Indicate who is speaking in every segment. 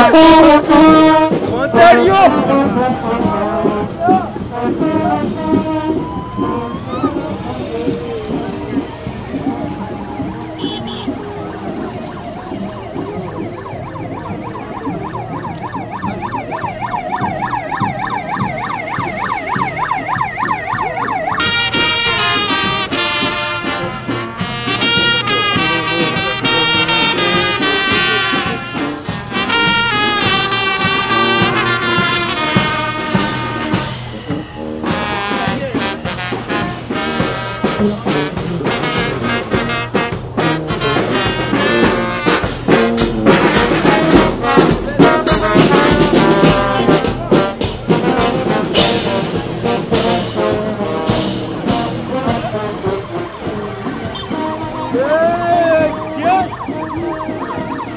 Speaker 1: Ontario! Hey, tiens!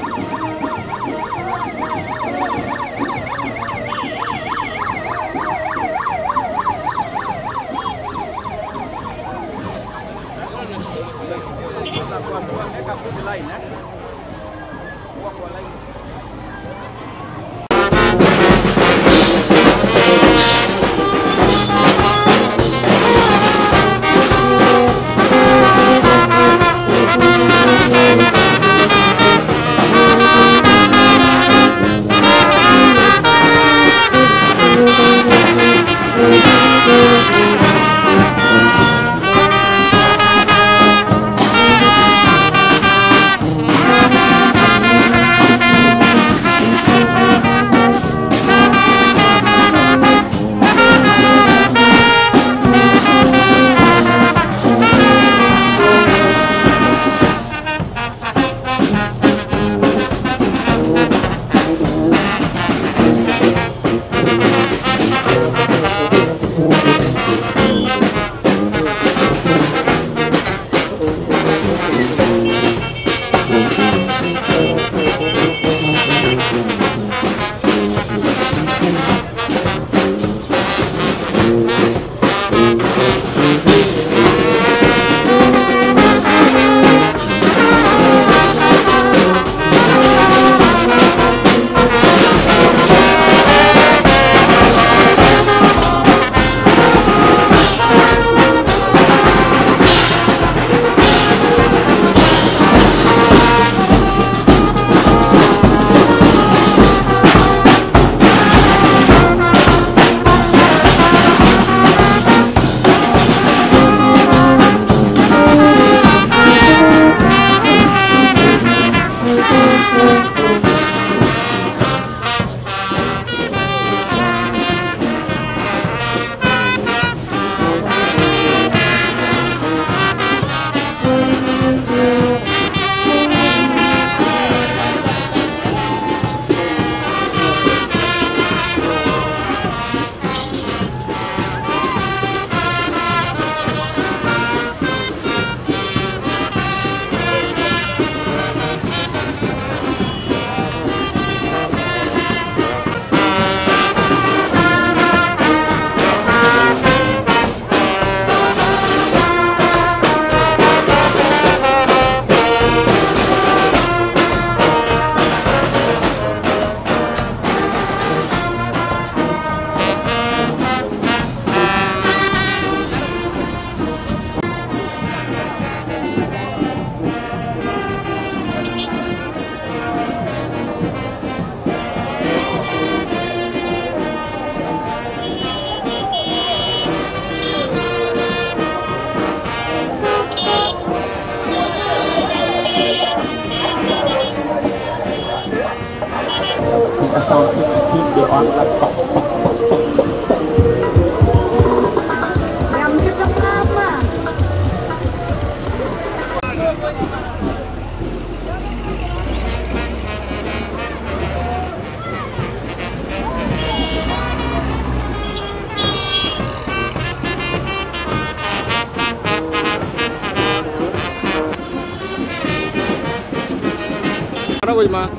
Speaker 2: Mana ko ima?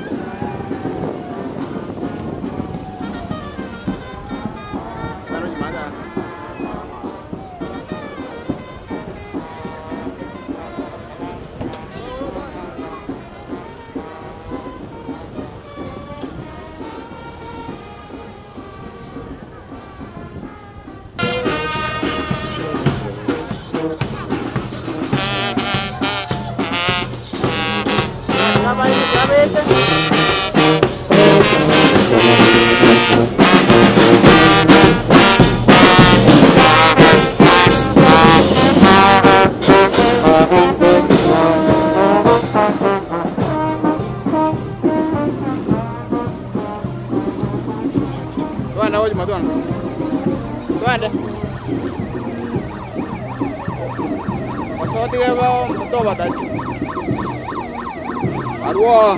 Speaker 2: Mana di mana? Twende hoji matwende. Twende. Wasoti keba mtoba tachi. Arwa.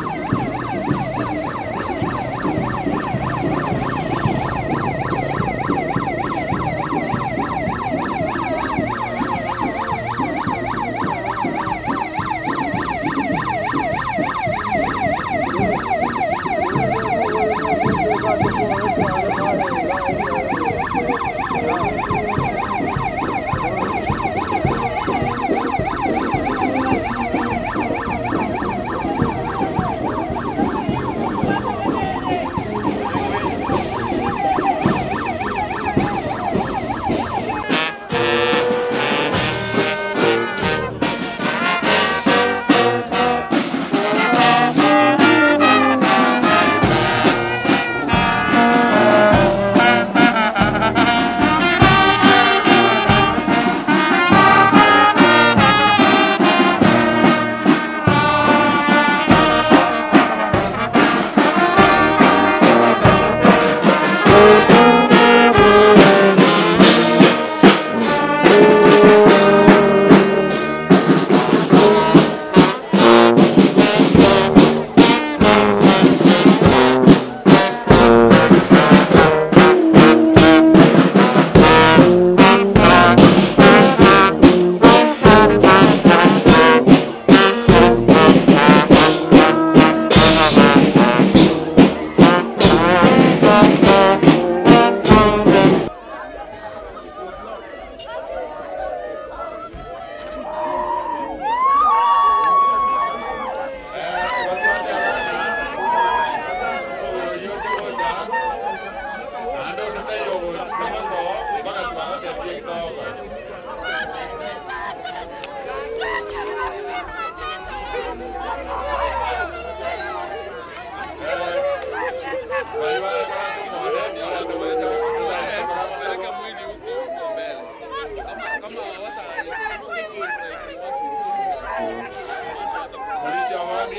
Speaker 2: Polisi wa Mwangi.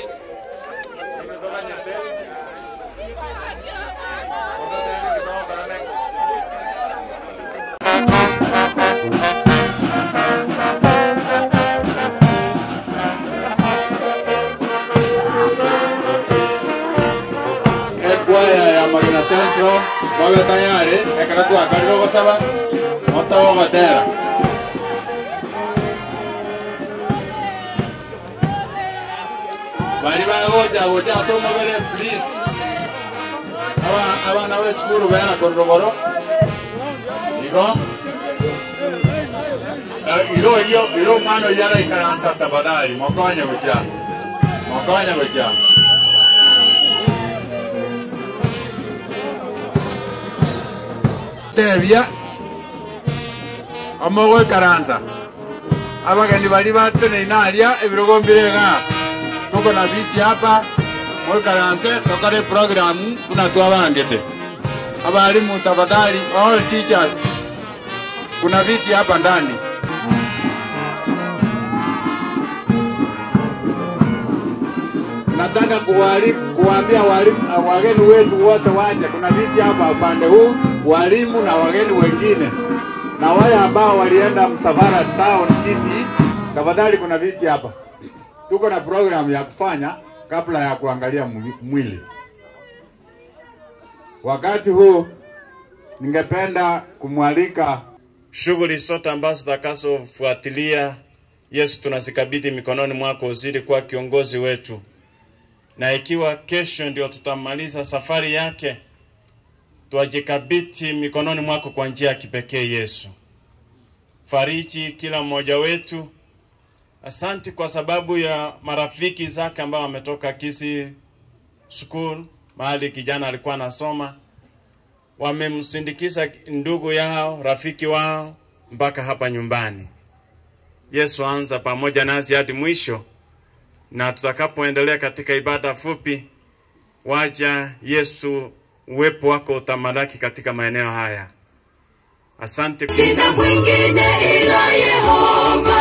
Speaker 2: Nimetoka Nyateti. Kutoka hivi kutoka next. ekwaya ya magina central babe tayari ekera twakarire gosaba motogo gotera bari bagoja goja asomobere please Aba- abana b'esukuru bena kororoboro igo Eh, iro iyo iro mwana yara ikaransa tafadhali mokonye goja mokonye goja tebia omogo ekaransa abageni bari bateneine aria ebirogo mbirega tuko na viti hapa mwekaranse tokare programu kuna twabangete abalimu tafadhali all teachers kuna viti hapa ndani nataka kuwali, kuwaambia walimu wageni wetu wote waje. Kuna viti hapa upande huu, walimu na wageni wengine, na wale ambao walienda msafara town Kisii, tafadhali kuna viti hapa. Tuko na programu ya kufanya kabla ya kuangalia mwi- mwili. Wakati huu ningependa kumwalika
Speaker 3: shughuli zote ambazo tutakazofuatilia, Yesu, tunazikabidhi mikononi mwako, uzidi kuwa kiongozi wetu, na ikiwa kesho ndio tutamaliza safari yake, twajikabidhi mikononi mwako kwa njia ya kipekee. Yesu, fariji kila mmoja wetu. Asanti kwa sababu ya marafiki zake ambao wametoka Kisii School, mahali kijana alikuwa anasoma wamemsindikiza ndugu yao rafiki wao mpaka hapa nyumbani. Yesu, anza pamoja nasi hadi mwisho, na tutakapoendelea katika ibada fupi, waja Yesu, uwepo wako utamalaki katika maeneo haya. Asante.
Speaker 4: Sina mwingine ila Yehova,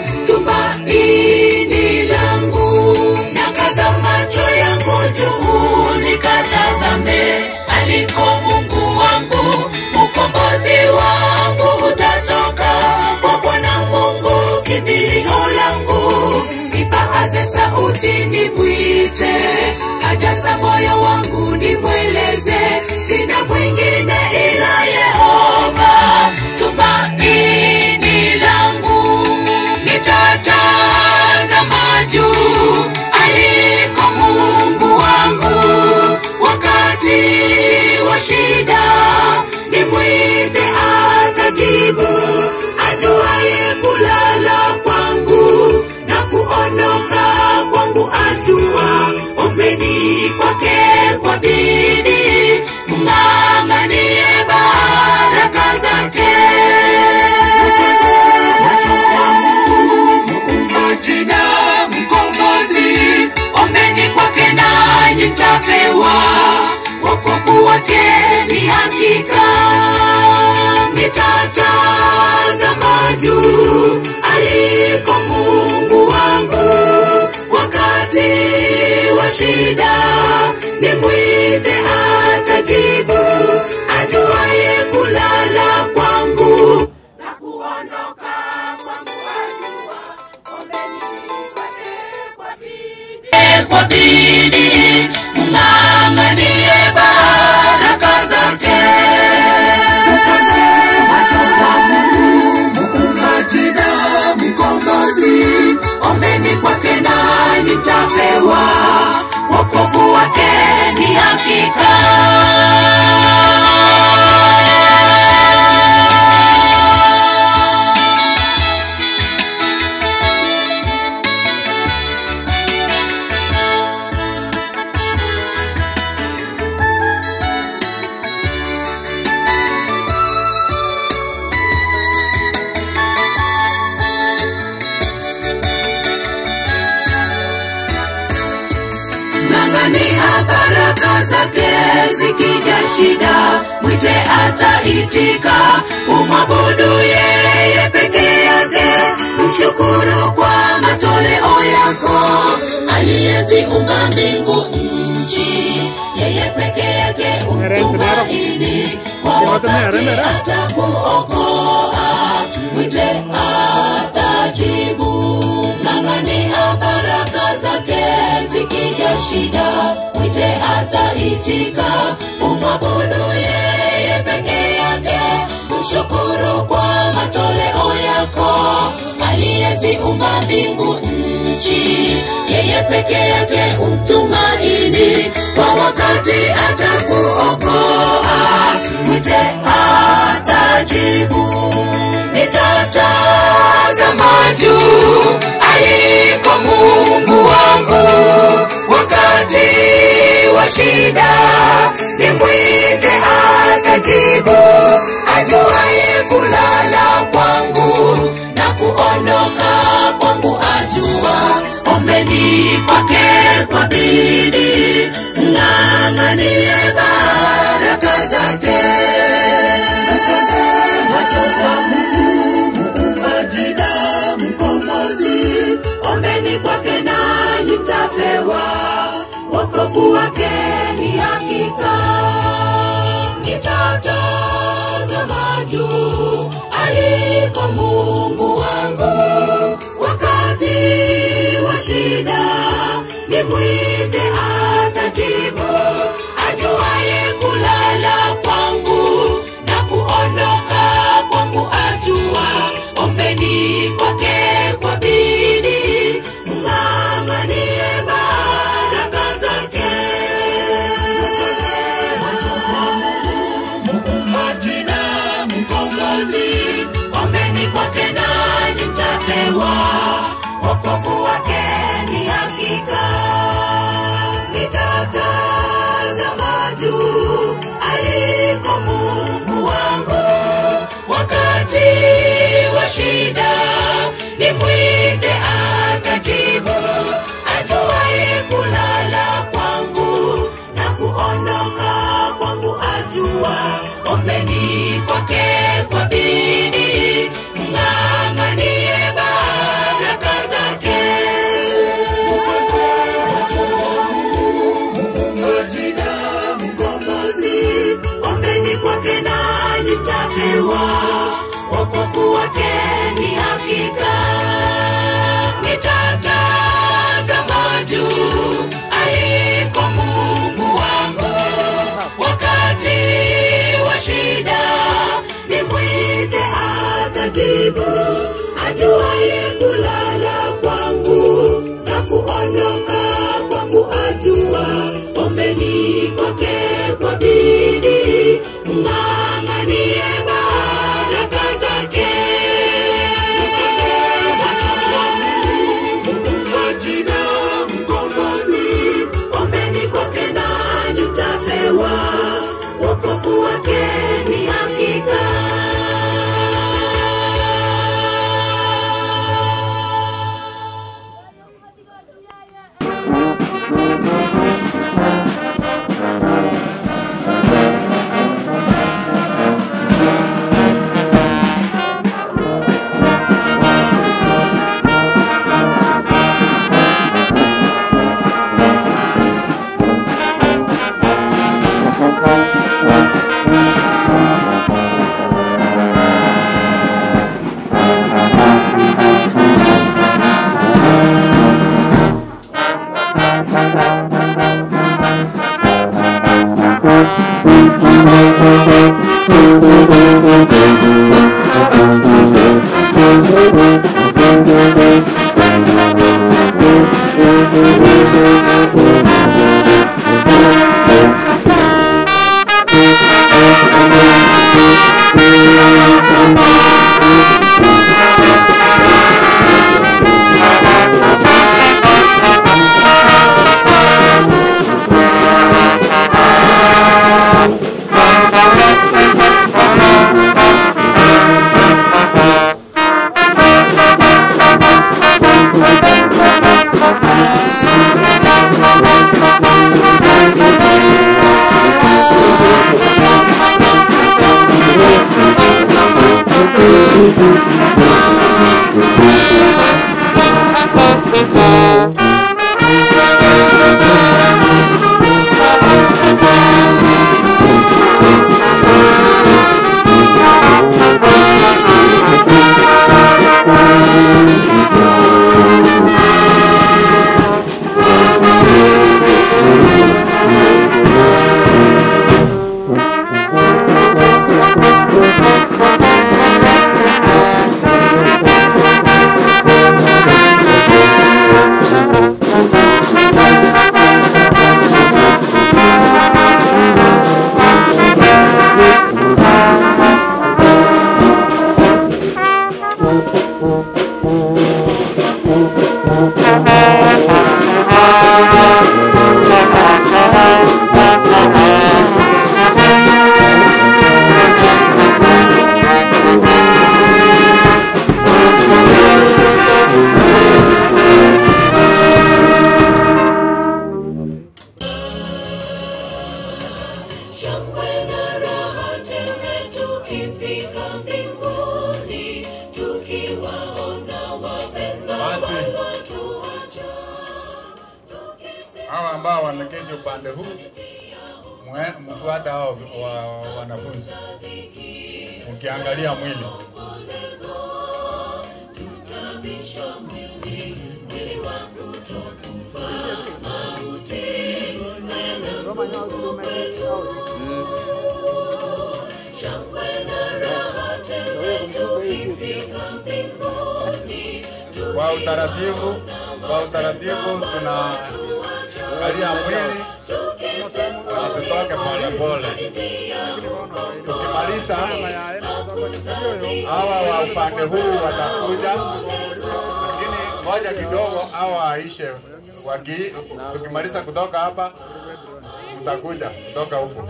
Speaker 4: tumaini langu. Nakaza macho yangu juu, nikatazame aliko Mungu wangu, ukombozi wangu utatoka kwa Bwana Mungu, kimbilio langu. Nipaaze sauti nimwite, haja za moyo wangu nimweleze, sina mwingine ila Yehova, tumaini langu. Nitatazama juu aliko Mungu wangu, wakati wa shida nimwite, atajibu, ajuaye kulala kwangu na kuondoka kwangu, ajua ombeni kwake kwa bidii, mng'ang'anie baraka zake. Macho kwa Mungu muumbaji na mkombozi, ombeni kwake nanyi mtapewa, wokovu wake ni hakika. Nitatazama juu aliko Mungu wangu, wakati wa shida nimwite, atajibu, ajuaye kulala kwangu na kuondoka kwangu, ajua ombeni kwake kwa bidii, kwa bidii mng'ang'anie baraka zake. Macho kwa Mungu muumbaji na mkombozi, ombeni kwake nanyi mtapewa, wokovu wake ni hakika. ng'ang'ania baraka zake zikija shida mwite ataitika umwabudu yeye peke yake mshukuru kwa matoleo yako aliyeziumba mbingu nchi yeye peke yake umtumaini kwa wakati atakuokoa mwite atajibu ng'ang'ania baraka zake zikija shida mwite ataitika umwabudu yeye peke yake mshukuru kwa matoleo yako aliyeziumba mbingu nchi yeye peke yake umtumaini kwa wakati atakuokoa mwite atajibu nitatazama juu aliko Mungu wangu wakati wa shida, nimwite atajibu, ajuaye kulala kwangu na kuondoka kwangu, ajua ombeni kwake kwa bidii, ng'ang'anie baraka zake. Macho kwa Mungu muumbaji na mkombozi, ombeni kwake nanyi mtapewa, wokovu wake ni hakika. Nitatazama juu aliko Mungu wangu, wakati wa shida nimwite, atajibu, ajuaye kulala kwangu na kuondoka kwangu, ajua ombeni kwake kwa bidii, mng'ang'anie baraka zake. Macho kwa Mungu muumbaji na mkombozi, ombeni kwake nanyi mtapewa, wokovu wake ni hakika. Nitatazama juu aliko Mungu wangu, wakati wa shida nimwite, atajibu, ata majibu ajuaye kulala kwangu na kuondoka kwangu ajua ombeni kwake kwa bidii mng'ang'anie baraka zake majina mkombozi ombeni kwake nanyi mtapewa wokovu wake ni hakika shangwe na raha tele tukifika mbinguni tukiwaona wapendwa
Speaker 3: Basi.
Speaker 4: waliotuacha
Speaker 3: hawa ambao wanaketi upande huu mwe- mfuata hao wa, wa, wanafunzi ukiangalia mwili kwa utaratibu kwa utaratibu tunaangalia mwili na tutoke polepole tukimaliza hawa wa upande huu watakuja lakini ngoja kidogo hawa waishe waki tukimaliza kutoka hapa mtakuja kutoka huku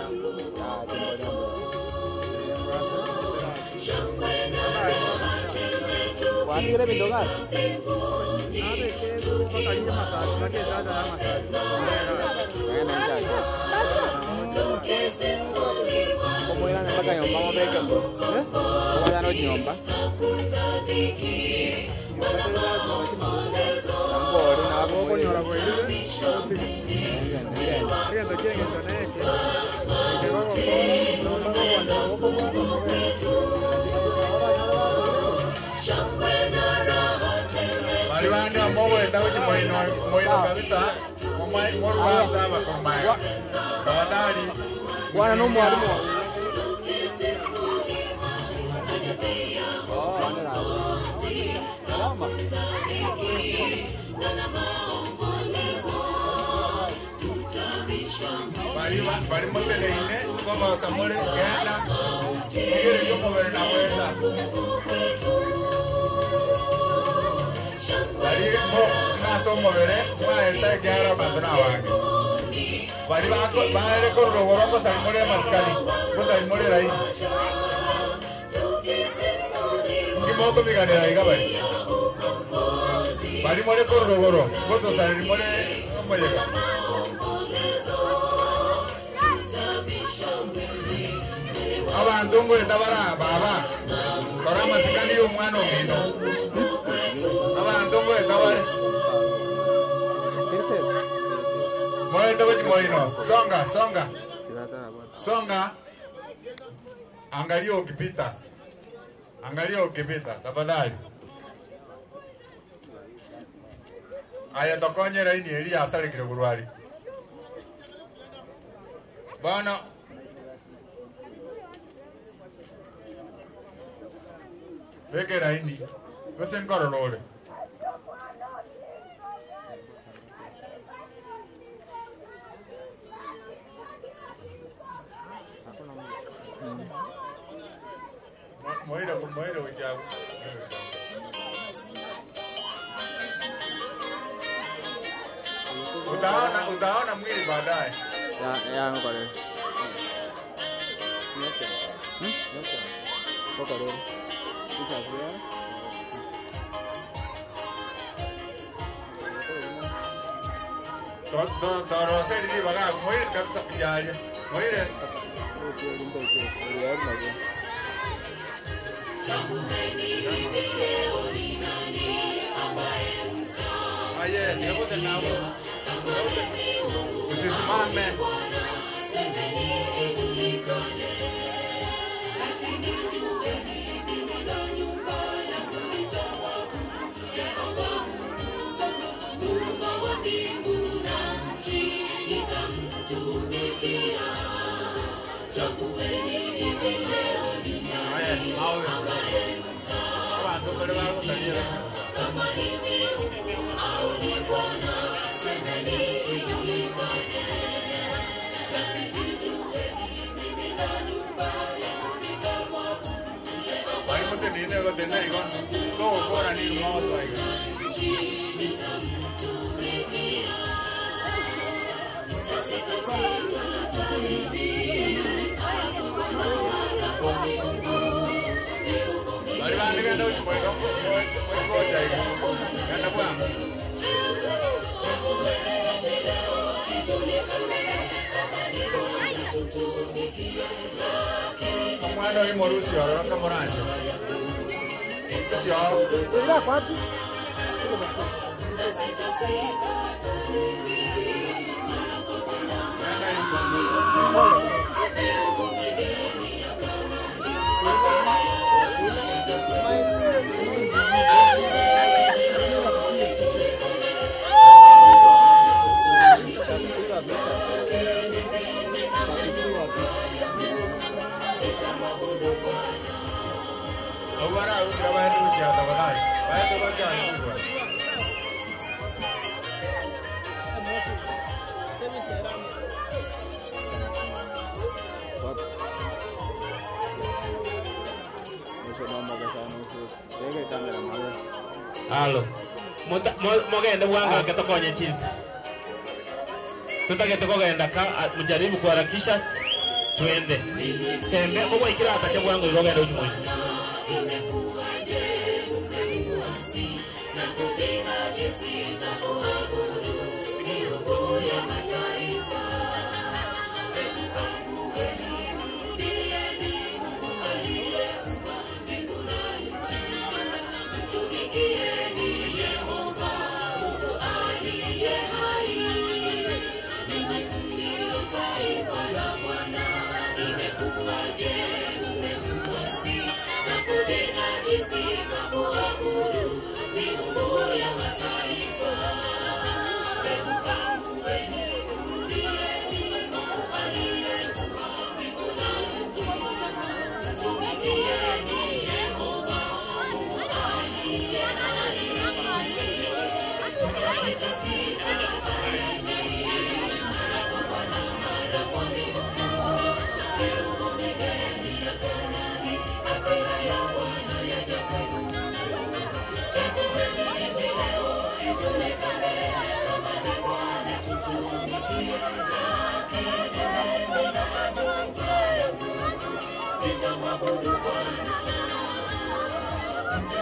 Speaker 1: mpaka nyomba mobeke bro oya no nyomba Angora na boko nyora kwa ile ngendo ngendo neke
Speaker 3: Maribani ambao wenda uji moino moino kabisa mumai moruba saba kumai kawadari
Speaker 1: bwana no mwalimu
Speaker 2: bali bali moteleine komosa muli genda mugere kyomubiri nawenda bali mo ng'asa omubiri mwaeta egera bantu nawange bali baere kororogoro ngosali muli emasikani ngosali muli raini ngimoko biganira iga bali bali muli kororogoro ngotosali muli omoyega abantu ngwenda bara baba kora amasikani y'omwana omino abantu ngwenda bare moete bachimoino songa songa songa angalia ukipita angalia ukipita tafadhali aya tokonyera ini elia asarekire burwari bono bekera ini gose nkororore moira moira wejabu utaona utaona mwili baadaye
Speaker 1: Ya, ya ngoko rero. Nyoke. Hmm? Nyoke. Ngoko rero. Ikavuya.
Speaker 2: toroseri baga moire kabisa kujalia moire aye nikote nabo usisimame aye mawe abantu bali bakusalira bali mute nine kote na ikon to kora ni mawa ikon bali bandi genda uchimoika moikoja ikon genda bwangu omwana oimo rusioro kamoranje rusioro obara urira baende kuchia tafadhali baende bakianigwa
Speaker 3: halo Muta- mo- mogende bwangange tokonye chinsi tutagete kogenda ka a- mujaribu kuharakisha twende tembe ogwaikira atache bwangu igogenda uchimoi
Speaker 4: Thank you.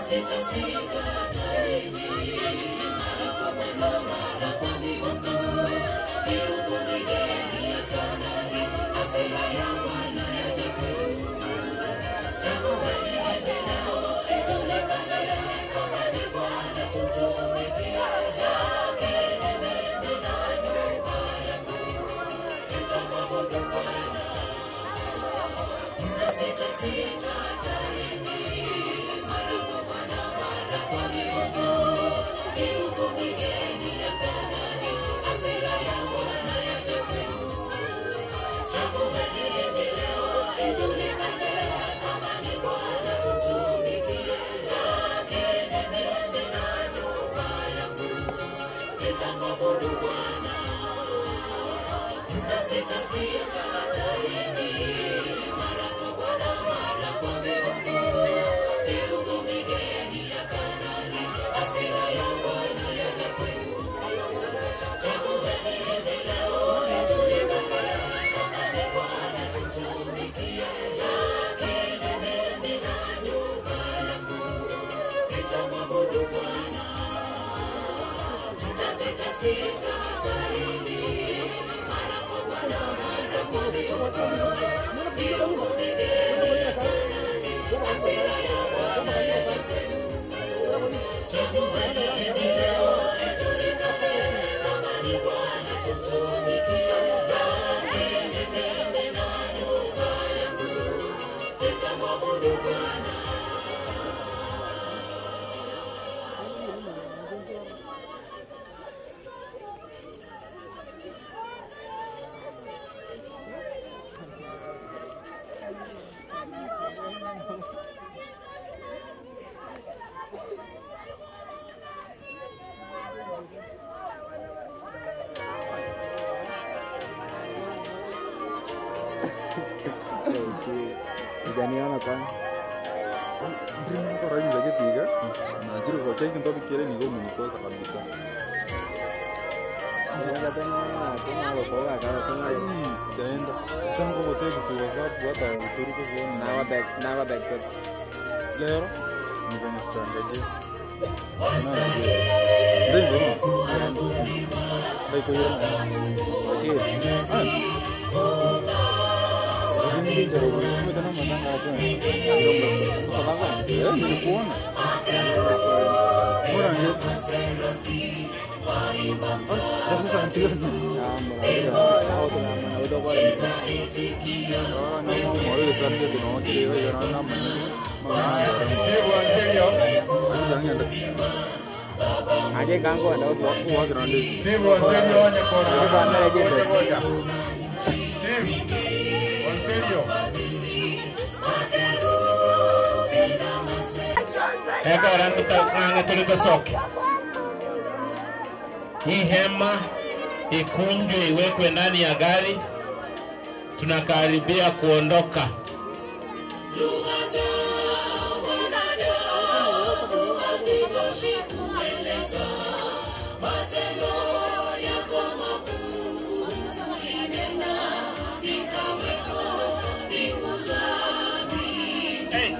Speaker 1: Hujaniona kwani?
Speaker 5: Ndrinikoragiza gitiga nachiri kocheki ntobikire nigo munikoka kabisa
Speaker 1: Nenda tena tena lokoga kana tena
Speaker 5: ai sijaenda tangu kotext whatsapp hata uturuko kuona
Speaker 1: nawa back nawa back tot.
Speaker 5: lero nikwenye sichangaje ndivyo ndaikoyera
Speaker 1: Okay.
Speaker 5: nilikuona Mbona
Speaker 1: Aje kango anda uswa kuwa
Speaker 2: Steve Wanselio onye kona.
Speaker 1: Bana legend.
Speaker 2: Ngoja. Steve Wanselio.
Speaker 3: Eka rangi tulitosoke. Hii hema ikunjwe iwekwe ndani ya gari. Tunakaribia kuondoka. Hey.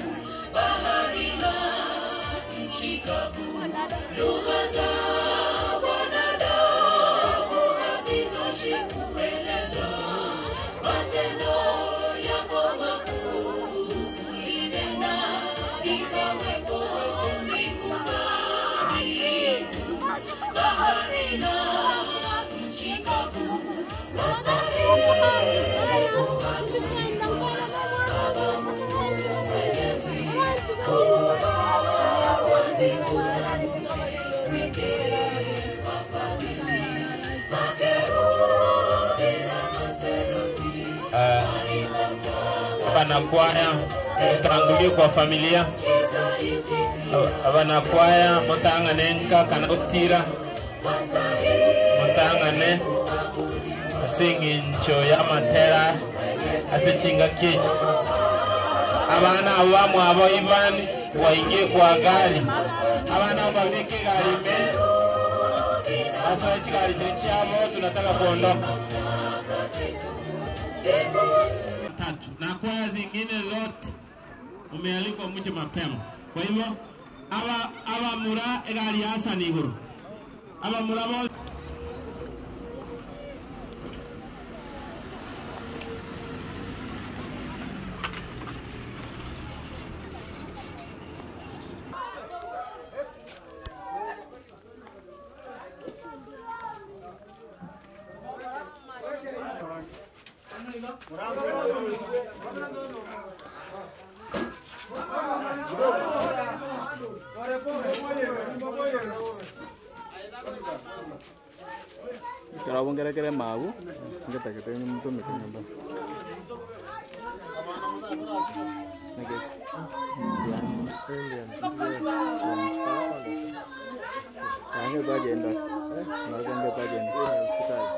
Speaker 3: abanakwaya mutangulie kwa familia abanakwaya mutangane nkaka na gutira mutangane asing'incho y'amatera asechinga kechi abana abo bamwe abo ivani waingie kwa gari abana abo babike gari mbele sasa hichi gari kili chabo tunataka kuondoka tatu na kwaya zingine zote umealikwa mche mapema. Kwa hivyo
Speaker 6: aba abamura egari yasana iguru abamura bose
Speaker 1: karabongerekere magu ngetakete mutomeke nyumba Nugget. Nange bagenda. Nange bagenda. Hospitali.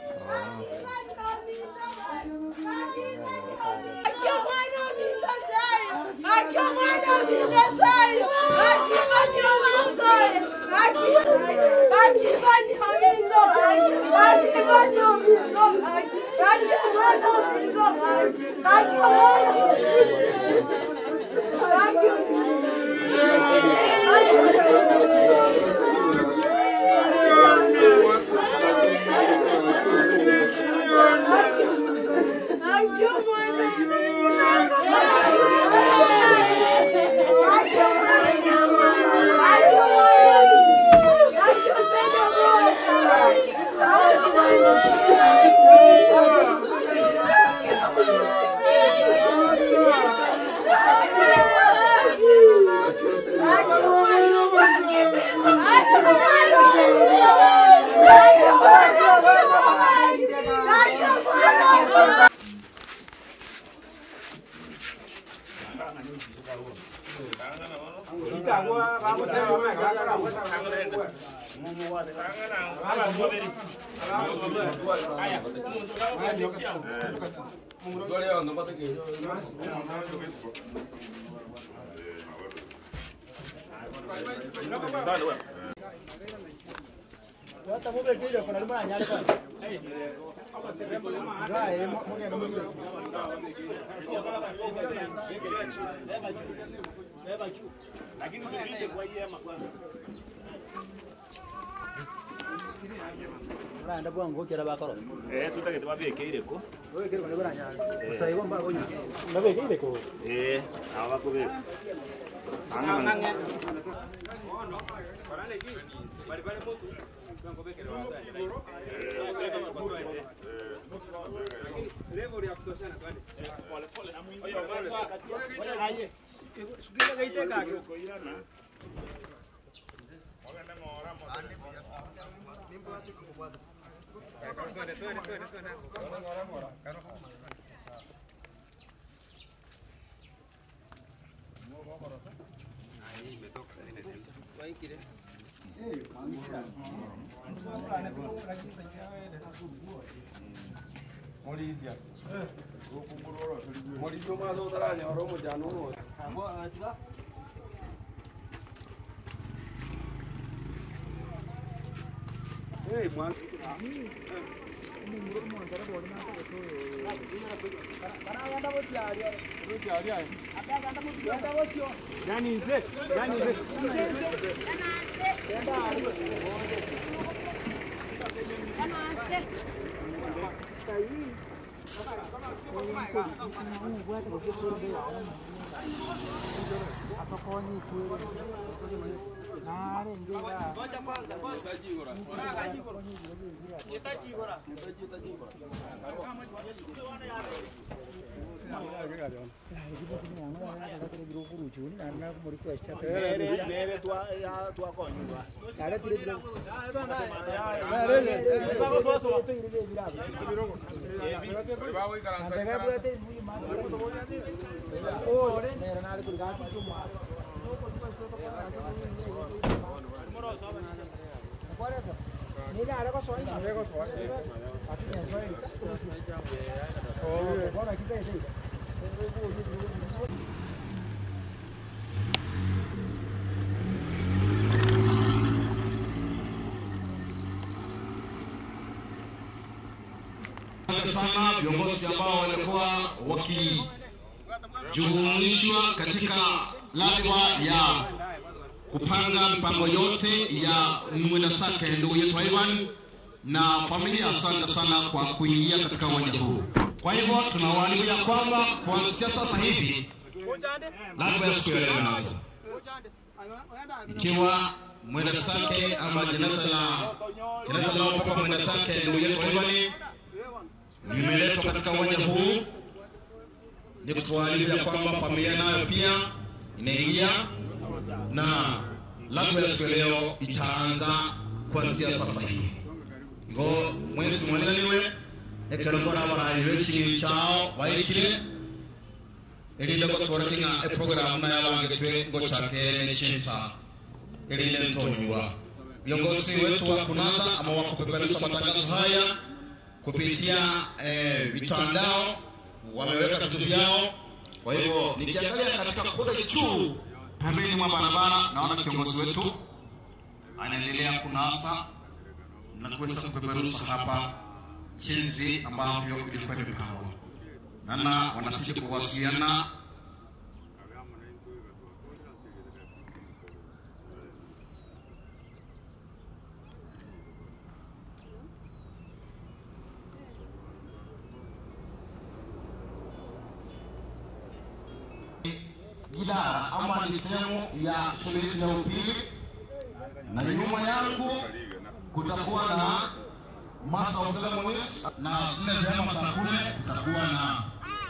Speaker 7: Randa bwangu kera bakoro.
Speaker 8: Eh, tutake twabekeire ko.
Speaker 7: Wewe kero kora nyanya. Saigo mbago nya.
Speaker 1: Nabekeire ko.
Speaker 8: Eh, aba kubeka.
Speaker 6: Asante sana viongozi ambao walikuwa wakijumuishwa katika ladha ya
Speaker 9: kupanga mpango yote ya mwenda sake ndugu yetu Ivan na familia. Asante sana kwa kuingia katika uwanja huu. Kwa hivyo tunawaalika ya kwamba kuanzia sasa hivi lazima ya siku ya leo inaanza, ikiwa mwenda sake ama jeneza la jeneza la papa mwenda sake ndugu yetu Ivan limeletwa katika uwanja huu, ni kutualika ya kwamba familia nayo pia inaingia na lazima ya siku ya leo itaanza kuanzia sasa hivi ngo mwezi mwananiwe ekerongora barayiwe chini chao waikire elinde gotwarakinga eprogramu na yabangetwe ngo chakere chinsa elinde ntonywa viongozi wetu wa kunaza ama wa kupeperusha matangazo haya kupitia eh, mitandao wameweka vitu vyao kwa hivyo nikiangalia katika kule juu pembeni mwa barabara naona kiongozi wetu anaendelea kunasa na kuweza kupeperusha hapa jinsi ambavyo ilikuwa imepangwa. Nana wanazidi kuwasiliana idara ama ni sehemu ya shule yetu ya upili, na nyuma yangu kutakuwa na master of ceremonies na zile vyama za kule kutakuwa na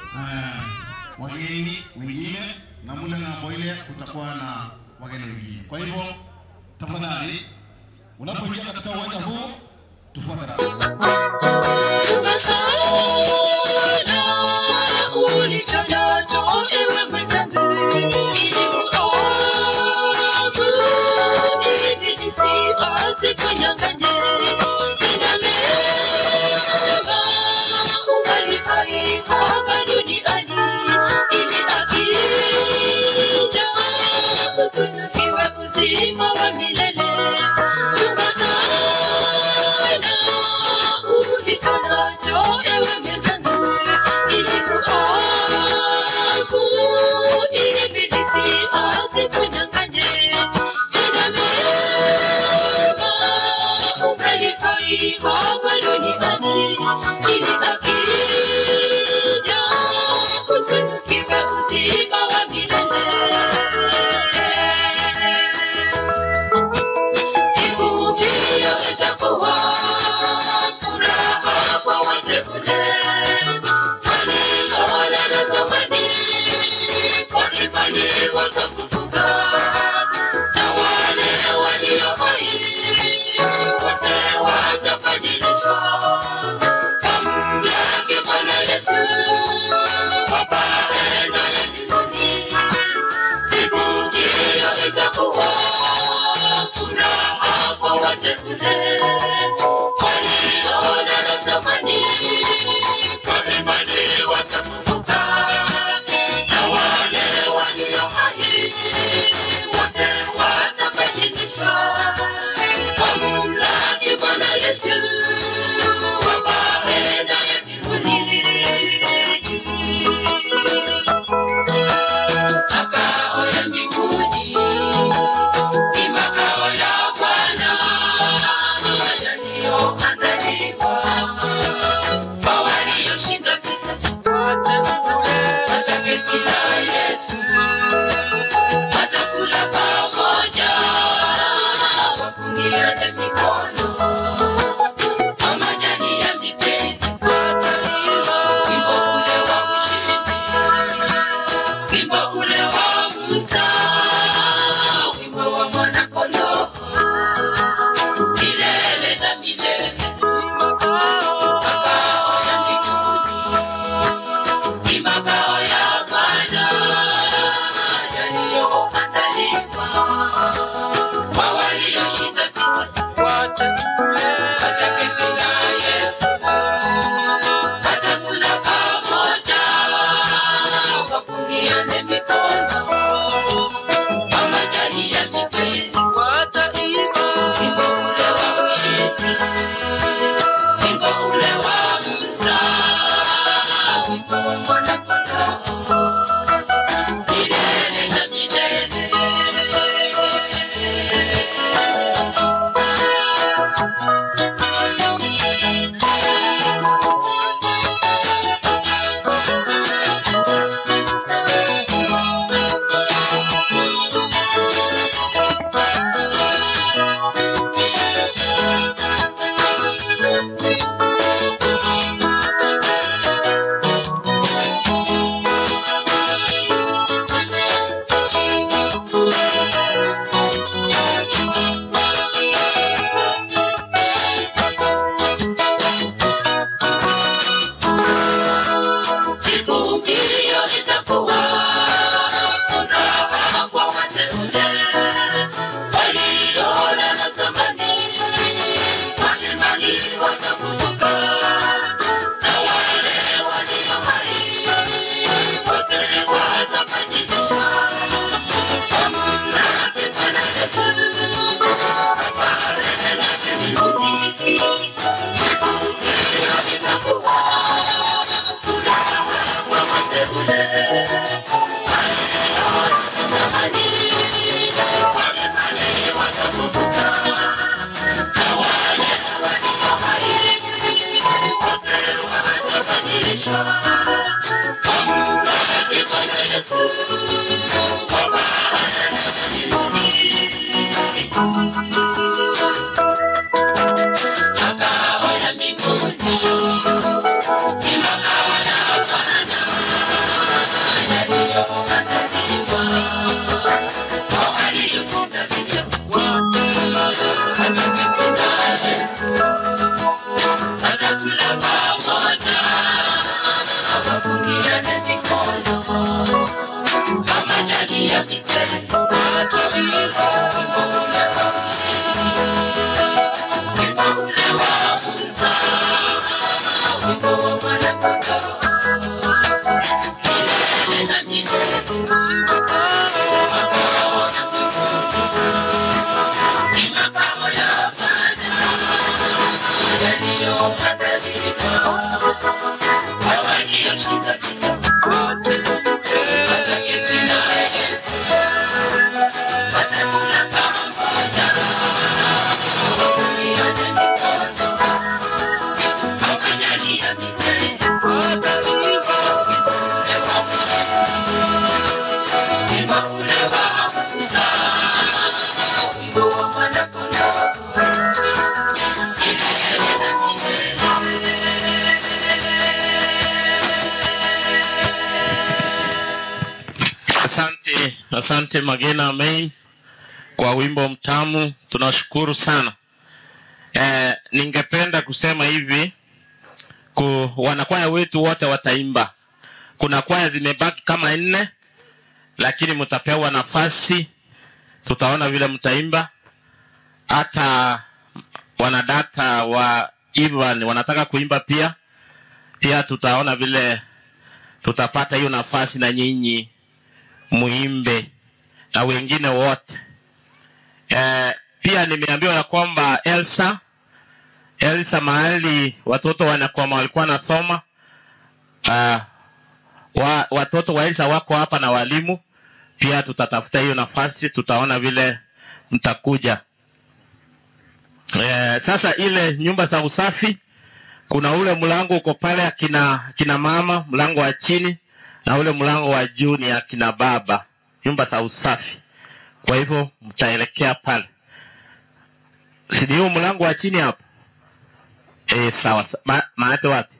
Speaker 9: eh, wageni wengine na mule ng'ambo ile kutakuwa na wageni wengine. Kwa hivyo tafadhali, unapoingia katika uwanja huu tufuate
Speaker 4: Milele na milele.
Speaker 6: Asante, asante Magena Main kwa wimbo mtamu, tunashukuru sana. Eh, ningependa kusema hivi ku, wanakwaya wetu wote wataimba. Kuna kwaya zimebaki kama nne, lakini mtapewa nafasi, tutaona vile mtaimba. Hata wanadata wa Ivan wanataka kuimba pia, pia tutaona vile tutapata hiyo nafasi na nyinyi muimbe na wengine wote. Eh, pia nimeambiwa ya kwamba Elsa Elsa mahali watoto wanakwama walikuwa nasoma uh, wa, watoto wa Elsa wako hapa na walimu pia, tutatafuta hiyo nafasi, tutaona vile mtakuja. Eh, sasa ile nyumba za usafi, kuna ule mlango uko pale akina kina mama, mlango wa chini na ule mlango wa juu ni akina baba, nyumba za usafi. Kwa hivyo mtaelekea pale, si ni huo mlango wa chini hapo? Eh, sawa. sa- Ma, maate wapi?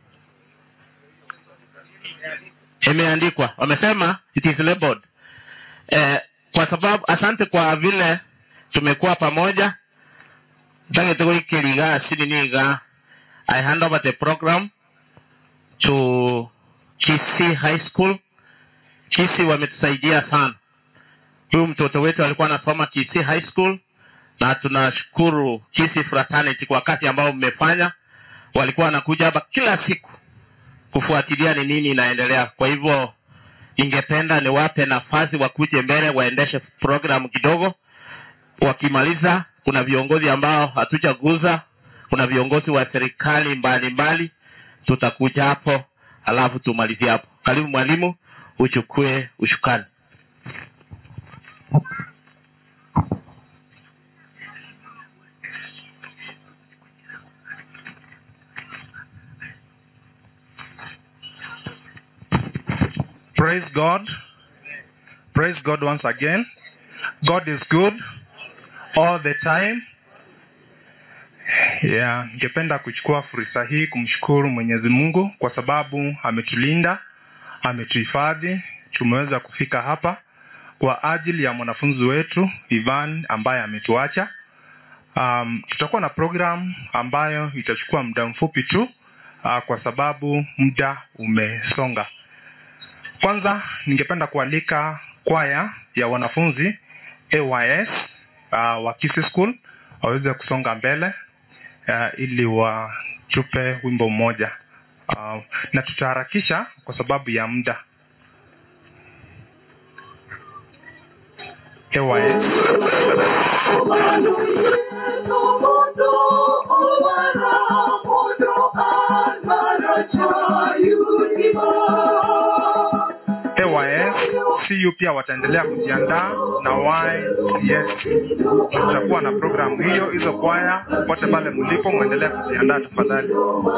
Speaker 6: Imeandikwa, wamesema it is labeled. Eh, kwa sababu asante kwa vile tumekuwa pamoja ndagete gwikiriga asini niga I hand over the program to Kisii High School. Kisii wametusaidia sana. Huyu mtoto wetu alikuwa anasoma Kisii High School na tunashukuru Kisii Fraternity kwa kazi ambayo mmefanya. Walikuwa wanakuja hapa kila siku kufuatilia ni nini inaendelea. Kwa hivyo ningependa niwape nafasi wakuje mbele waendeshe program kidogo. Wakimaliza, kuna viongozi ambao hatujaguza, kuna viongozi wa serikali mbalimbali, tutakuja hapo alafu tumalizie hapo. Karibu mwalimu, uchukue ushukani.
Speaker 5: Praise God. Praise God once again. God is good all the time. Yeah, ningependa kuchukua fursa hii kumshukuru Mwenyezi Mungu kwa sababu ametulinda, ametuhifadhi, tumeweza kufika hapa kwa ajili ya mwanafunzi wetu Ivan ambaye ametuacha. Um, tutakuwa na program ambayo itachukua muda mfupi tu uh, kwa sababu muda umesonga. Kwanza ningependa kualika kwaya ya wanafunzi AYS uh, wa Kisii School waweze kusonga mbele uh, ili watupe wimbo mmoja uh, na tutaharakisha kwa sababu ya muda. AYS.
Speaker 4: Thank you.
Speaker 5: CU pia wataendelea kujiandaa na YCS. Tutakuwa na programu hiyo, hizo kwaya popote pale mlipo, mwendelee kujiandaa tafadhali.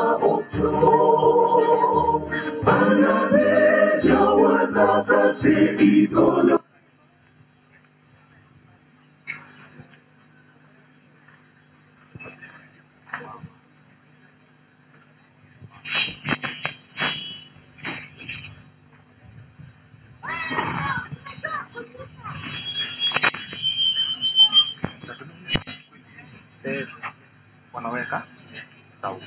Speaker 5: Wanaweka sawa.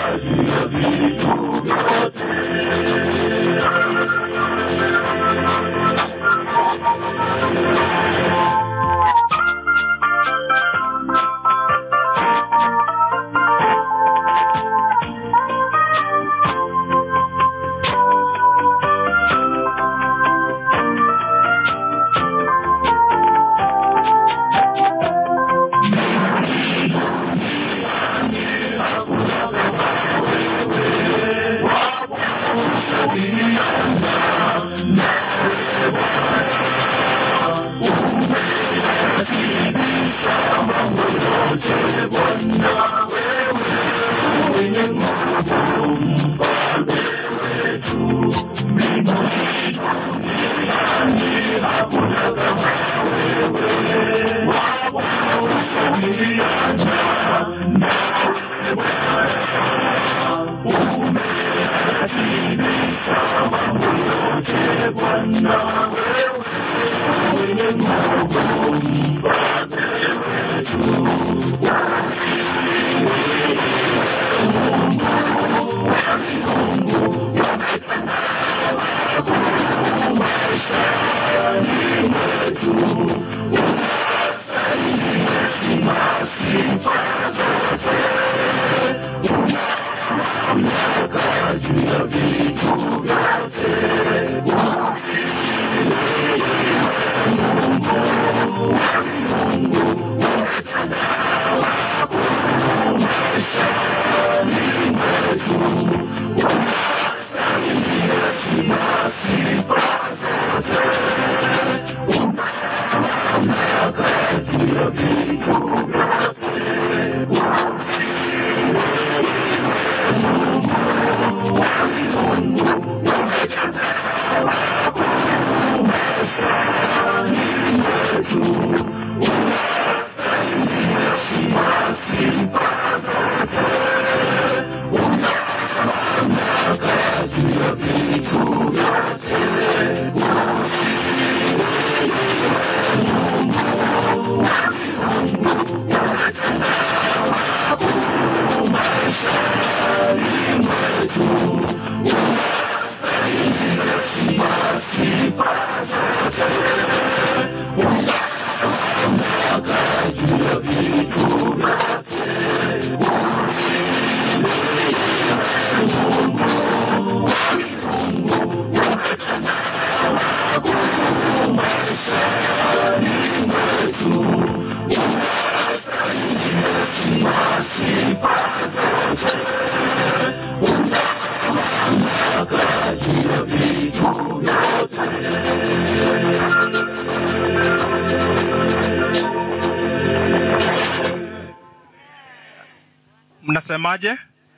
Speaker 5: mnasemaje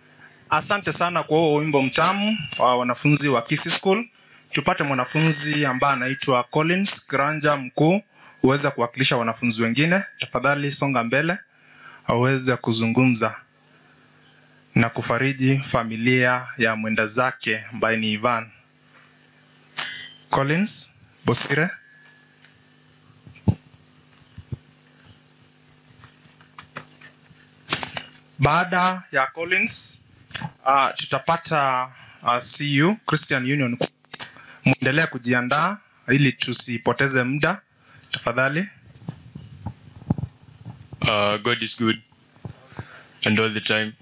Speaker 5: asante sana kwa huo wimbo mtamu wa wanafunzi wa Kisii School tupate mwanafunzi ambaye anaitwa Collins Granja mkuu uweze kuwakilisha wanafunzi wengine tafadhali songa mbele aweze kuzungumza na kufariji familia ya mwenda zake ambaye ni Ivan Collins Bosire baada ya Collins uh, tutapata uh, CU Christian Union muendelea kujiandaa ili tusipoteze muda tafadhali
Speaker 10: Uh, God is good, and all the time.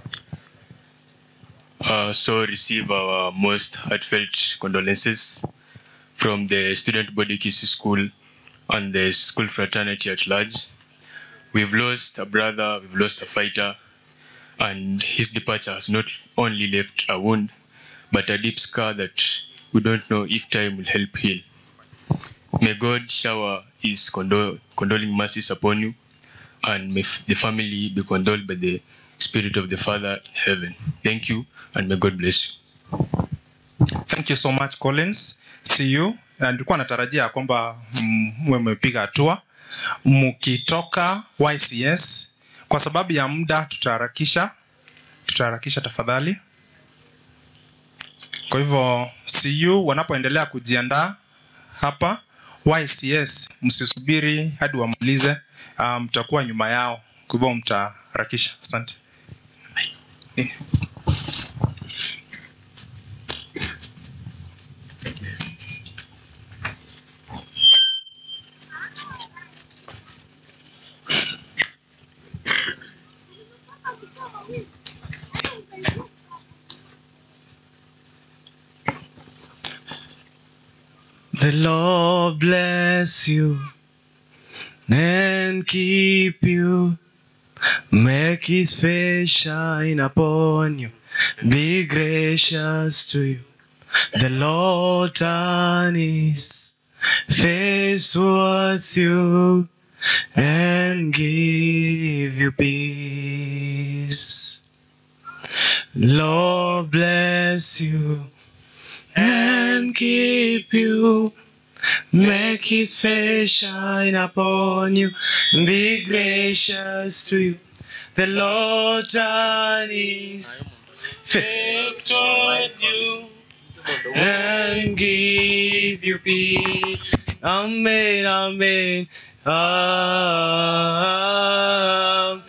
Speaker 10: Uh, so receive our most heartfelt condolences from the student body Kisi School and the school fraternity at large. We've lost a brother, we've lost a fighter, and his departure has not only left a wound, but a deep scar that we don't know if time will help heal. May God shower his condol- condoling mercies upon you, and may f- the family be condoled by the Spirit of the Father in heaven. Thank you, and may God bless you.
Speaker 5: thank you so much Collins see you Na nilikuwa natarajia kwamba mm, mwe mmepiga hatua mkitoka YCS kwa sababu ya muda tutaharakisha tutaharakisha tafadhali kwa hivyo CU wanapoendelea kujiandaa hapa YCS msisubiri hadi wamalize uh, mtakuwa nyuma yao kwa hivyo mtaharakisha asante Eh.
Speaker 11: The Lord bless you and keep you. Make his face shine upon you. Be gracious to you. The Lord turn his face towards you and give you peace. Lord bless you and keep you. Make his face shine upon you, be gracious to you. The Lord turn his face toward you and give you peace. Amen, amen. Am-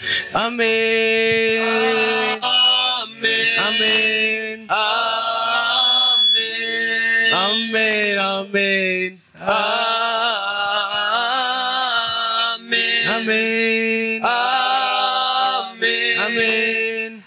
Speaker 11: Amen. Amen. Amen. Amen. Amen. Amen. Amen. Amen.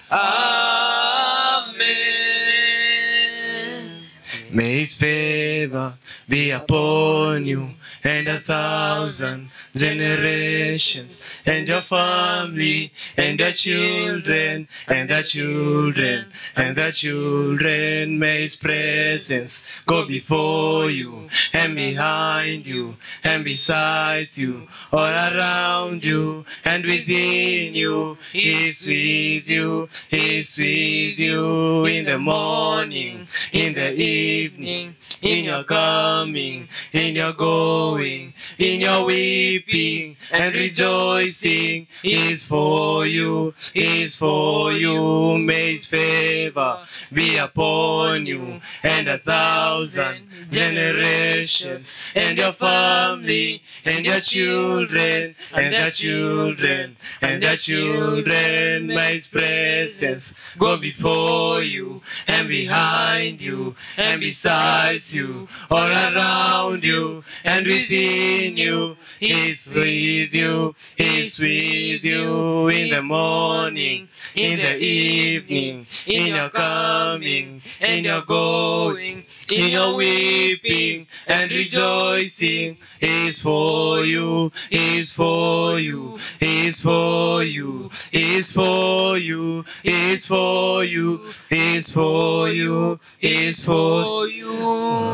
Speaker 11: Amen. May his favor be upon you and a thousand generations and your family and your children and the children and the children may his presence go before you and behind you and beside you all around you and within you is with you is with you in the morning in the evening in your coming in your going in your weeping and rejoicing is for you is for you may his favor be upon you and a thousand generations and your family and your children and their children and their children may his presence go before you and behind you and beside you all around you and within you is with you is with you in the morning in the evening in your coming in your going in your weeping and rejoicing is for you is for you is for you is for you is for you is for you is for you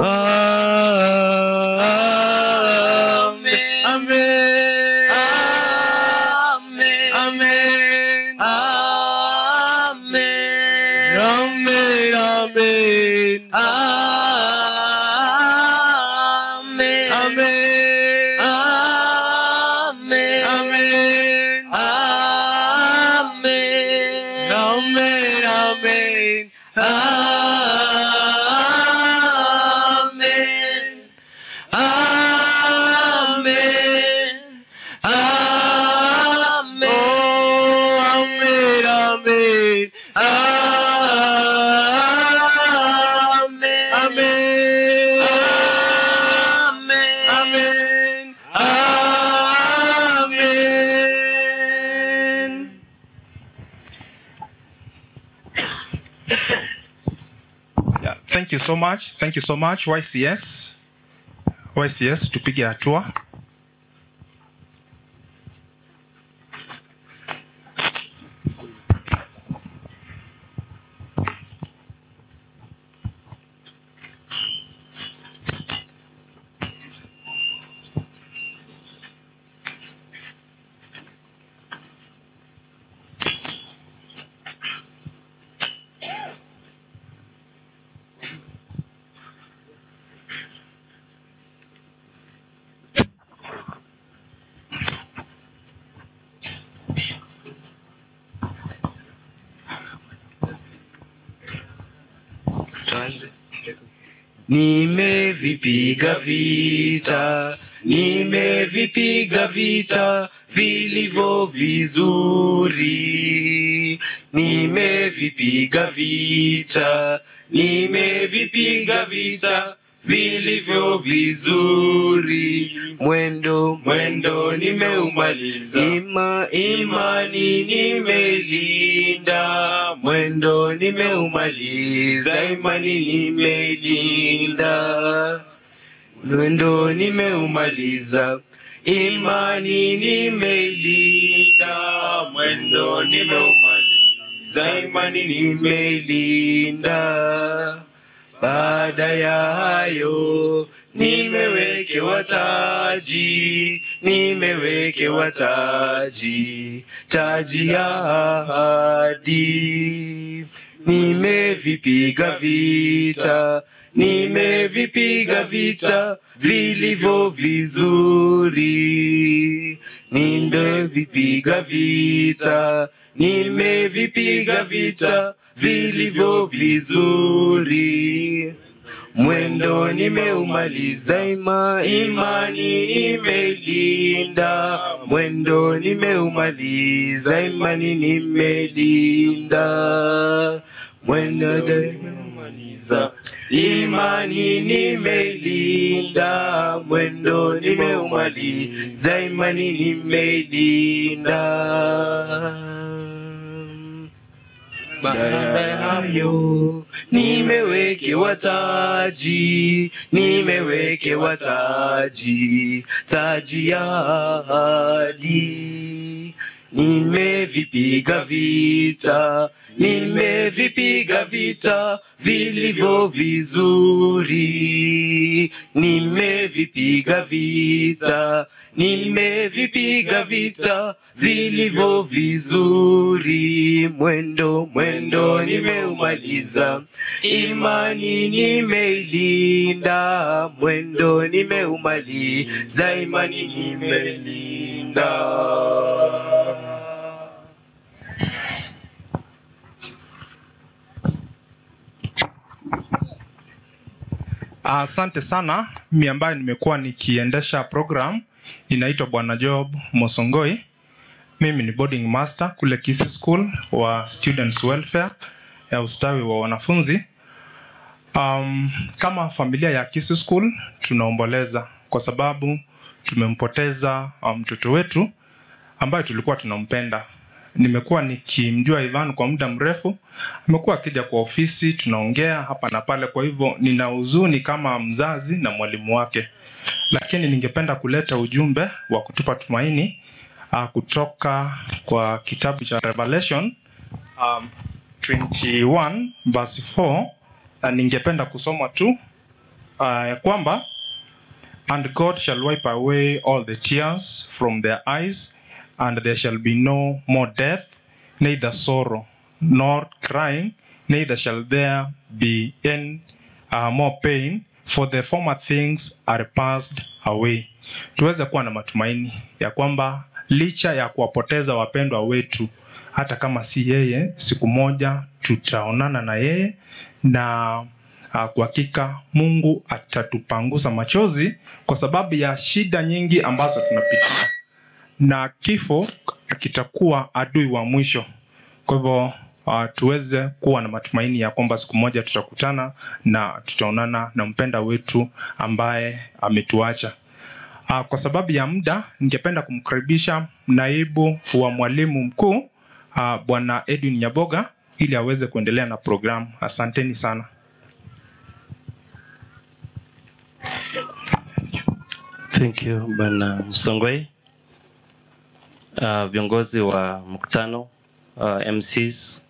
Speaker 11: Amen. Amen. Amen. Amen. Amen. Amen. Amen. Amen. Amen. Amen. Amen. Amen. Amen. Amen. Amen. Amen. Amen. Oh, amen, amen. Amen. Amen. Amen. Amen.
Speaker 5: Yeah, thank you so much. Thank you so much YCS. YCS tupige hatua.
Speaker 11: Nimevipiga vita, nimevipiga vita vilivyo vizuri. Nimevipiga vita, nimevipiga vita vilivyo vizuri. Mwendo mwendo nimeumaliza, ima imani nimeilinda. Mwendo nimeumaliza, imani nimeilinda. Mwendo nimeumaliza, imani nimeilinda. Mwendo nimeumaliza, imani nimeilinda. Baada ya hayo nimewekewa taji, nimewekewa taji, taji ya ahadi. Nimevipiga vita, nimevipiga vita vilivyo vizuri, nimevipiga vita, nimevipiga vita vilivyo vizuri. Mwendo nimeumaliza, ima imani nimeilinda. Mwendo nimeumaliza, imani nimeilinda. Mwendo nimeumaliza, imani nimeilinda. Mwendo nimeumaliza, imani nimeilinda. Baada ya hayo nimewekewa taji, nimewekewa taji, taji ya ahadi. Nimevipiga vita, nimevipiga vita vilivyo vizuri. Nimevipiga vita, nimevipiga vita vilivyo vizuri. Mwendo mwendo nimeumaliza, imani nimeilinda. Mwendo nimeumaliza, imani nimeilinda.
Speaker 5: Asante sana. Mi ambaye nimekuwa nikiendesha program inaitwa Bwana Job Mosongoi. Mimi ni boarding master kule Kisii School wa Students Welfare ya ustawi wa wanafunzi. Um, kama familia ya Kisii School tunaomboleza kwa sababu tumempoteza uh, mtoto wetu ambaye tulikuwa tunampenda. Nimekuwa nikimjua Ivan kwa muda mrefu, amekuwa akija kwa ofisi, tunaongea hapa na pale. Kwa hivyo nina huzuni kama mzazi na mwalimu wake, lakini ningependa kuleta ujumbe wa kutupa tumaini uh, kutoka kwa kitabu cha Revelation um, 21 verse 4 na ningependa kusoma tu uh, ya kwamba and God shall wipe away all the tears from their eyes and there shall be no more death neither sorrow nor crying neither shall there be any uh, more pain for the former things are passed away tuweze kuwa na matumaini ya kwamba licha ya kuwapoteza wapendwa wetu hata kama si yeye siku moja tutaonana na yeye na uh, kwa hakika mungu atatupangusa machozi kwa sababu ya shida nyingi ambazo tunapitia na kifo kitakuwa adui wa mwisho kwa hivyo uh, tuweze kuwa na matumaini ya kwamba siku moja tutakutana na tutaonana na mpenda wetu ambaye ametuacha uh, kwa sababu ya muda ningependa kumkaribisha naibu wa mwalimu mkuu uh, bwana edwin nyaboga ili aweze kuendelea na programu asanteni sana
Speaker 6: Thank you Bwana Msongwe. Uh, viongozi wa mkutano uh, MCs,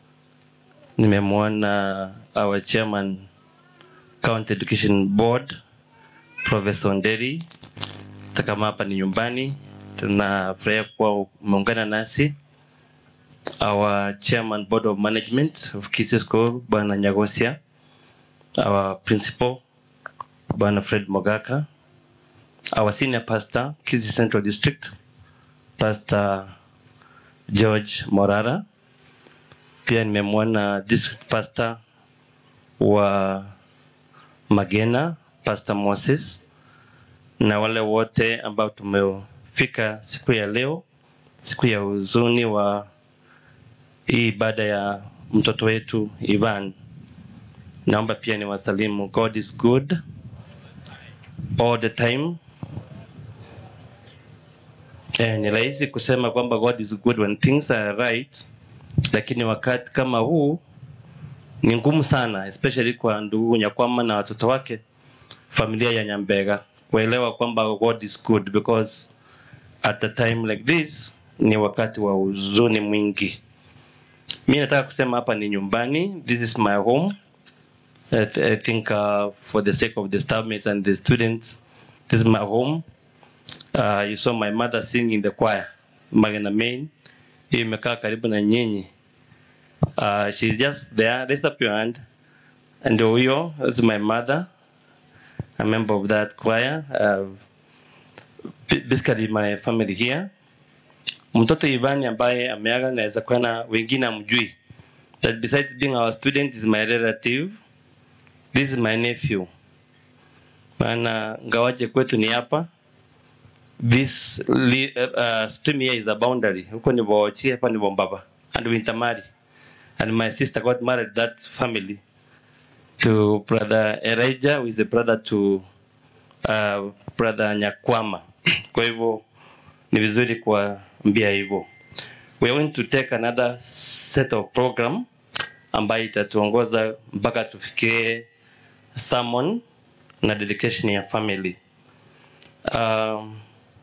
Speaker 6: nimemwona our chairman County Education Board Professor Nderi. Hata kama hapa ni nyumbani, tunafurahia kuwa umeungana nasi. Our chairman board of management of Kisii School Bwana Nyagosia, our principal Bwana Fred Mogaka, our senior pastor Kisii Central District Pastor George Morara. Pia nimemwona district pastor wa Magena Pastor Moses na wale wote ambao tumefika siku ya leo, siku ya huzuni wa hii ibada ya mtoto wetu Ivan. Naomba pia ni wasalimu. God is good
Speaker 12: all the time. Eh, ni rahisi kusema kwamba God is good when things are right, lakini wakati kama huu ni ngumu sana, especially kwa ndugu Nyakwama na watoto wake, familia ya Nyambega kuelewa kwamba God is good because at a time like this ni wakati wa huzuni mwingi. Mi nataka kusema hapa ni nyumbani, this is my home. I, th I think uh, for the sake of the staffmates and the students, this is my home. Uh, you saw my mother sing in the choir, Magana Main. Hiyo imekaa karibu na nyinyi. Uh, she's just there. Raise up your hand. And huyo is my mother, a member of that choir. Uh, b- basically my family here. Mtoto Ivani ambaye ameaga naweza kuwa na wengine amjui. That besides being our student is my relative. This is my nephew. Maana ngawaje kwetu ni hapa. This li, uh, stream here is a boundary. Huko ni Bochi, hapa ni Bombaba. And we intermarry. And my sister got married that family to brother Elijah, who is a brother to uh, brother Nyakwama. Kwa hivyo ni vizuri kuambia hivyo. We are going to take another set of program ambayo itatuongoza mpaka tufikie sermon na dedication ya family. Um,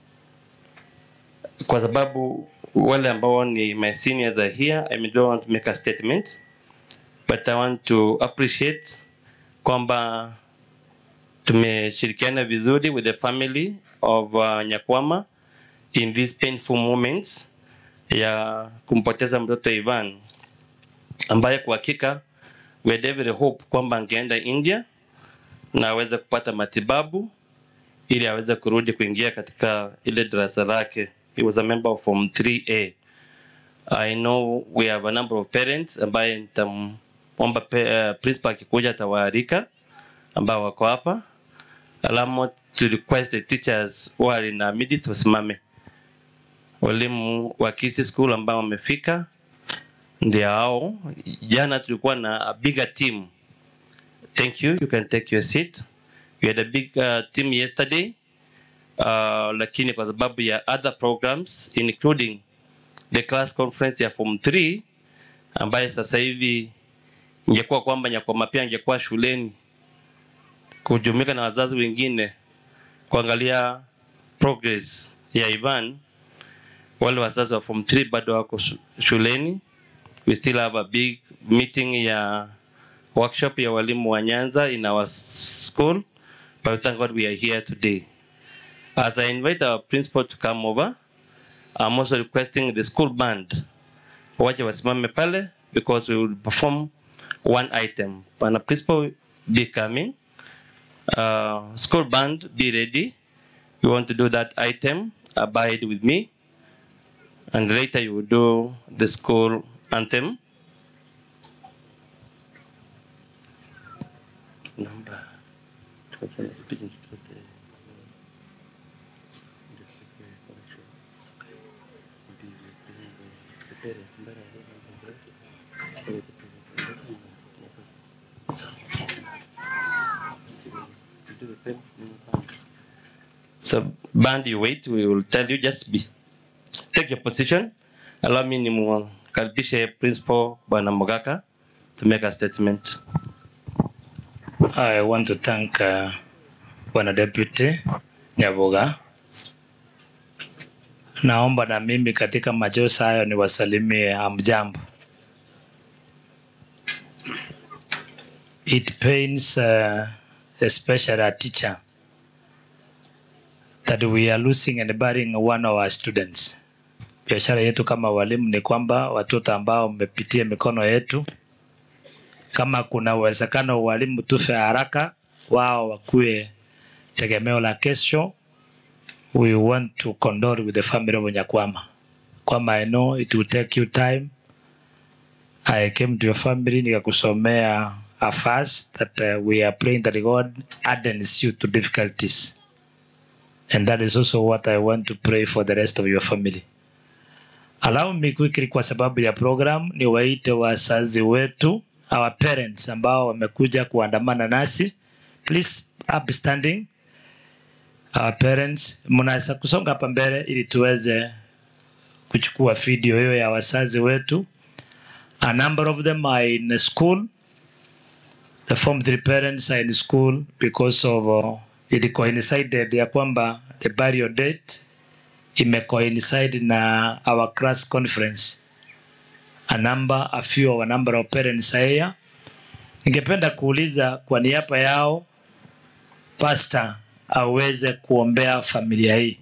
Speaker 12: kwa sababu wale ambao ni my seniors are here, I don't want to make a statement but I want to appreciate kwamba tumeshirikiana vizuri with the family of uh, Nyakwama in these painful moments ya kumpoteza mtoto Ivan ambaye kwa hakika we had every hope kwamba angeenda India na aweze kupata matibabu ili aweze kurudi kuingia katika ile darasa lake. He was a member of Form 3A. I know we have a number of parents ambaye nitamwomba pe- uh, principal akikuja atawaalika ambao wako hapa. Alamo to request the teachers who are in our midst wasimame. Walimu wa Kisi School ambao wamefika ndio hao. Jana tulikuwa na a bigger team. Thank you. You can take your seat. We had a big uh, team yesterday. Uh, lakini kwa sababu ya other programs including the class conference ya form 3 ambaye sasa hivi ingekuwa kwamba Nyakwama pia ingekuwa shuleni kujumuika na wazazi wengine kuangalia progress ya Ivan. Wale wazazi wa form 3 bado wako shu- shuleni. We still have a big meeting ya workshop ya walimu wa Nyanza in our school, but thank God we are here today. As I invite our principal to come over, I'm also requesting the school band waje wasimame pale because we will perform one item. Bana principal be coming. Uh, school band be ready. We want to do that item. Abide with me. And later you will do the school anthem. Number. So band you wait, we will tell you just be take your position. Allow me nimkaribishe principal Bwana Mogaka to make a statement.
Speaker 13: I want to thank uh, Bwana Deputy Nyaboga. Naomba na mimi katika machozi hayo niwasalimie amjambo. It pains uh, especially a teacher that we are losing and burying one of our students. Biashara yetu kama walimu ni kwamba watoto ambao wamepitia mikono yetu kama kuna uwezekano walimu tufe haraka, wao wakuwe tegemeo la kesho. We want to condole with the family of Nyakwama. Kwama I know it will take you time. I came to your family nikakusomea a fast that uh, we are praying that God hardens you to difficulties. And that is also what I want to pray for the rest of your family. Allow me quickly kwa sababu ya program ni waite wazazi wetu our parents ambao wamekuja kuandamana nasi please up standing our parents. Mnaweza kusonga hapa mbele ili tuweze kuchukua video hiyo ya wazazi wetu. A number of them are in school. The form three parents are in school because of uh, it coincided ya kwamba the burial date imecoincide na our class conference. A number, a few of a number of parents are here. Ningependa kuuliza kwa niaba yao pastor aweze kuombea familia hii.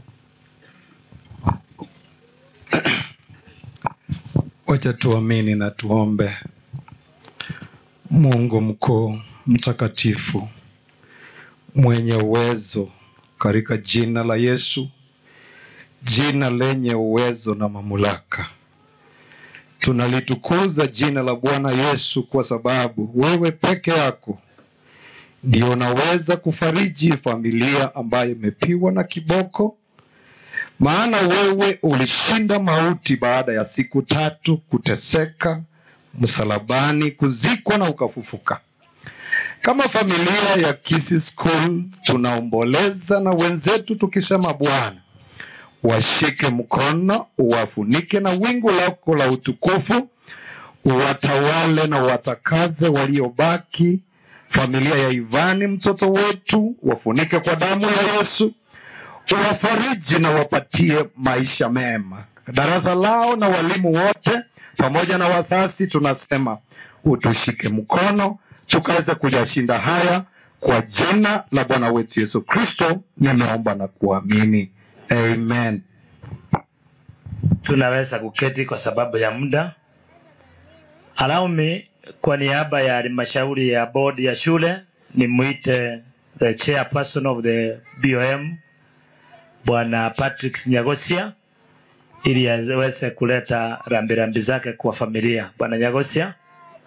Speaker 14: Wacha tuamini na tuombe. Mungu mkuu mtakatifu, mwenye uwezo, katika jina la Yesu, jina lenye uwezo na mamlaka, tunalitukuza jina la Bwana Yesu kwa sababu wewe peke yako ndio unaweza kufariji familia ambayo imepiwa na kiboko maana wewe ulishinda mauti baada ya siku tatu kuteseka msalabani, kuzikwa na ukafufuka. Kama familia ya Kisi School tunaomboleza na wenzetu tukisema, Bwana washike mkono, uwafunike na wingu lako la utukufu, uwatawale na watakaze waliobaki. Familia ya Ivani mtoto wetu wafunike kwa damu ya Yesu uwafariji na wapatie maisha mema. Darasa lao na walimu wote pamoja na wazazi, tunasema utushike mkono tukaweze kuyashinda haya, kwa jina la Bwana wetu Yesu Kristo nimeomba na kuamini, amen.
Speaker 13: Tunaweza kuketi kwa sababu ya muda. Allow me kwa niaba ya halmashauri ya bodi ya shule nimwite the chairperson of the BOM Bwana Patrick Nyagosia ili aweze kuleta rambirambi zake kwa familia. Bwana Nyagosia.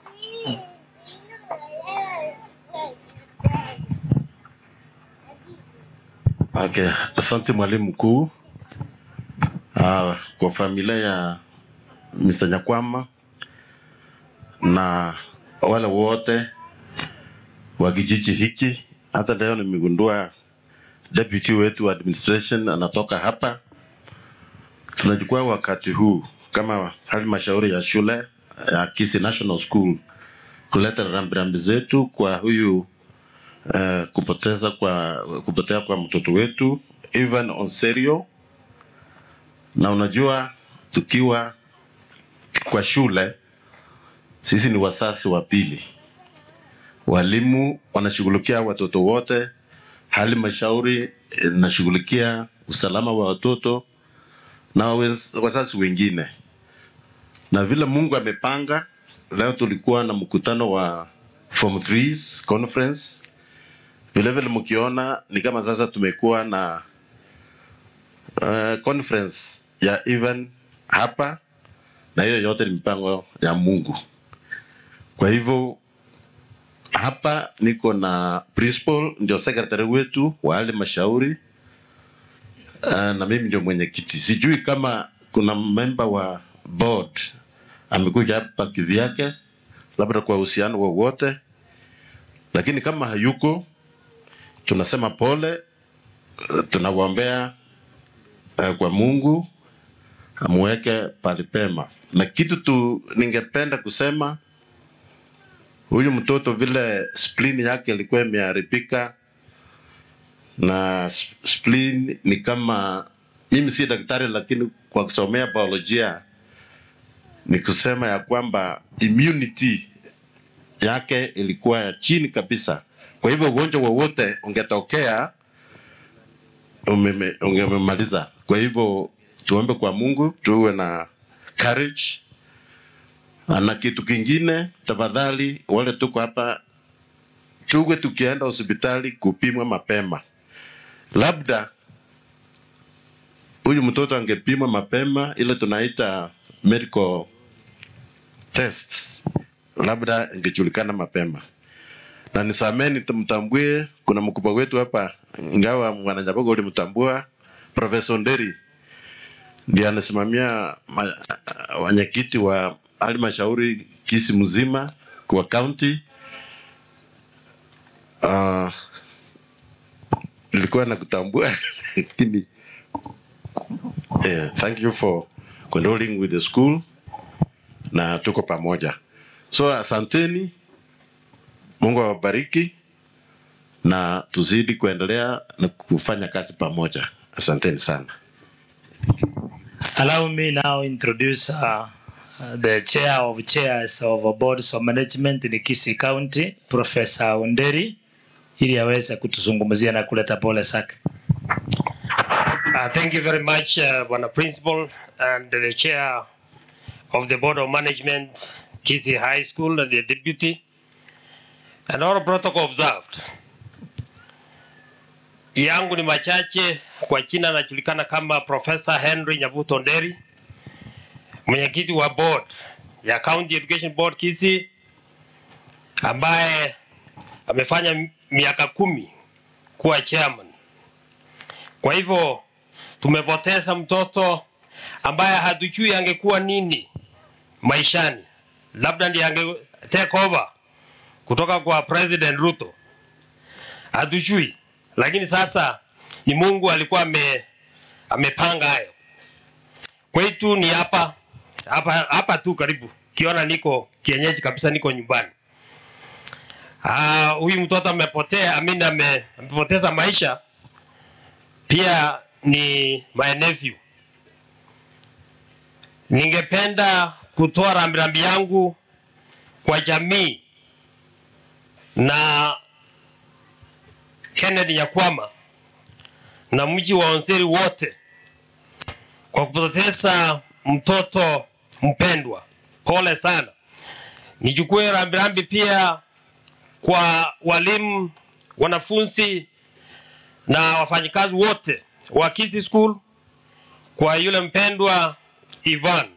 Speaker 15: Okay, asante mwalimu mkuu. Uh, kwa familia ya Mr. Nyakwama na wale wote wa kijiji hiki, hata leo nimegundua deputy wetu wa administration anatoka hapa. Tunachukua wakati huu kama halmashauri ya shule ya Kisii National School kuleta rambirambi zetu kwa huyu uh, kupoteza kwa kupotea kwa mtoto wetu Ivan Onserio, na unajua tukiwa kwa shule sisi ni wasasi wa pili, walimu wanashughulikia watoto wote halmashauri inashughulikia usalama wa watoto na waz- wazazi wengine, na vile Mungu amepanga. Leo tulikuwa na mkutano wa form 3s conference. Vile vile mkiona ni kama sasa tumekuwa na uh, conference ya even hapa, na hiyo yote ni mipango ya Mungu. Kwa hivyo hapa niko na principal ndio secretary wetu wa halmashauri uh, na mimi ndio mwenyekiti. Sijui kama kuna member wa board amekuja hapa kivyake, labda kwa uhusiano wowote, lakini kama hayuko, tunasema pole, uh, tunawaombea uh, kwa Mungu amuweke pali pema, na kitu tu ningependa kusema huyu mtoto vile spleen yake ilikuwa imeharibika na sp- spleen ni kama mimi si daktari lakini kwa kusomea biolojia ni kusema ya kwamba immunity yake ilikuwa ya chini kabisa kwa hivyo ugonjwa wowote ungetokea umeme- ungememaliza kwa hivyo tuombe kwa mungu tuwe na courage na kitu kingine, tafadhali, wale tuko hapa, tuwe tukienda hospitali kupimwa mapema. Labda huyu mtoto angepimwa mapema, ile tunaita medical tests, labda ingejulikana mapema. Na nisameni, tumtambue, kuna mkubwa wetu hapa, ingawa mwananyabogo ulimtambua, Profesa Nderi ndiye anasimamia ma- wenyekiti wa halmashauri Kisii mzima kwa county. Uh, nilikuwa nakutambua lakini yeah, thank you for condoling with the school na tuko pamoja. So asanteni, Mungu awabariki na tuzidi kuendelea na kufanya kazi pamoja. Asanteni sana.
Speaker 13: Allow me now introduce uh, the chair of chairs of boards of management in Kisii County, Professor Onderi, ili aweze kutuzungumzia na kuleta pole zake.
Speaker 16: Uh, thank you very much, uh, Bwana Principal and the Chair of the Board of Management, Kisii High School, and the Deputy, and all protocol observed. Yangu ni machache, kwa jina anajulikana kama Professor Henry Nyabuto Nderi, mwenyekiti wa board ya County Education Board Kisii, ambaye amefanya miaka kumi kuwa chairman. Kwa hivyo tumepoteza mtoto ambaye hatujui angekuwa nini maishani, labda ndiye ange take over kutoka kwa President Ruto, hatujui, lakini sasa ni Mungu alikuwa ame, amepanga hayo. Kwetu ni hapa hapa hapa tu karibu, kiona niko kienyeji kabisa, niko nyumbani. Ah, huyu mtoto amepotea, amini ame, amepoteza maisha pia ni my nephew. Ningependa kutoa rambirambi yangu kwa jamii na Kennedy Nyakwama na mji wa Onseri wote kwa kupoteza mtoto mpendwa. Pole sana. Nichukue rambirambi pia kwa walimu, wanafunzi na wafanyikazi wote wa Kisii School, kwa yule mpendwa Ivan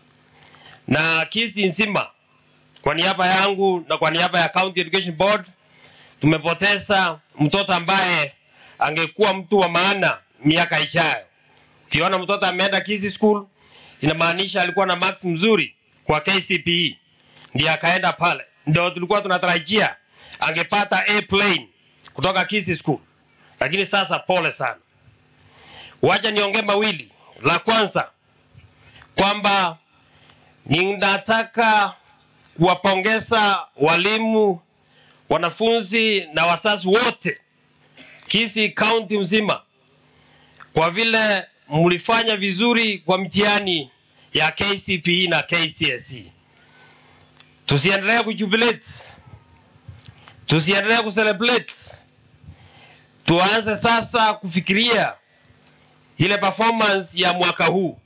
Speaker 16: na Kisii nzima, kwa niaba yangu na kwa niaba ya County Education Board, tumepoteza mtoto ambaye angekuwa mtu wa maana miaka ijayo. Ukiona mtoto ameenda Kisii School, inamaanisha alikuwa na marks mzuri kwa KCPE, ndiye akaenda pale, ndio tulikuwa tunatarajia angepata A plane kutoka Kisii School lakini sasa pole sana. Wacha niongee mawili. La kwanza kwamba ninataka kuwapongeza walimu, wanafunzi na wazazi wote Kisii County mzima kwa vile mlifanya vizuri kwa mtihani ya KCPE na KCSE. Tusiendelee kujubilate, tusiendelee kucelebrate tuanze sasa kufikiria ile performance ya mwaka huu,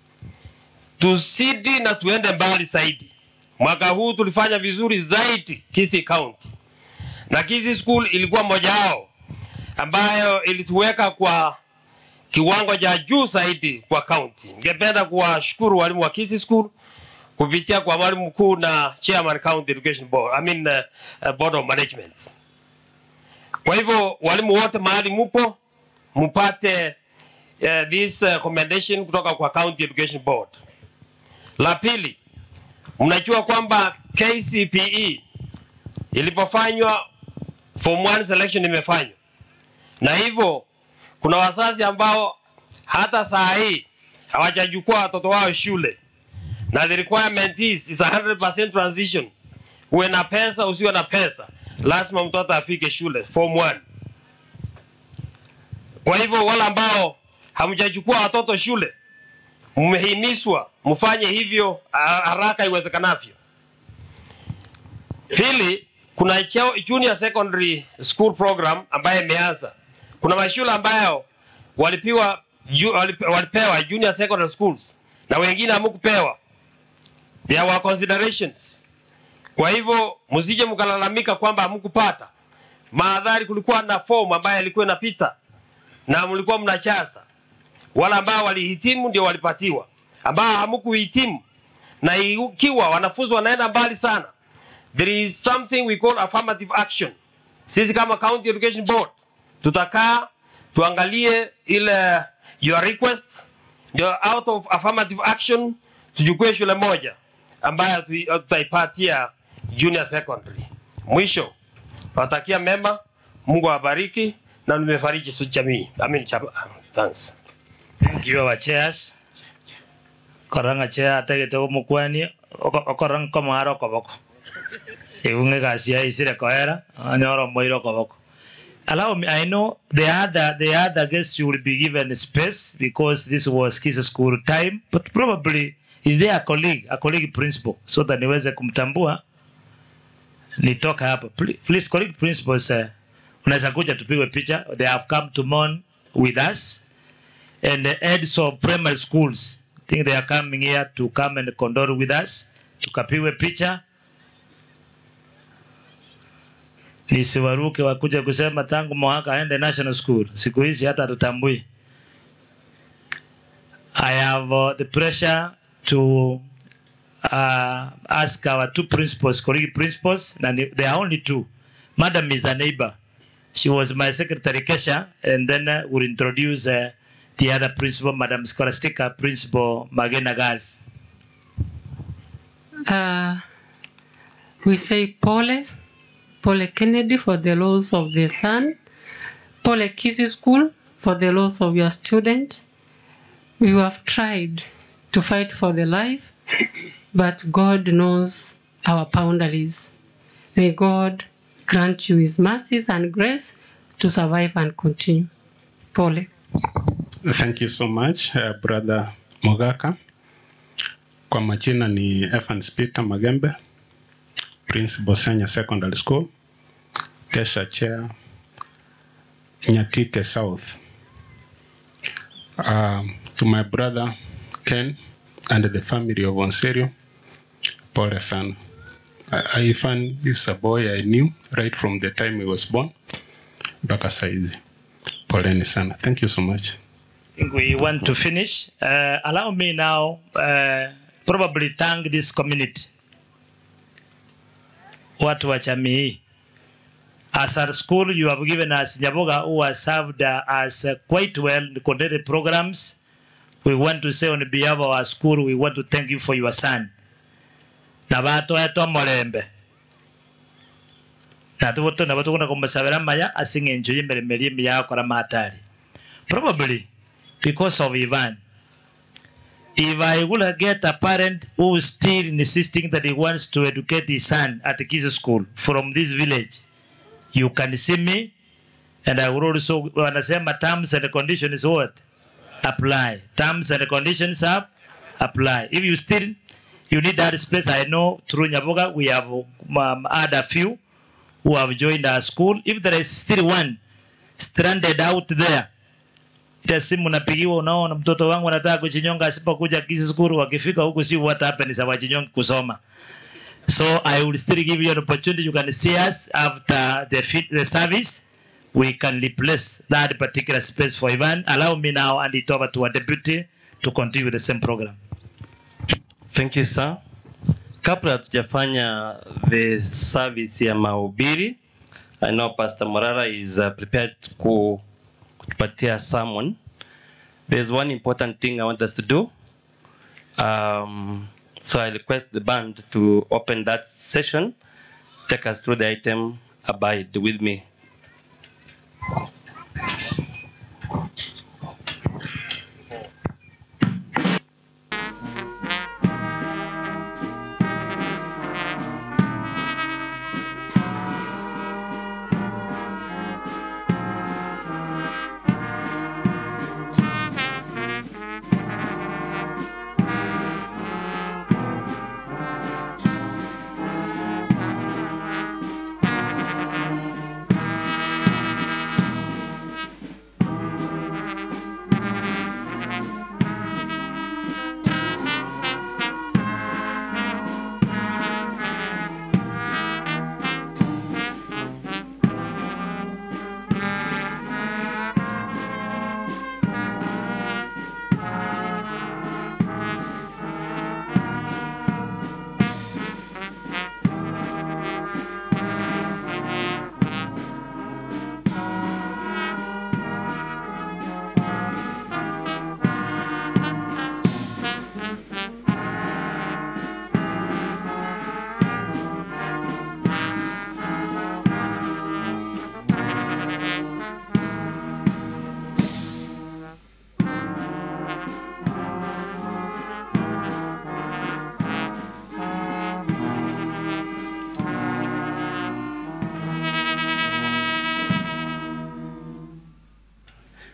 Speaker 16: tusidi na tuende mbali zaidi. Mwaka huu tulifanya vizuri zaidi Kisii County, na Kisii School ilikuwa moja wao ambayo ilituweka kwa kiwango cha juu zaidi kwa county. Ningependa kuwashukuru walimu wa Kisii School kupitia kwa mwalimu mkuu na chairman County Education Board, I mean, uh, uh, Board of Management. Kwa hivyo walimu wote mahali mupo mpate uh, this uh, commendation kutoka kwa County Education Board. La pili, mnajua kwamba KCPE ilipofanywa form 1 selection imefanywa, na hivyo kuna wazazi ambao hata saa hii hawajachukua watoto wao shule, na the requirement is, is 100% transition, uwe na pesa usiwe na pesa lazima mtoto afike shule form 1. Kwa hivyo wale ambao hamjachukua watoto shule, mmehimizwa mfanye hivyo haraka iwezekanavyo. Pili, kuna cheo- junior secondary school program ambayo imeanza. Kuna mashule ambayo walipiwa ju- walip- walipewa junior secondary schools na wengine hamukupewa. There were considerations. Kwa hivyo msije mkalalamika kwamba hamkupata. Maadhari kulikuwa na fomu ambayo ilikuwa inapita na mlikuwa mnachaza. Wale ambao walihitimu ndio walipatiwa, ambao hamkuhitimu na ikiwa wanafunzi wanaenda mbali sana, there is something we call affirmative action. Sisi kama County Education Board tutakaa tuangalie ile your request, ndio out of affirmative action tuchukue shule moja ambayo tu- tutaipatia junior secondary. Mwisho, watakia mema, Mungu awabariki na nimefariji su jamii. Amin chapa. Thanks.
Speaker 13: Thank you our chairs. Korang acha atagete umukwani okorang komaro koboko. Iunge kasia isire koera anyoro moiro koboko. Allow me, I know the other the other guests will be given space because this was kids school time, but probably is there a colleague, a colleague principal so that niweze kumtambua nitoka hapa. Please, please colleague principals, uh, unaweza kuja tupigwe picha. They have come to mourn with us and the heads of primary schools. I think they are coming here to come and condole with us. Tukapigwe picha. Nisiwaruke wakuja kusema tangu mwaka aende national school. Siku hizi hata tutambui. I have uh, the pressure to uh, ask our two principals, colleague principals, and there are only two. Madam is a neighbor. She was my secretary, Kesha, and then uh, we'll introduce uh, the other principal, Madam Scholastica, Principal Magena Girls.
Speaker 17: Uh, we say Pole, Pole Kennedy for the loss of the son, Pole Kisi School for the loss of your student. We have tried to fight for the life, but God knows our boundaries. May God grant you His mercies and grace to survive and continue. Pole.
Speaker 18: Thank you so much, uh, Brother Mogaka. Kwa majina ni Evans Peter Magembe, Principal Senior Secondary School, Kesha Chair, Nyatike South. Um, to my brother Ken and the family of Onserio, pole sana. I- Ivan is a boy I knew right from the time he was born mpaka saizi. Poleni sana. Thank you so much.
Speaker 13: I think we want to finish. Uh, allow me now, uh, probably thank this community, watu wa jamii hii. As our school, you have given us Nyaboga, who has served uh, us uh, quite well in the coordinated programs. We want to say on behalf of our school, we want to thank you for your son. Na bato eto molembe. Na tubuto na bato kuna kumbasabira maya asinge njo yimbere meri ya kora matari. Probably because of Ivan. If I would get a parent who is still insisting that he wants to educate his son at the kids school from this village, you can see me and I will also wanasema terms and conditions what apply terms and conditions up apply if you still you need that space I know through Nyaboga we have um, had a few who have joined our school if there is still one stranded out there ile simu napigiwa, unaona mtoto wangu anataka kujinyonga, asipokuja kisi skuru, wakifika huku si what happens hawajinyongi kusoma. So I will still give you an opportunity. You can see us after the, fit, the service. We can replace that particular space for Ivan. Allow me now and it over to our deputy to continue with the same program.
Speaker 12: Thank you sir. Kabla hatujafanya the service ya mahubiri, I know Pastor Morara is uh, prepared ku kutupatia sermon. There's one important thing I want us to do. Um, so I request the band to open that session, take us through the item, abide with me.
Speaker 4: Thank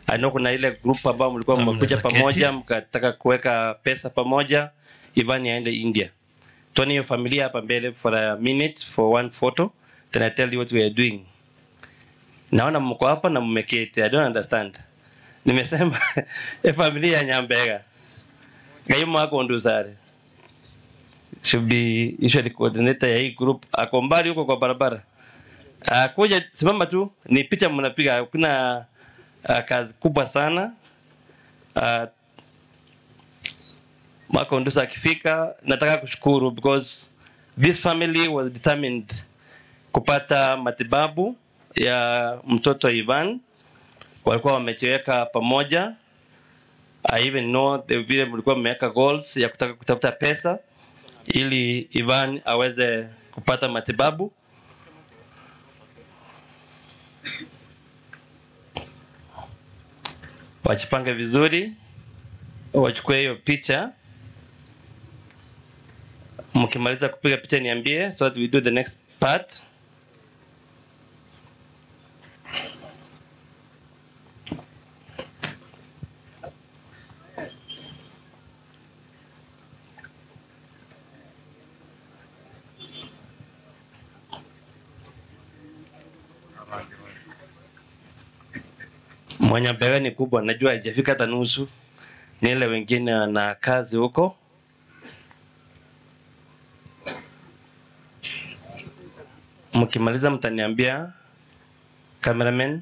Speaker 12: I know kuna ile group ambao mlikuwa
Speaker 6: Na
Speaker 12: mmekuja
Speaker 6: mnaweza
Speaker 12: pamoja
Speaker 6: keti.
Speaker 12: mkataka kuweka pesa pamoja Ivan aende India. Tuone hiyo familia hapa mbele for a minute for one photo then I tell you what we are doing. Naona mko hapa na mmeketi. I don't understand. Nimesema e familia ya Nyambega. Ngayo mwako ndusare. Should be usually coordinator ya hii group. Ako mbali huko kwa barabara. Uh, kuja simama tu ni picha mnapiga kuna uh, kazi kubwa sana uh, Marco Ndusa akifika nataka kushukuru because this family was determined kupata matibabu ya mtoto Ivan walikuwa wamechiweka pamoja I even know the vile mlikuwa mmeweka goals ya kutaka kutafuta pesa ili Ivan aweze kupata matibabu wajipange vizuri, wachukue hiyo picha. Mkimaliza kupiga picha niambie, so that we do the next part. Mwenye mbele ni kubwa, najua haijafika hata nusu. Ni ile wengine na kazi huko. Mkimaliza mtaniambia cameraman.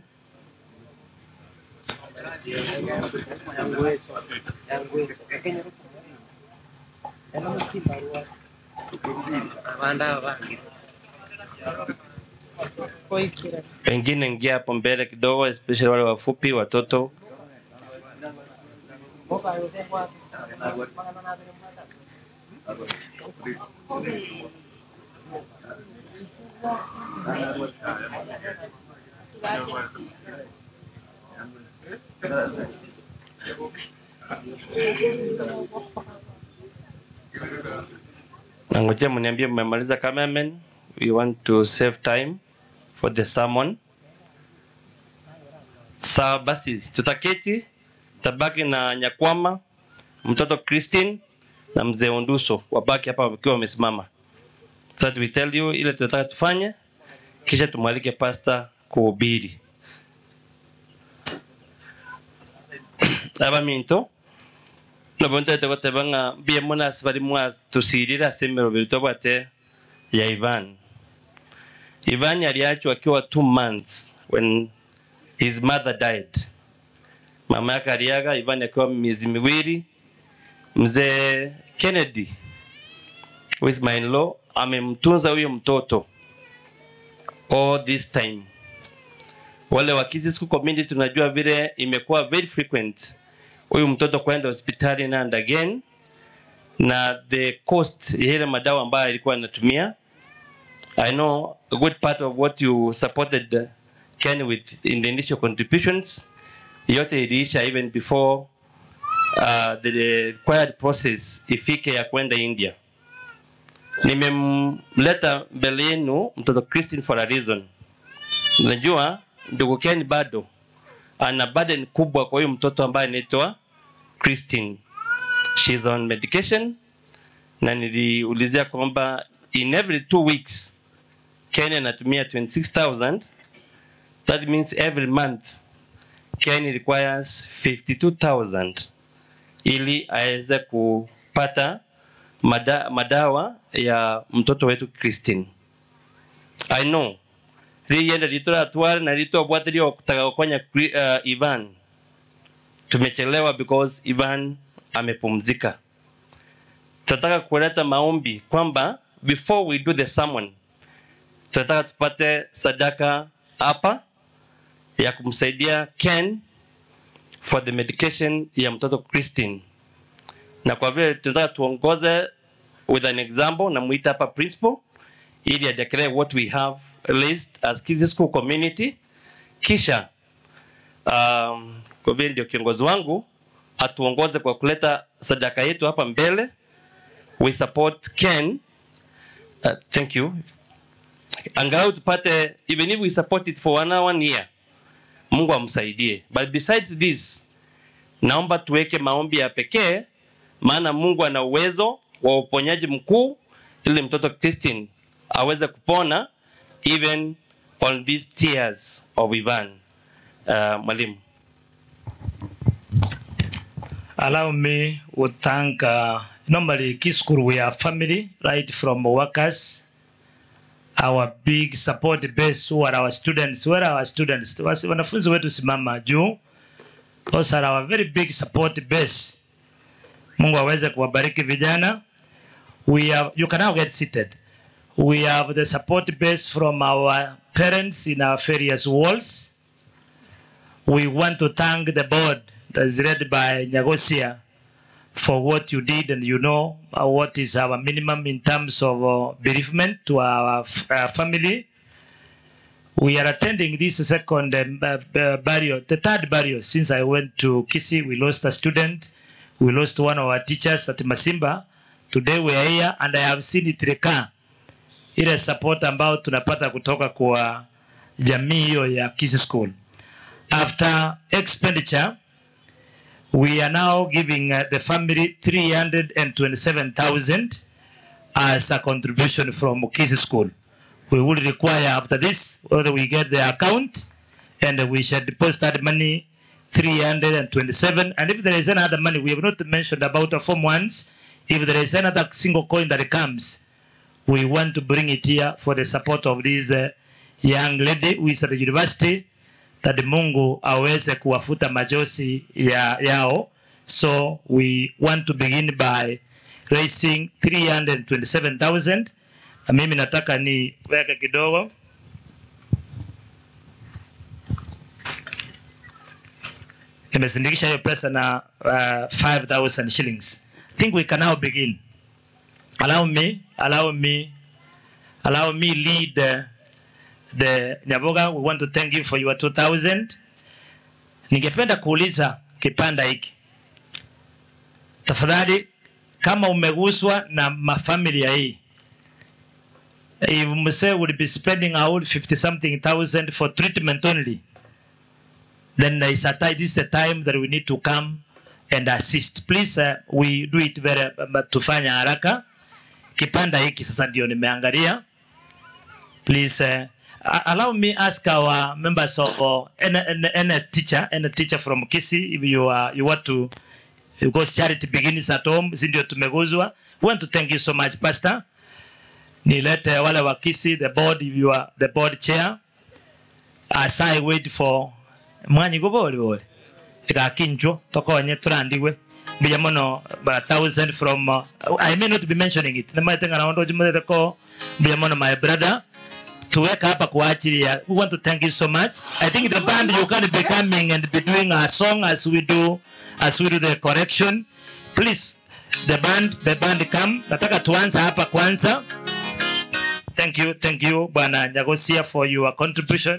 Speaker 12: Wengine ingia hapo mbele kidogo, especially wale wafupi, watoto. Nangojea mniambie mmemaliza cameraman. We want to save time for the sermon. Sawa basi, tutaketi tabaki na Nyakwama, mtoto Christine na mzee Onduso wabaki hapa wakiwa wamesimama. So that we tell you ile tunataka tufanye, kisha tumwalike pastor kuhubiri. aba minto nabonte tegotebanga mbia muna sibari mwa tusirira semero birito bwate ya Ivan. Ivan aliachwa akiwa two months when his mother died. Mama yake aliaga, Ivan akiwa miezi miwili. Mzee Kennedy who is my in-law amemtunza huyo mtoto all this time. Wale wa Kisii School community tunajua vile imekuwa very frequent huyu mtoto kwenda hospitali na and again, na the cost ya ile madawa ambayo alikuwa anatumia I know a good part of what you supported uh, Ken with in the initial contributions yote iliisha even before uh, the required process ifike ya kwenda India. Nimemleta mbele yenu mtoto Christine for a reason. Najua ndugu Ken bado ana burden kubwa kwa huyu mtoto ambaye anaitwa Christine. She's on medication na niliulizia kwamba in every two weeks Kenya anatumia 26,000 that means every month Kenya requires 52,000 ili aweze kupata mada, madawa ya mtoto wetu Christine. I know riyenda ritora tware na rito bwate rio kutaka kukonya uh, Ivan tumechelewa because Ivan amepumzika. Tunataka kuleta maombi kwamba before we do the sermon tunataka tupate sadaka hapa ya kumsaidia Ken for the medication ya mtoto Christine, na kwa vile tunataka tuongoze with an example, na muita hapa principal ili adeclare what we have list as Kisii School community, kisha um, kwa vile ndio kiongozi wangu atuongoze kwa kuleta sadaka yetu hapa mbele. We support Ken. Uh, thank you. Angalau tupate even if we support it for one, one year Mungu amsaidie. But besides this, naomba tuweke maombi ya pekee, maana Mungu ana uwezo wa uponyaji mkuu, ili mtoto Christine aweze kupona even on these tears of Ivan. Uh, mwalimu.
Speaker 13: allow me to thank uh, normally Kids School we are family right from workers our big support base who are our students where are our students Wasi- wanafunzi wetu simama juu those are our very big support base Mungu aweze kuwabariki vijana we have you can now get seated we have the support base from our parents in our various walls we want to thank the board that is led by Nyagosia for what you did, and you know uh, what is our minimum in terms of uh, bereavement to our f- uh, family. We are attending this second um, uh, uh, burial, the third burial since I went to Kisi. We lost a student, we lost one of our teachers at Masimba. Today we are here, and I have seen it recur ile support ambayo tunapata kutoka kwa jamii hiyo ya Kisi School. After expenditure, we are now giving uh, the family 327,000 as a contribution from Kisi School. We will require after this, whether we get the account and we shall deposit that money 327. And if there is any other money, we have not mentioned about the form ones. If there is another single coin that comes, we want to bring it here for the support of this uh, young lady who is at the university that Mungu aweze kuwafuta majosi ya, yao. So we want to begin by raising 327,000. Na mimi nataka ni weke kidogo. Nimesindikisha hiyo pesa na uh, 5,000 shillings. I think we can now begin. Allow me, allow me, allow me lead uh, the Nyaboga, we want to thank you for your 2000. Ningependa kuuliza kipanda hiki, tafadhali, kama umeguswa na mafamilia hii, if mse would be spending a whole 50 something thousand for treatment only, then there is a time, this is the time that we need to come and assist. Please, uh, we do it very, uh, tufanya haraka. Kipanda hiki sasa ndio nimeangalia. Please, uh, a- allow me ask our members of uh, any, any, any teacher, any teacher from Kisi, if you are, you want to, because charity begins at home, si ndio tumeguzwa. We want to thank you so much, Pastor. Nilete wale wa Kisi, the board, if you are the board chair, as I wait for mwanyi guboli boli. Ikakinjwo, tokonye turandiwe. Bija mono, ba thousand from, uh, I may not be mentioning it. Namaitenga na ondo jumwe ko, bija mono my brother tuweka hapa kwa ajili ya we want to thank you so much i think the band you can be coming and be doing a song as we do as we do the correction please the band the band come nataka tuanze hapa kwanza thank you thank you bwana nyagosia for your contribution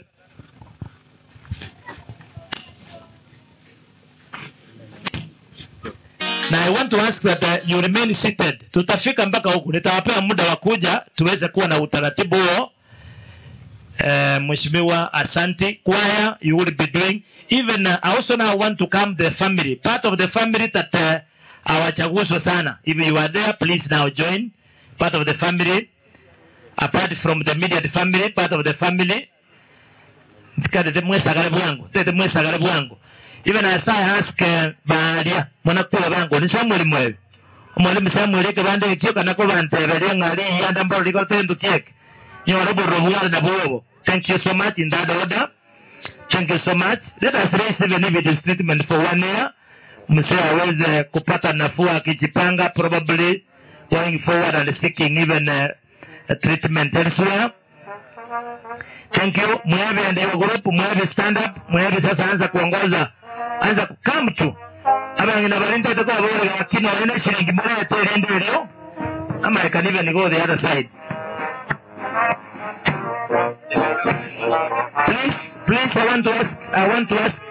Speaker 13: na I want to ask that uh, you remain seated. Tutafika mpaka huku, nitawapea muda wa kuja tuweze kuwa na utaratibu huo. Uh, Mheshimiwa Asanti choir you will be doing even uh, I also now want to come the family part of the family that uh, hawachaguswa sana if you are there please now join part of the family apart from the immediate family part of the family tikatete mwesagale bwangu tete mwesagale bwangu even as I ask uh, baria mwanakula bangu ni samweli mwewe omwalimu samweli ke bande kyo kana ko bantebere ngali yanda mbalo liko tendu kiek nyora borro buwar na bobo thank you so much in that order thank you so much let us raise even if it is treatment for one year msee aweze kupata nafuu akijipanga probably going forward and seeking even uh, treatment elsewhere thank you mweve ndio group mweve stand up mweve sasa anza kuongoza anza kukam tu abangina barinda toko abore wakino ene shilingi moja tere ndio leo ama I can even go the other side please please I want to ask I want to ask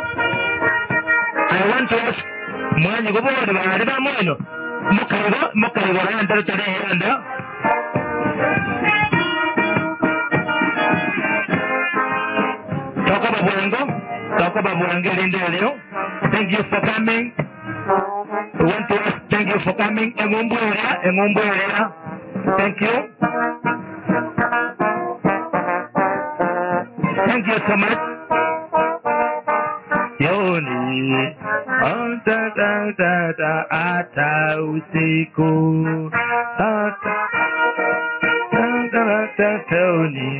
Speaker 13: I want to ask mwanyi gubore bari ba mwino mukaribo mukaribo randa tare randa toko
Speaker 19: Tokoba Bwango, Tokoba Bwango Lindelio. Thank you for coming. We want to ask, thank you for coming. Engumbu area, Engumbu area. Thank you. Thank you so much. Yoni, ata ta ta ta ata usiku, ata ta ta ta toni.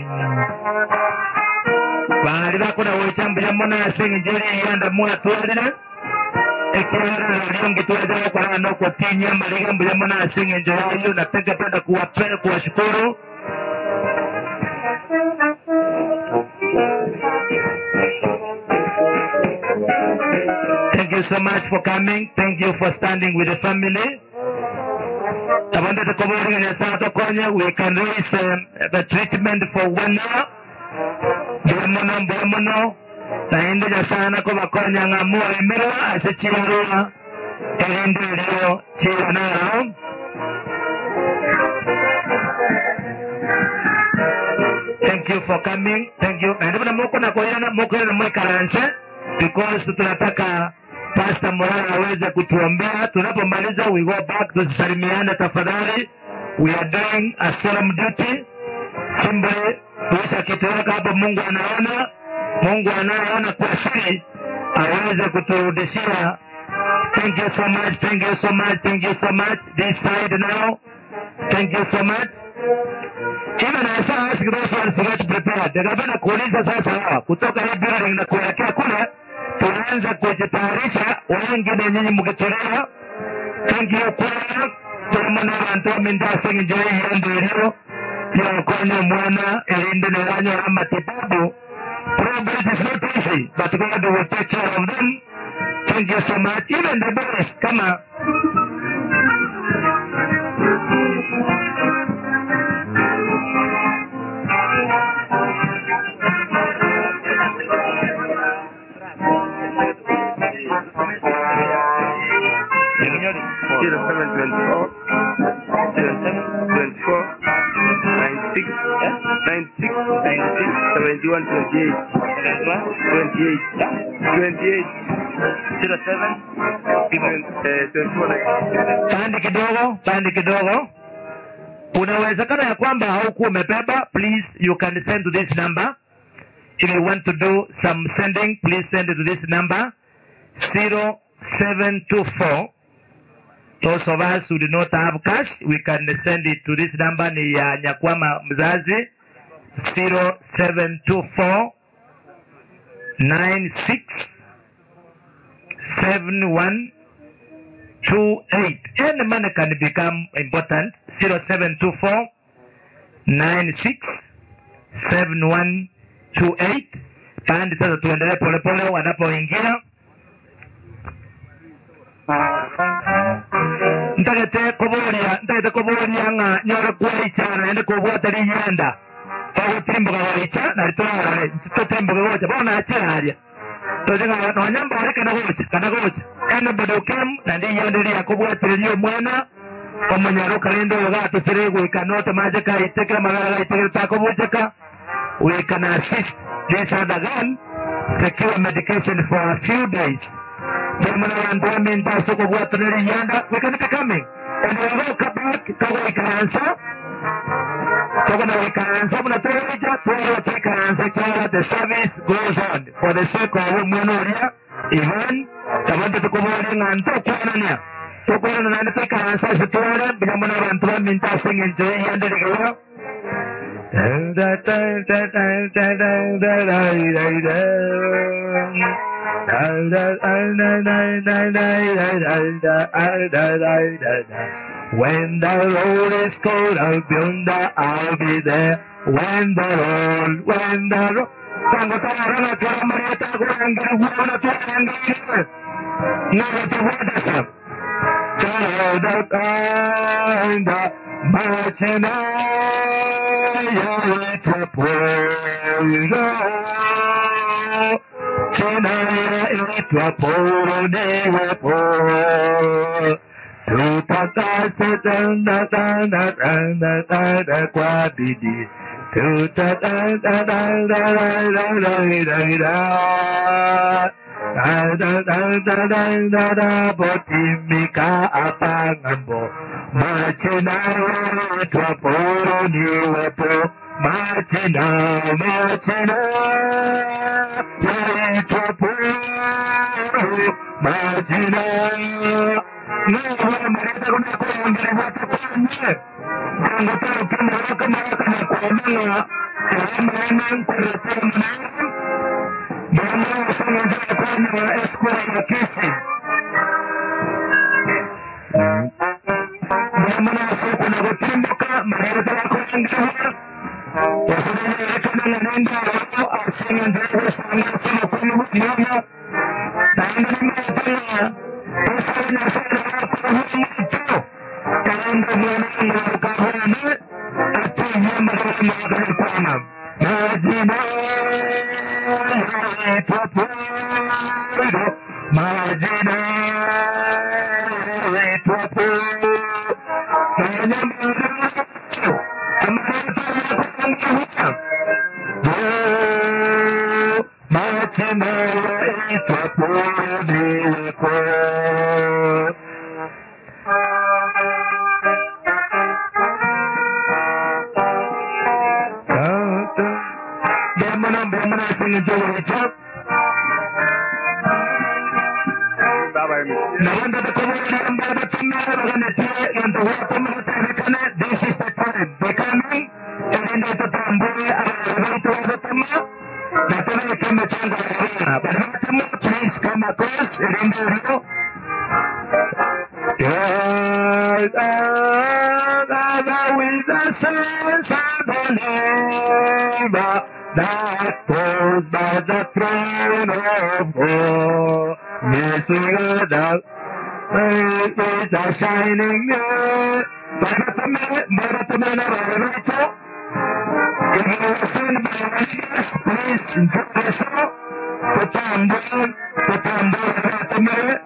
Speaker 19: Bari bakora wechambira mona yasinga jeri yanda mwa tuadira. Ekiara liongi tuadira kwa ano kwa tinya maliga mbira mona yasinga jeri yo nataka penda kuwapenda kuwashukuru. Thank you so much for coming. Thank you for standing with the family. Tabanda tukobori na sana tokonya. We can raise um, the treatment for one year. Bulamono bulamono. Naende ja sana ko bakonya ngamua emerwa ase chirarua. Erinde lio chiranaro. Thank you for coming. Thank you. Na ndio moko na koyana moko na mwekaranse because tunataka Pastor Morana aweze kutuombea tunapomaliza. We go back, tusisalimiane tafadhali. We are doing a solemn duty. Simba tuisha kitoweka hapo, Mungu anaona, Mungu anayeona kwa siri aweze kuturudishia. Thank you so much, thank you so much, thank you so much. This side now. Thank you so much. Even I saw ask those ones to get prepared. Nikapenda kuuliza sasa hawa kutoka hii building na kuelekea kule, tunaanza kujitayarisha, wengine nyinyi mkitolewa. Thank you kwaya tulimona abantu mindasing njoi yende ilio yokonya mwana elinde neranyo ya matibabu. Progress is not easy, but God will take care of them. Thank you so much. Even the boys, kama
Speaker 20: Signori, 0724 0724 96 96 96 71 28 28 28 07
Speaker 19: pande kidogo, pande kidogo. Kuna uwezekano ya kwamba haukuwa umebeba. Please, you can send to this number. If you want to do some sending, please send it to this number 0724. Those of us who do not have cash, we can send it to this number ni ya Nyakwama mzazi 0724 96 71 28. Any money can become important. 0724 96 7128. Pande sasa tuendelee polepole wanapoingia. ntagete kuburia ntagete kuburia nga nyora kwaichana ende kubwata linyenda twagutimbuka waicha na litwara tutimbuka gocha bona achiraria tojenga nonyamba wale kana gocha kana gocha ene bado kem na ndi yende lia kubwatiria mwana omunyaro kalendo yoga tusire gwika note maje ka iteke magara ga iteke ta kubujeka we can assist this other girl secure medication for a few days Termina eventualmente a soko bwata na liyanda we can be coming and we will come back kago ikaanza kago na ikaanza muna tuwaja tuwaja ikaanza kiwa the service goes on for the sake of mwana ulia Ivan tabanda tukubuli nganto kwanania tukwana na nanda ikaanza situwale bila mwana abantu baminta singe enjoy yanda ligawa When the road is cold, I'll be on the, I'll be there. When the road, when the road, cuando te agarran la tierra, María, te agarran, que no puedo, te agarran, no te puedes hacer. Child of kind, marching on, it's a pueblo. Chenaya, it's a pueblo, de pueblo. Tutata se tanda tanda tanda tanda kwa bidi tuta da da da da da da da da da da da da da da da da botimika apangambo machina wetu poroni wepo machina machina wetu poro machina Nawa marita kuna kuongea watu kwenye Jango tano kama waka mawaka na kuamana Kama wana kuretea mwana Jamaa wasanga njaa kwenye wa escort ya kesi Jamaa wasoko na kutimbuka Marita wako wangawa Wasanga yakana na nenda wao Asanga njaa wasanga sama kwenye mwana Taanda ni mwana Pasanya sana wako mwana Kaenda mwana wakahana Ati nyama kama wakahana Majina Twapudo Majina Twapudo Kanyamara Amarata Yakwangahuta Majina Twapudo Bemana bemana singing to each other. Nawanda the community and by the tomorrow and the tea and the water community this is the time. They coming and in the tamboy and the way to the tama. That's why I came to change the arena. But the tama please come across and in the rio. Yeah, uh, with the sense of the labor that goes by the throne of God. Yes, we are the light is a shining light. Bharatame, Bharatame, Bharatame. If you listen by Jesus, please enjoy the show. Put on down, put on down, Bharatame.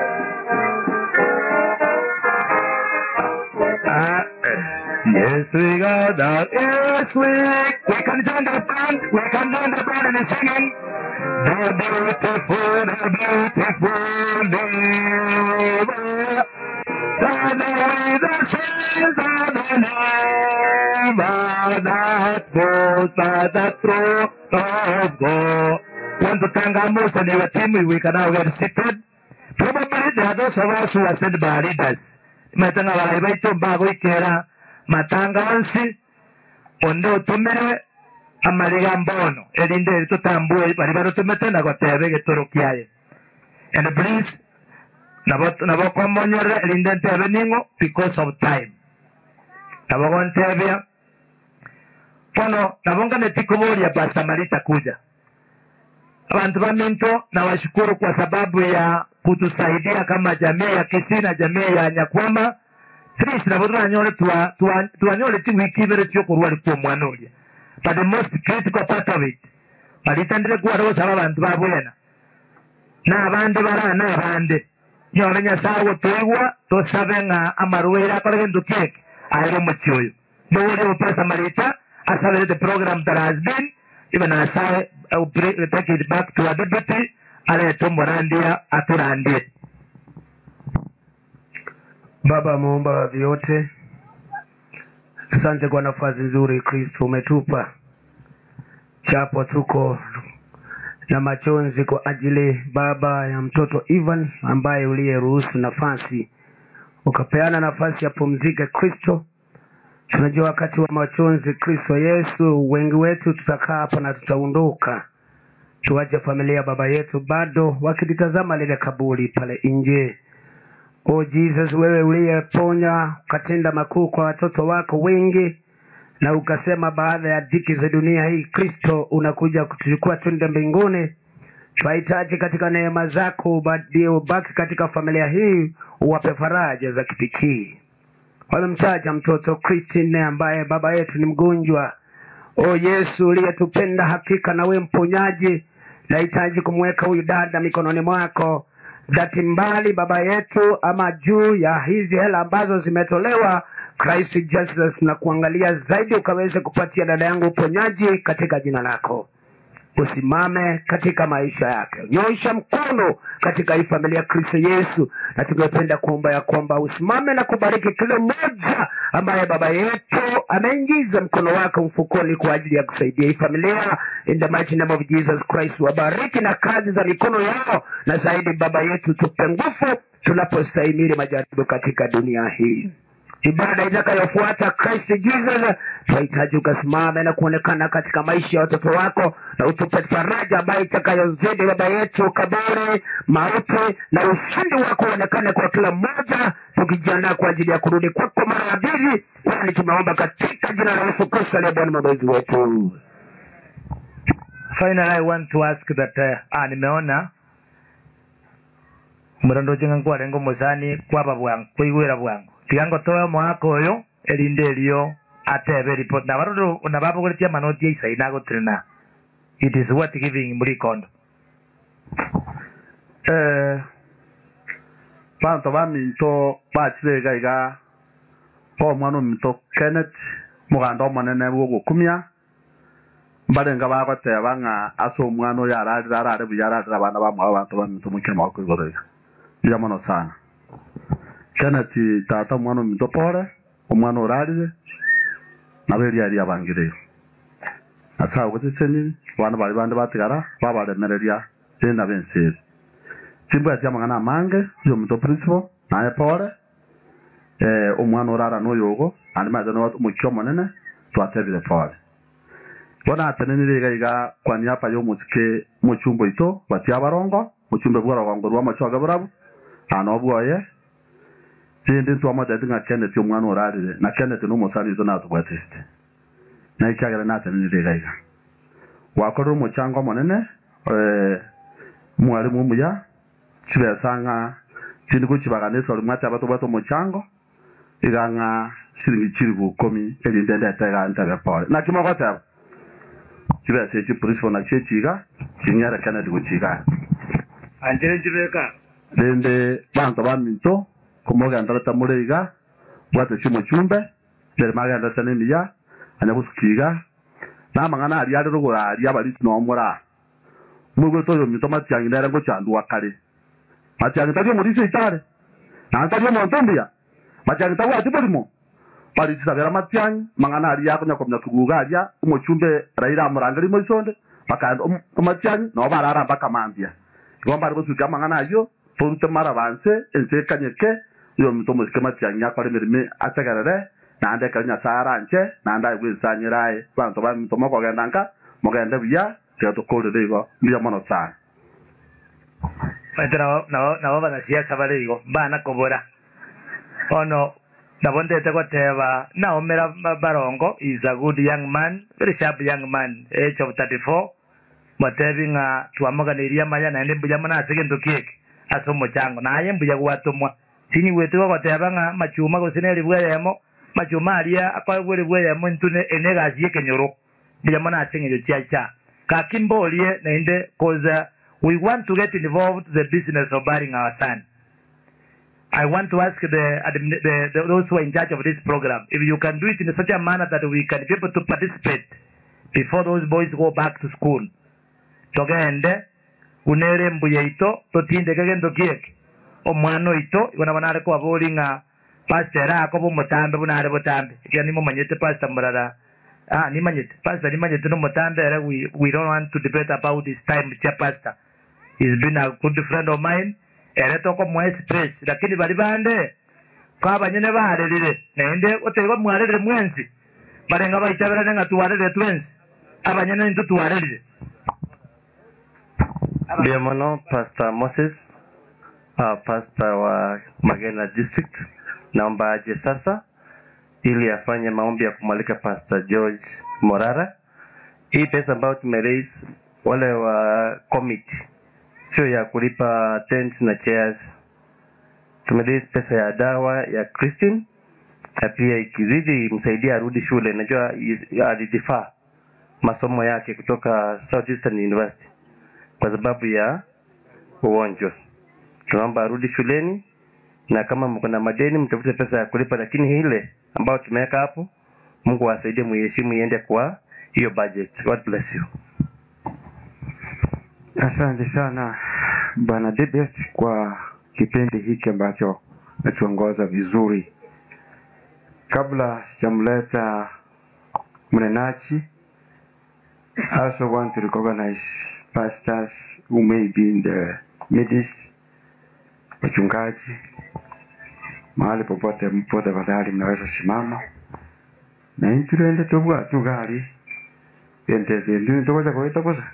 Speaker 19: Ah, Yes, we got that. Yes, we we can join the band. We can join the band and singing. The beautiful, the beautiful neighbor. The way the saints of the neighbor that goes by the throne of God. Want to thank our most and our team. We can now get seated. Probably there are those of us who are sent by leaders. Matanga walaibaitu mbago ikera matanga wansi onde utumirwe amariga mbono erinde tutambue bari barutumete nagotebe gitoro kiaye and please nabo nabo kwamonyora erinde ntebe ningo because of time nabo gontebia pono nabo nganeti kuburia pastor marita kuja abantu ba minto nawashukuru kwa sababu ya kutusaidia kama jamii ya Kisii na jamii ya Nyakwama Please nabo twanyole twa twa twanyole ti wiki ibere cyo kurwa liko mwana ulia but the most critical part of it balitandire kuwa rosa abantu babwena n'abandi bara n'abandi nyone nyasawo tuigwa tusabe nga amarwera akorege ndukeke ayiro mukyoyo nowuli upasa marita asabere the program that has been even asabe uh, bring- take it back to a deputy alete umurandia aturandie
Speaker 20: Baba muumba wa vyote, asante kwa nafasi nzuri Kristo umetupa, japo tuko na machozi kwa ajili Baba ya mtoto Ivan ambaye uliyeruhusu nafasi ukapeana nafasi ya pumzike. Kristo, tunajua wakati wa machozi, Kristo Yesu, wengi wetu tutakaa hapa na tutaondoka, tuache familia baba yetu bado wakilitazama lile kaburi pale nje. O Jesus, wewe uliyeponya ukatenda makuu kwa watoto wako wengi, na ukasema baada ya dhiki za dunia hii, Kristo unakuja kutuchukua twende mbinguni. Twahitaji katika neema zako ubadie, ubaki katika familia hii, uwape faraja za kipekee. Wamemtaja mtoto Christine ambaye baba yetu ni mgonjwa. O Yesu uliyetupenda hakika na we mponyaji, nahitaji kumweka huyu dada mikononi mwako dhati mbali baba yetu, ama juu ya hizi hela ambazo zimetolewa Christ Jesus na kuangalia zaidi ukaweze kupatia dada yangu uponyaji katika jina lako. Usimame katika maisha yake, nyosha mkono katika hii familia ya Kristo Yesu, na tungependa kuomba ya kwamba usimame na kubariki kila mmoja ambaye baba yetu ameingiza mkono wake mfukoni kwa ajili ya kusaidia hii familia. In the mighty name of Jesus Christ, wabariki na kazi za mikono yao, na zaidi baba yetu, tupe nguvu tunapostahimili majaribu katika dunia hii ibada itakayofuata Christ Jesus, tunahitaji ukasimame na kuonekana katika maisha ya watoto wako, na utupe faraja ambayo itakayozidi baba yetu kaburi, mauti na ushindi wako uonekane kwa kila mmoja, tukijiandaa kwa ajili ya kurudi kwako mara ya pili, kwani tumeomba katika jina la Yesu Kristo aliye Bwana mwokozi wetu.
Speaker 19: Finally, I want to ask that uh, ah, nimeona murandoje ngwa rengo musani kwaba bwangu kwigwira bwangu tigango toyo mwaka uyu erinde erio atebe report na barodo na babogoretia manoti ya isai na gutrina it is what giving muri kondo
Speaker 21: eh bantu baminto bakirega iga omwana ominto kenneth muganda omonene bwa ogokumia mbarenga bagoteba ng'a ase omwana oyo ararire arare buya ararire abana bamwabo bantu baminto mokema wako igoro iga buya mono sana kenneth tata omwana ominto pore omwana orarire nabo eriari abangireyo ase abo goseseniri abana bari bande batigara babaremereria renda benseri chimbwati amang'ana amange oyo ominto principal naye pore eh, omwana orara noyo ogo ande maete no omokia omonene twatebire pore bona atenenire iga iga kwa niaba ya omosike mochumba ito batia abarongo mochumbe bwa rogongo rwa machoge burabu ano bwoye rindi ntwamotete ng'a kenneth omwana orarire na kenneth na omosani oito natobwatisite na ikiagera natenenire iga iga wakorire omochango omonene eh, mwarimu omuya chibesa ng'a tindi gochibagana esori mwate abatobwate omochango iga ng'a siringi chiribu ikomi erinde ndete iga ntebe pore naki mogoteba chibesa echi principal nakio echiga ching'ere kenneth gochiga
Speaker 19: anjere njibeka
Speaker 21: rindi banto baminto komogenderete muri iga bwate cia omochumbe mbere magenderete na emiya anya gosukiga namang'ana aria are rogoraria abarisi nomora mwigwete oyo minto matiang'i nere ngochandwa kare matiang'i tari omorisi eitare naende tari omonto mbuya matiang'i tabwati borimo barisi sabera matiang'i mang'ana aria akonya komya kiguga aria omochumbe raira amorangeri moisonde bakaenda omatiang'i nabo barara mpaka mambia igo mbare gosukia amang'ana ario torute mara banse ense ekanyeke oyo ominto omosike matiang'i akore emereme ategerere naende ekero nyasaye aranche naende aigwe ensanyere aye banto baminto mokogenda nka mogende buya tiga tokorire igo buya mono sana
Speaker 19: Maite nabo nabo nabo banasiasa bare igo bana kobora ono nabo ndete goteba naomera ba- barongo is a good young man very sharp young man age of 34 motebi ng'a twamoganirie amaya naende mbuya muna ase gento kieke ase omochango naye mbuya gwatomwa tini gwetigo goteba ng'a machuma gose neri bweyemo machuma aria akoebwere bweyemo ntune ene egasi ekenyoro mbuya muna ase eng'encho chiacha kaki mborie naende cause uh, we want to get involved the business of burying our son I want to ask the, admin- the, the those who are in charge of this program if you can do it in such a manner that we can be able to participate before those boys go back to school. Togende unere mbuye ito totindeke gento kieke omwana oito igo nabo nare kwabori ng'a pastor ako bomotambe bunare botambe ikia nimomanyete pastor murara ah nimanyete pastor nimanyete nomotambe ere we, we don't want to debate about his time chia pastor he's been a good friend of mine ere tokomwa express lakini bari bande kabanyene barerire naende oteba mwarerire mwensi barenga baitabera nga twarerire twensi abanyene nto twarerire
Speaker 12: Ndio mono Pastor Moses uh, pastor wa Magena District, naomba aje sasa ili afanye maombi ya kumwalika Pastor George Morara. Hii pesa ambayo tumeraise wale wa committee sio ya kulipa tents na chairs. Tumeraise pesa ya dawa ya Christine na pia ikizidi imsaidia arudi shule. Najua is- alidifaa masomo yake kutoka Southeastern University kwa sababu ya ugonjwa. Tunaomba arudi shuleni, na kama mko na madeni mtafute pesa ya kulipa, lakini ile ambayo tumeweka hapo. Mungu awasaidie muheshimu iende kwa hiyo budget. God bless you.
Speaker 2: Asante sana Bwana Debet kwa kipindi hiki ambacho natuongoza vizuri. Kabla sijamleta mnenaji, I also want to recognize pastors who may be in the midst, wachungaji mahali popote mpo, tafadhali mnaweza simama na intulende tubwa tugali ende ende tukoza koita kosa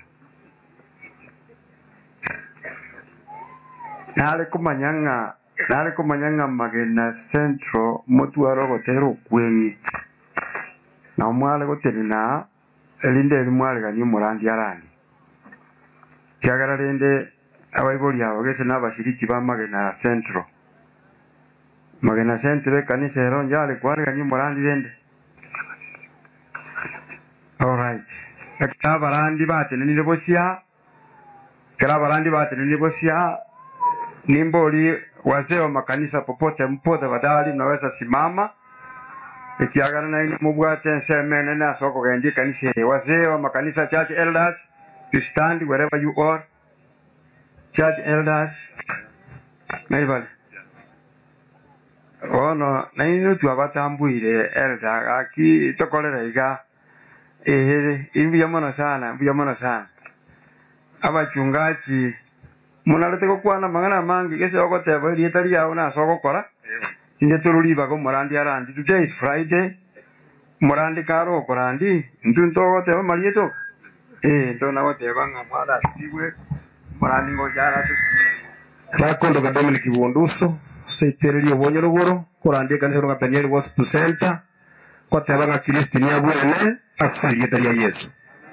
Speaker 2: nale kumanyanga nale kumanyanga magena central mutu arogotera okwenyi na omwale goteni na elinde eli mwale gani omorandi arandi kiagera rende abaibori abo gese nabashiriki ba magena central magena central ekanisa ero njale kware gani omorandi rende alright ekera abarandi batenenire bosia kera abarandi batenenire bosia nimboli wazee wa makanisa popote mpo tafadhali mnaweza simama ikiagana na ini mubwate nsemene na soko gendi kanisa hii. wazee wa makanisa church elders you stand wherever you are church elders naibale ono na ino twabatambwire elder aki tokorera iga ehe imbuya mono sana mbuya mono sana abachungaji munarete gukwana mang'ana mangi gese ogoteba erieta riao nase ogokora inde tororibaga omorandi arandi today is friday morandi kare okorandi ntwe ntogoteba marieta eh ntona goteba ng'a mwaratigwe morandi ngochara
Speaker 21: rakondoga dominic bunduso seitereria obonye rogoro korandia ekanisa ronga peniel gospel center koteba ng'a kristi niabwene ase erieta ria yesu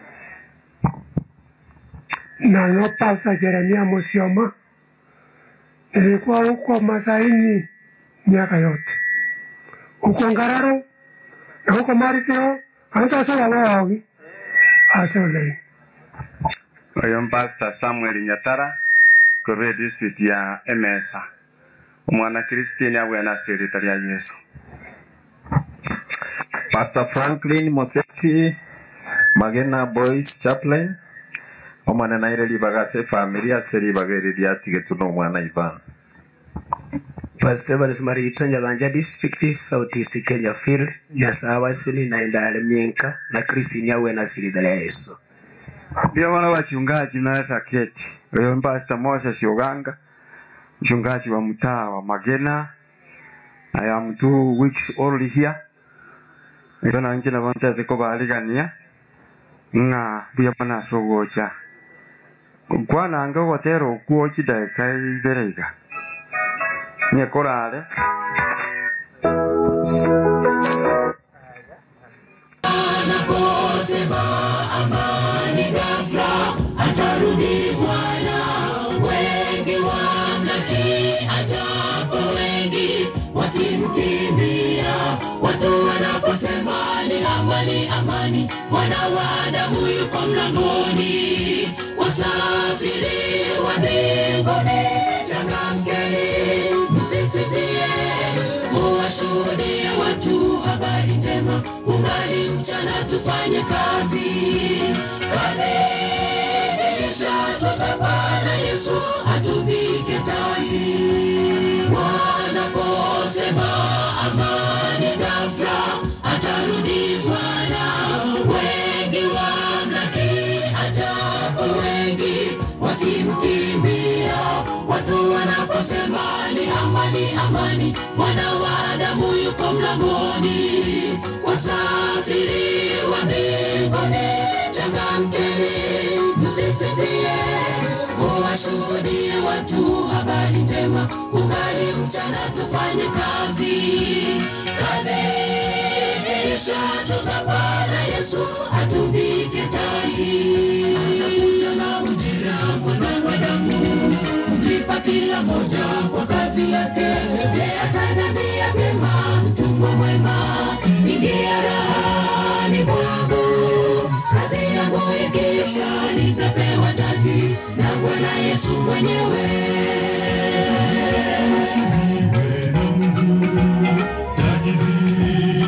Speaker 22: nano pasta Jeremia Musioma, nilikuwa huko Masaini miaka yote, huko Ngararo na huko Marithiro, anatasola waogi asolei
Speaker 21: oyo mpasta samuel nyatara korwa district ya emesa omwana kristini abwene ase erieta ria yesu
Speaker 23: Pastor Franklin Moseti Magena Boys Chaplain omwana naire ribaga ase family ase ribaga eri riatigetwe n'omwana Ivan
Speaker 24: Pastor Evans Marita Nyaganja District South East Kenya Field Nyasawa Sini na Indale Mienka na Christine Yawe na Silidha ya Yesu.
Speaker 2: ndio wana wachungaji mnaweza keti. Huyo Pastor Moses Oganga, mchungaji wa mtaa wa Magena. I am two weeks only here. Ndio na nje na bonte ziko baligania. Nga bia mana sogocha. Kwana anga gotero kuo chidaka iberega. Nye korale.
Speaker 4: Anaposema amani ghafla, atarudi Bwana. Wengi wamlaki, ajapo wengi wakimkimbia. Watu wanaposema ni amani, amani, mwana wa Adamu yuko mlangoni. Wasafiri wa mbinguni, changamkeni, msisitie, muwashuhudie watu habari njema. Kungali mchana, tufanye kazi, kazi kisha tutapana Yesu atuvike taji. Wanaposema amani ghafla, atarudi Bwana. Wengi wamlaki, ajapo wengi wakimkimbia. Watu wanaposema ni amani, amani, mwana wa Adamu yuko mlangoni. Wasafiri wa mbinguni, changamkeni, msisitie, muwashuhudie watu habari njema. Kungali mchana, tufanye kazi, kazi kisha tutapata Yesu atuvike taji. Anakuja na ujira mwana wa damu, kumlipa kila moja kwa kazi yake. Je, ataniambia vyema, mtumwa mwema, ingia rahani mwangu. Kazi yangu ikisha, nitapewa taji na Bwana Yesu mwenyewe. Taji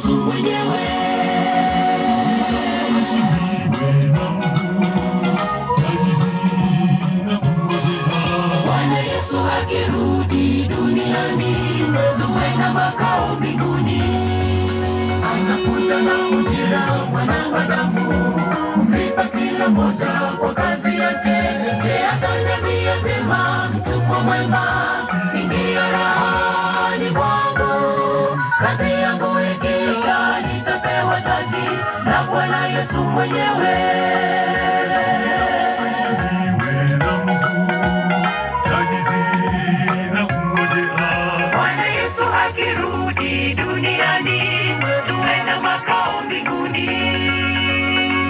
Speaker 4: Yesu mwenyewe. Bwana Yesu akirudi duniani, tuwe na makao mbinguni. Anakuja na ujira mwanadamu, kumlipa kila moja kwa kazi yake. Je, ataniambia vyema, mtumwa mwema, ingia rahani mwangu. Kazi yangu ikiisha, nitapewa taji na Bwana Yesu mwenyewe. Bwana Yesu akirudi duniani, tuwe na makao mbinguni.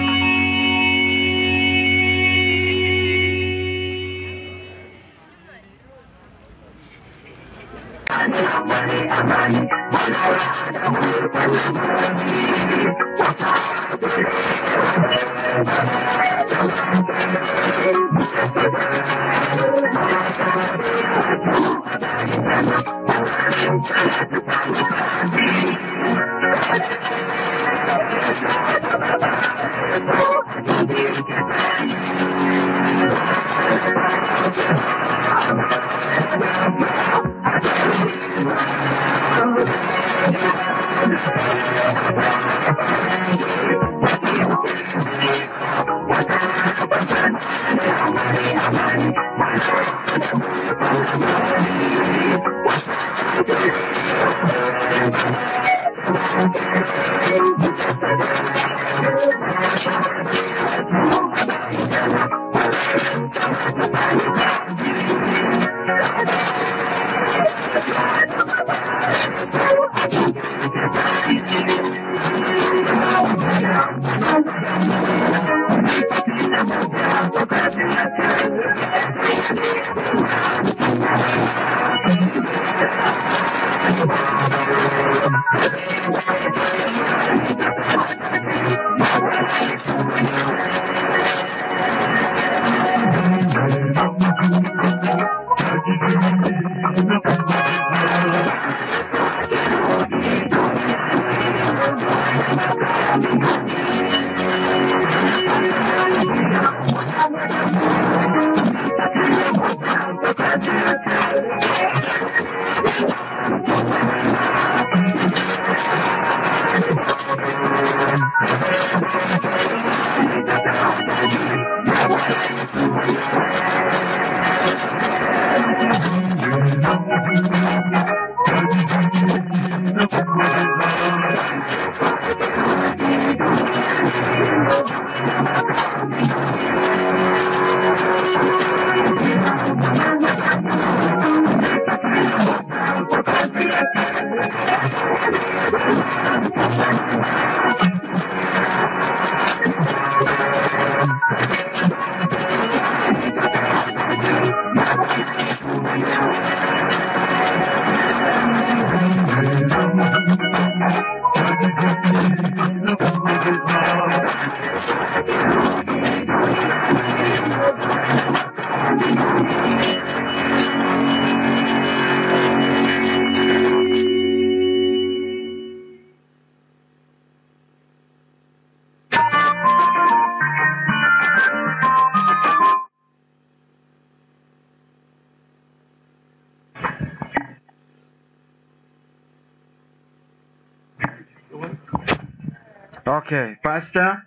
Speaker 2: Okay, pastor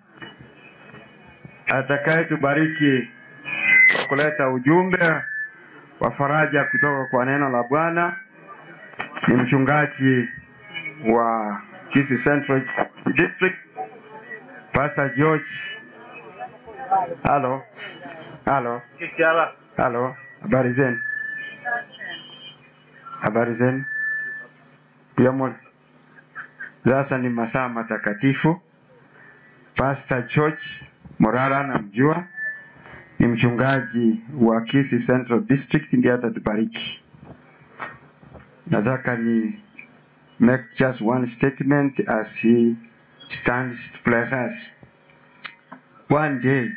Speaker 2: atakaye tubariki kwa kuleta ujumbe wa faraja kutoka kwa neno la Bwana ni mchungaji wa Kisii Central District, Pastor George. Halo, halo, halo, habari zenu? Habari zenu? Pia mwe- sasa ni masaa matakatifu. Pastor George Morara namjua, ni mchungaji wa Kisii Central District, ndiye atatubariki. Nataka ni make just one statement as he stands to bless us. One day,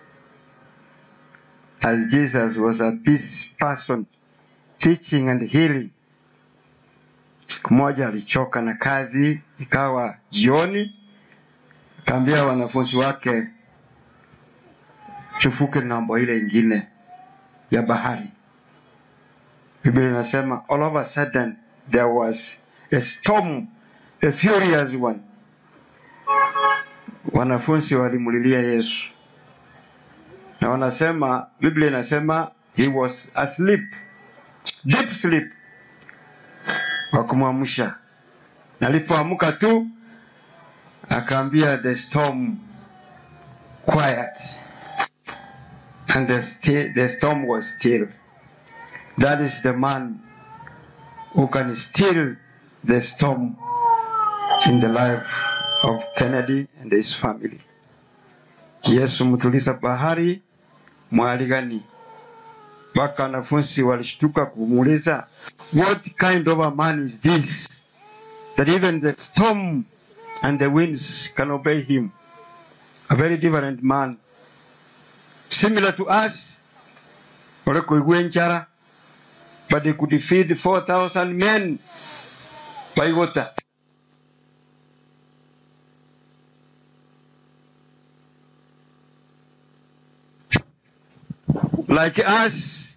Speaker 2: as Jesus was a busy person teaching and healing, Siku moja alichoka na kazi, ikawa jioni, akaambia wanafunzi wake tuvuke ng'ambo ile ingine ya bahari. Biblia inasema all of a sudden there was a storm, a furious one. Wanafunzi walimlilia Yesu na wanasema, Biblia inasema he was asleep, deep sleep, wakumwamsha. Na alipoamka tu akaambia the storm quiet and the, sti- the storm was still. That is the man who can still the storm in the life of Kennedy and his family. Yesu mtuliza bahari mwali gani? Mpaka wanafunzi walishtuka kumuuliza, what kind of a man is this that even the storm and the winds can obey him? A very different man, similar to us, walikuigua njara but they could feed 4,000 men by water. Like us,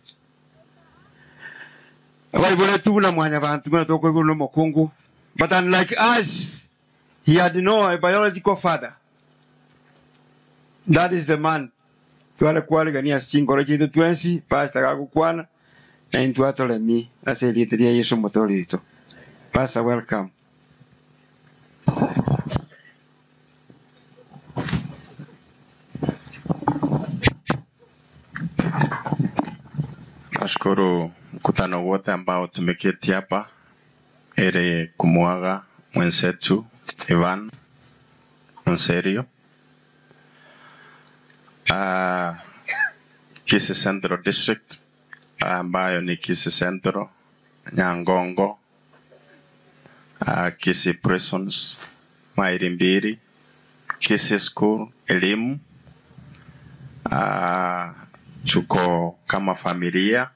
Speaker 2: waibole tuna mwanya bantu kuna toko igulu mukungu. But unlike us, he had no a biological father. That is the man. Twale kwale gania chingoro chintu twensi, pastor gagukwana na intu atole mi aselitiria Yesu mutolito. Pastor welcome.
Speaker 1: Nashukuru mkutano wote ambao tumeketi hapa ili kumwaga mwenzetu Ivan Monserio. Uh, Kisii Central District ambayo ni Kisii Central, Nyangongo, uh, Kisii Prisons, Maili Mbili, Kisii School, elimu uh, tuko kama familia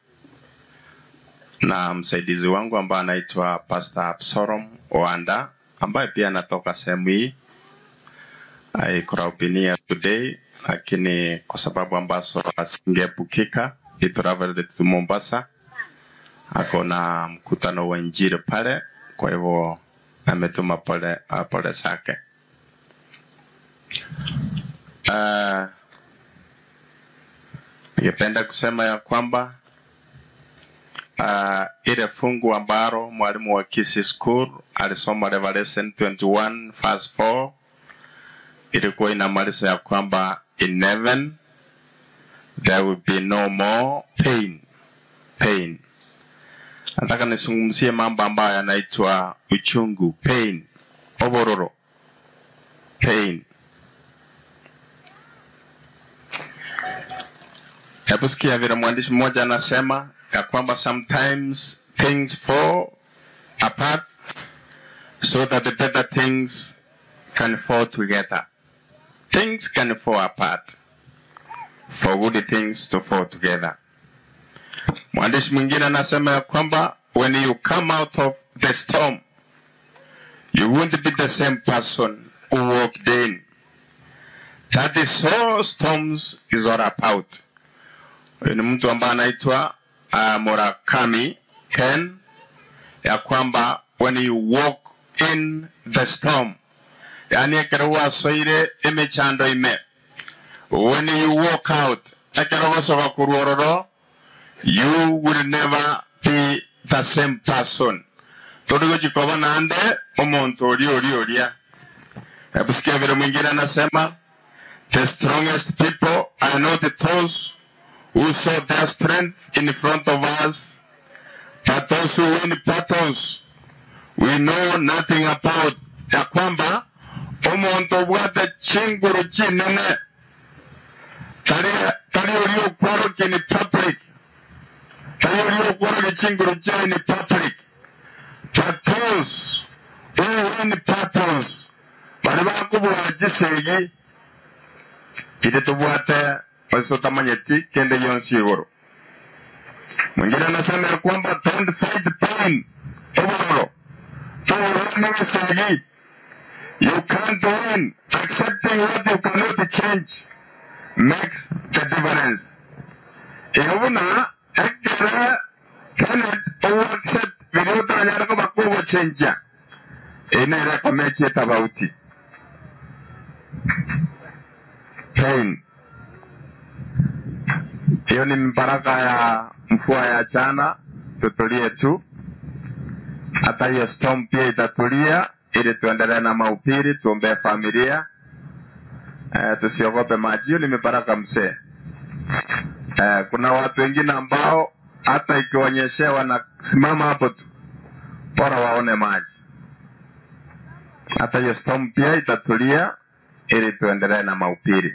Speaker 1: na msaidizi wangu ambaye anaitwa Pastor Absalom Oanda ambaye pia anatoka sehemu hii aikurahubinia today, lakini kwa sababu ambazo asingeepukika he traveled to Mombasa, ako na mkutano wa injili pale, kwa hivyo ametuma pole, uh, pole zake. Uh, ningependa kusema ya kwamba uh, ile fungu ambalo mwalimu wa Kisii School alisoma Revelation 21 verse 4 ilikuwa inamaliza ya kwamba in heaven there will be no more pain pain. Nataka nizungumzie mambo ambayo yanaitwa uchungu pain, obororo pain. Hebu sikia vile mwandishi mmoja anasema ya kwamba sometimes things fall apart so that the better things can fall together. Things can fall apart for good things to fall together. Mwandishi mwingine anasema ya kwamba when you come out of the storm you won't be the same person who walked in. That is all storms is all about. Huyu ni mtu ambaye anaitwa uh, Murakami Ken, ya kwamba when you walk in the storm, yani ekero wasoire emechando ime, when you walk out, ekero wasoka kuruororo, you will never be the same person. Torigo jikoba nande omuntu ori ori oria. Hebu sikia vile mwingine anasema, the strongest people are not those who saw their strength in front of us, but those who win battles we know nothing about. Ya kwamba omuntu obwate chinguru chinene tari tari ori okworokia ni public tari ori okworokia chinguru chai ni public but those who win battles bari bakubura chisegi kiri tubwate basi utamanyeti kende yonsi iguru mwingine anasema ya kwamba don't fight pain obororo Sagi. You can't win. Accepting what you cannot change makes the difference. Yabuna, ekere Kenneth owo accept video tanyara ko bakugo change. Ina ira kameki tofauti. Pain. Hiyo ni mbaraka ya mvua ya jana, tutulie tu. Hata hiyo storm pia itatulia, ili tuendelee na mahubiri, tuombee familia eh, tusiogope maji. Hiyo ni mibaraka mzee. Eh, kuna watu wengine ambao hata ikionyeshewa wanasimama hapo tu, bora waone maji. Hata hiyo storm pia itatulia, ili tuendelee na mahubiri.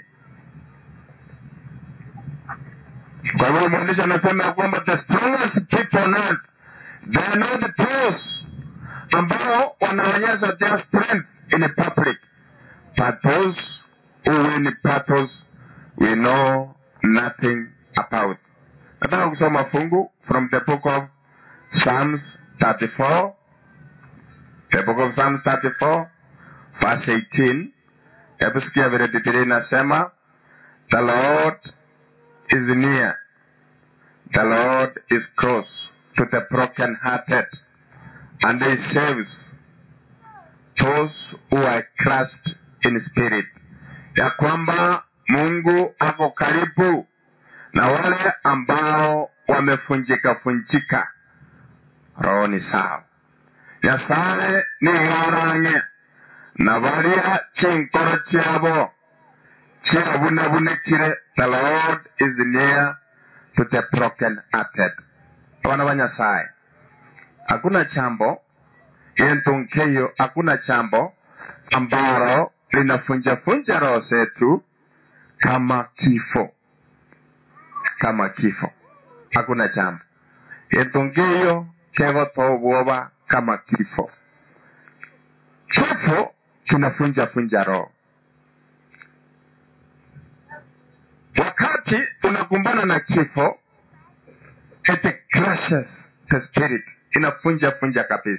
Speaker 1: Kwa hivyo mwandishi anasema ya kwamba the strongest people on earth they are not those ambao wanaonyesha their strength in public but those who win battles we know nothing about. Nataka kusoma fungu from the book of Psalms 34 the book of Psalms 34 verse 18. Hebu sikia vile Biblia inasema the Lord is near. The Lord is close to the brokenhearted, and He saves those who are crushed in spirit. Ya kwamba Mungu ako karibu na wale ambao wamefunjika funjika rohoni sao. Nyasaye ni warang'e na baria chinkoro chiabo chiabunabunekire the lord is near to the broken hearted wana wa nyasaye hakuna chambo yentunkeyo hakuna chambo ambalo linafunjafunja roho zetu kama kifo kama kifo hakuna chambo yentunkeyo kegotoobwoba kama kifo kifo kinafunjafunja roho wakati unakumbana na kifo it crushes the spirit inafunja funja kabisa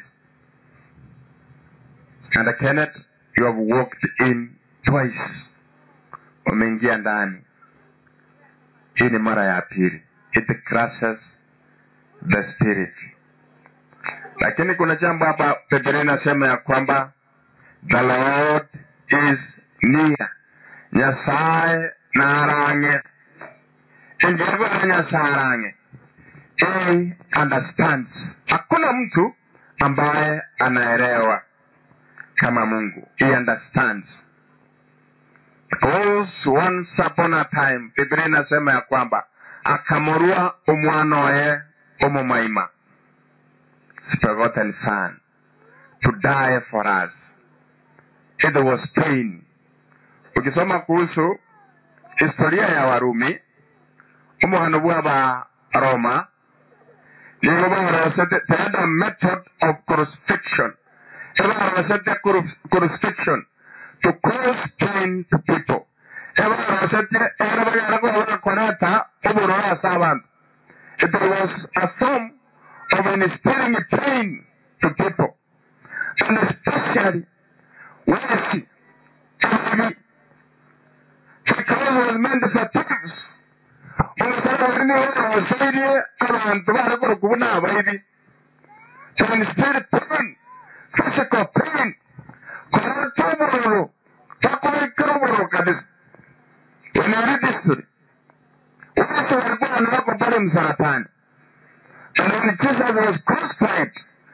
Speaker 1: and Kenneth you have walked in twice umeingia ndani hii ni mara ya pili it crushes the spirit lakini kuna jambo hapa Biblia inasema ya kwamba the Lord is near nyasaye narang'e injebora nyasaye arang'e he understands hakuna mtu ambaye anaelewa kama mungu he understands because once upon a time biblia inasema ya kwamba akamurua umwana oye umumaima forgotten son to die for us it was pain ukisoma kuhusu historia ya warumi umuhano bw'aba roma nibo barosete they had a method of crucifixion ebarosete crucifixion to cause pain to people ebarosete era bagarago barakorata oburora asa abantu it was a form of instilling pain to people and especially wealthy enemy because it was meant for thieves umusaraba urimo wabasaidie abantu barakora kubona abaidi to instill pain physical pain kurata ubururu bakubikira ubururu kabisa when you read this story wese walikuwa wanawako pale msaratani and when Jesus was crucified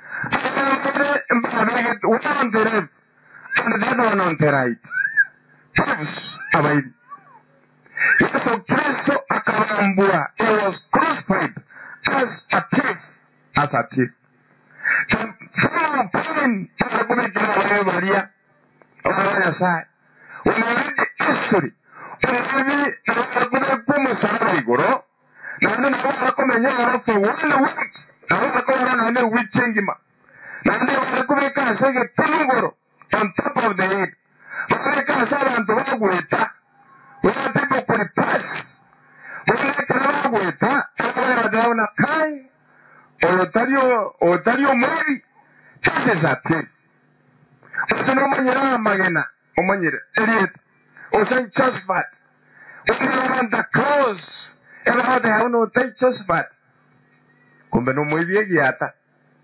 Speaker 1: one on the left and the other one on the right thieves abaidi Yesu Kristo akawambua. He was crucified as a thief, as a thief. From pain inakumikira wale Maria wale Nyasaye. Unaread history. Unaread nakume kumusaraba igoro. Nani naweza kumenya alafu one week. Naweza kuwa nani wiki ngima. Nani wale kumeka sege tulungoro on top of the head. Wale kasa abantu bagweta. Wale people could pass. Wale kala bagweta. Wale wadaona kai. Otario, otario mwili. cases are safe ose nomanyire amagena omanyire erieta ose josephat ukioranta cross ebahothe hau notai josephat kumbe nomwibie giata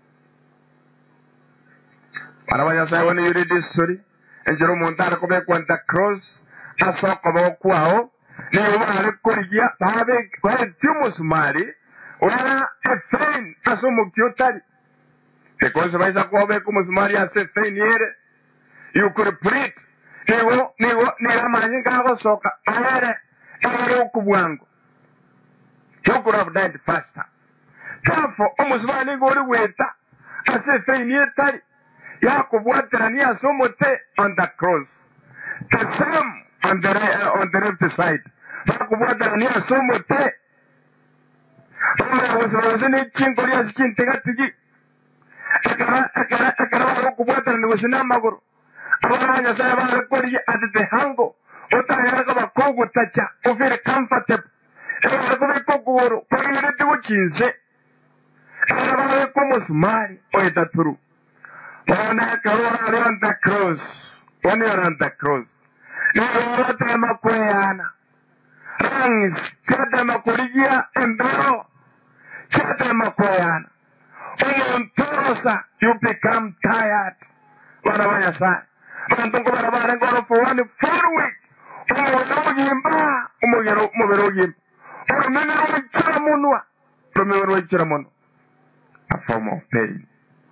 Speaker 1: bana ba nyasaye bone yuri disuri enjero omonto are kobekwa nta cross asoka bokwao niyo bare korigia babe baetie omusumari orara efein ase omoki otari because baisa kwobeka omusumari ase efein ere you could preach nigo nigo nigo amanyi ngagosoka ere ere okubwango you could have died faster therefore omusumari nigo ori gweta ase efein etari yakubwaterania ase omote on the cross the same on the, re- on the left side bakubwaterania ase omote omurabosibose n'ekingo riasi kintegatigi ekara ekara ekara barokubwaterani gose n'amaguru abana ba nyasaye barekorie at the hango otaheraga bakogutacha ofere comfortable ebara kubika okuguru kwagirete gukinse ebara babeka omusumari oetaturu ona karora on the cross one you're on the cross niorotema kweyana rangs cyatema kurigia embero cyatema kweyana umuntorosa you become tired bana ba nyasaye bantu ngo barabara ngoro for one full week umuntu ugimba umugero umubiri ugimba urumene rw'ikira munwa urumene rw'ikira munwa a form of pain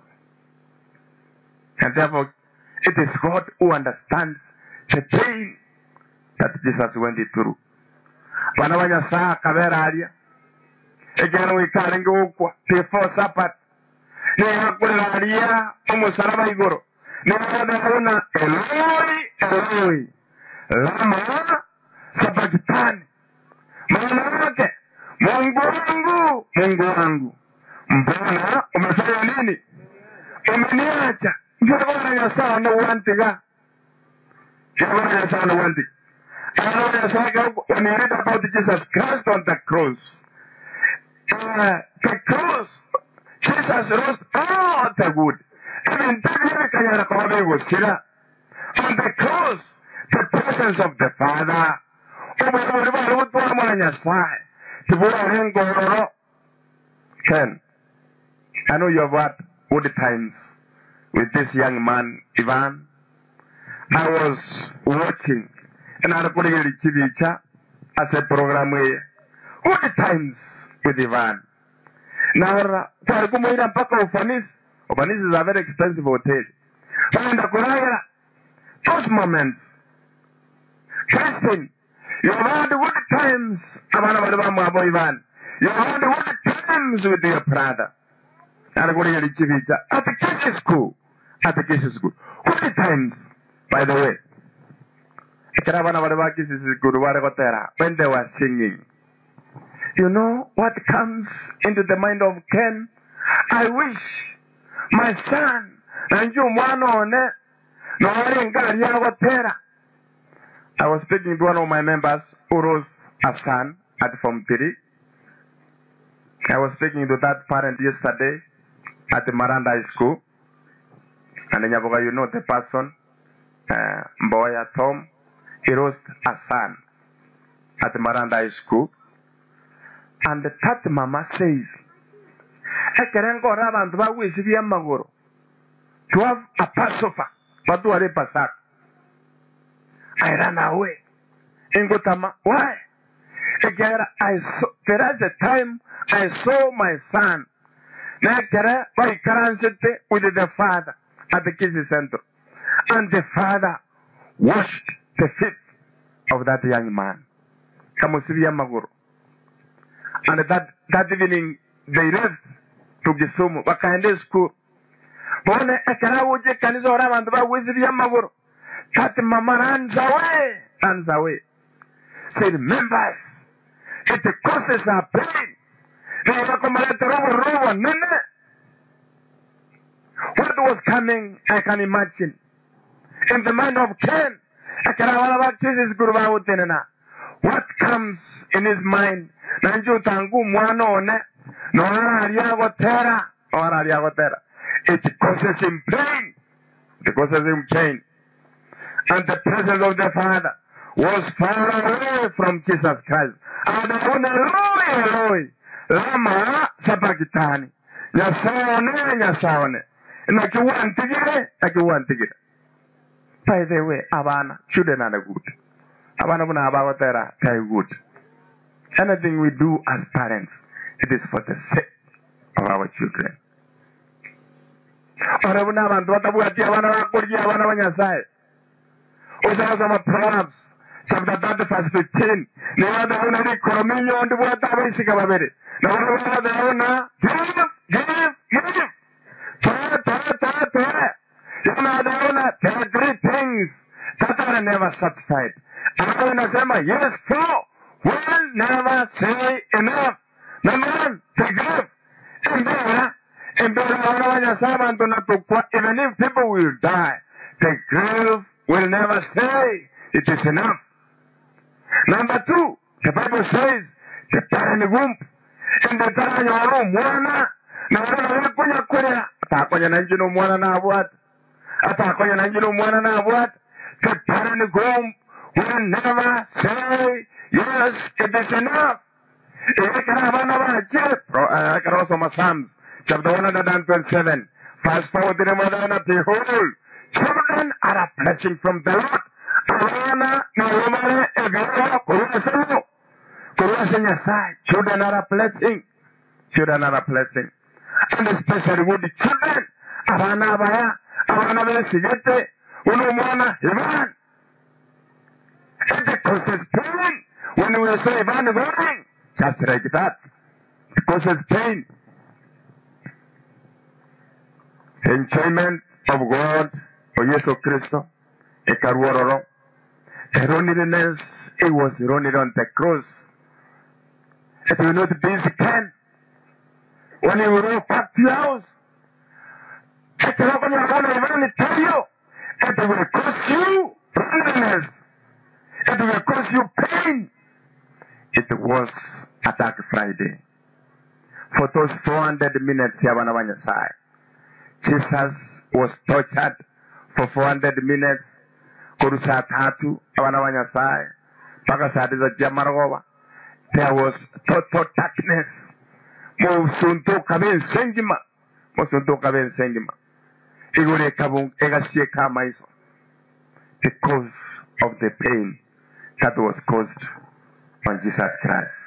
Speaker 1: And therefore, it is God who understands the pain that Jesus went through. Bana ba Nyasaye akabera aria egera wikare ngukwa before Sabbath niba kurera aria omusaraba iguru niba ndabona Eloi Eloi lama sabakitani maana yake Mungu wangu Mungu wangu mbona umefanya nini umeniacha Jabana Nyasaye no wantiga Jabana Nyasaye no wantiga Jabana Nyasaye when you read about Jesus Christ on the cross uh, the cross Jesus rose all the good even David kanyara kwa bego sira on the cross the presence of the Father Obwe bari butwara mwana Nyasaye tibura hengororo Ken I know you have had good times with this young man, Ivan. I was watching and I put it chibicha as a program here. Good times with Ivan. Now, kwa kumuira mpaka ufanisi. Ufanisi is a very expensive hotel. Wanaenda kulala. Those moments. Christian, you have had good times. Abana bali bamu abo Ivan. You have had good times with your brother. anakuja lichivicha at the kiss school at the kiss school good times by the way kira bana bale ba kiss school bare kotera when they were singing you know what comes into the mind of Ken I wish my son nanju mwana one no wali ngari ya kotera I was speaking to one of my members Uros Hassan at Form 3 I was speaking to that parent yesterday at the Maranda High School. And in Nyaboga, you know the person, uh, Mboya Tom, he lost a son at the Maranda High School. And that mama says, ekerengo ora abantu bagwisibia amaguru to have a passover batware pasaka I ran away ingotama why Ekera, I saw, there is a time I saw my son nekere vaikaransete with the father at the Kisi Center. And the father washed the feet of that young man. Kamusibia Maguru. And that, that evening, they left to Kisumu. Wakaende school. Bone ekera uje kanisa ora abantu bagwisibia Maguru. That mama runs away. Runs away. Said, members, it causes a pain. Niliona kwamba leta robo robo nene. What was coming, I can imagine. In the mind of Ken, akarawala baptists kuruba utenena. What comes in his mind? Nanju tangu mwana one. No ara alia gotera. No ara alia gotera. it causes him pain. It causes him pain. And the presence of the Father was far away from Jesus Christ. And Eloi, Eloi, lama sabachthani. Nyasaone, nyasaone. Nakiwantigire, nakiwantigire. By the way, abana, children are good. Abana buna abawatera, they are good. Anything we do as parents, it is for the sake of our children. Ora buna abantu batabwati abana bakurya abana banyasaye. Usasoma Proverbs chapter 30 verse 15. Niyo dauna ni korominyo ndi bwata abaisika babiri. Na wana wana dauna give, give, give. Toe, toe, toe, toe. Yana dauna there are three things that are never satisfied. Alafu inasema yes four will never say enough. Number one, forgive. Embera, embera wana wanyasaye abantu natukwa even if people will die, the grave will never say it is enough. Number two, the Bible says, the parent womb, and the parent yoro mwana, na wana wakonya konya, atakonya na njino mwana na abwat, atakonya na njino mwana na abwat, the parent womb will never say, yes, it is enough. Ikakara bana bache, ikakara soma Psalms, chapter 127, verse 4, the mother behold, children are a blessing from the Lord. Abana na wamare egara kurwasano. Kurwasa Nyasaye. Children are a blessing. Children are a blessing. And especially with the children. Abana abaya. Abana besigete. Uno mwana Ivan. It causes pain when we say Ivan going. Just like that. It causes pain. Enjoyment of God o Yesu Kristo ekaruororo. The loneliness, it was lonely on the cross. It will not be again. When you walk back to your house, it will open your phone and tell you, it will cause you loneliness. It will cause you pain. It was Attack Friday. For those 400 minutes, Yabana Banyasai, Jesus was tortured for 400 minutes kuru saa tatu abana ba nyasaye mpaka saa tisa cia marogova there was total darkness musuntuka bensengima musuntuka bensengima iguru ikabu- igasieka amaiso because of the pain that was caused on jesus christ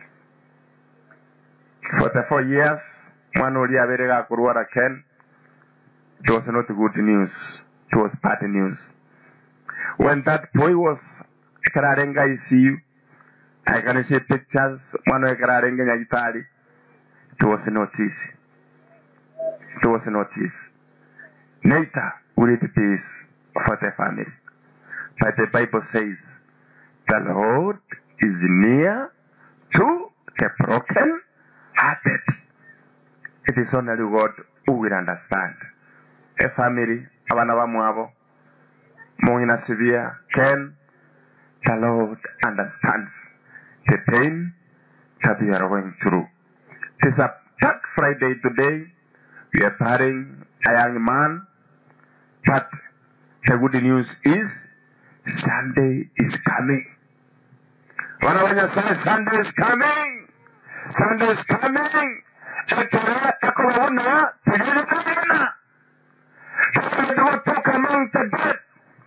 Speaker 1: for the four years mwana uria abere gakurwara ken it was not good news it was bad news when that boy was kararenga ICU, I can see pictures, one of kararenga nyagitari. It was not easy. It was not easy. Later, will it peace for the family. But the Bible says, the Lord is near to the broken hearted. It is only God who will understand. A family, abana bamwabo, more in a severe pain, the Lord understands the pain that we are going through. It is a Black Friday today. We are burying a young man, but the good news is Sunday is coming. Wana wanyasai, Sunday is coming. Sunday is coming. Ekara ekobabona tegere kagena. Tegere toka among the dead.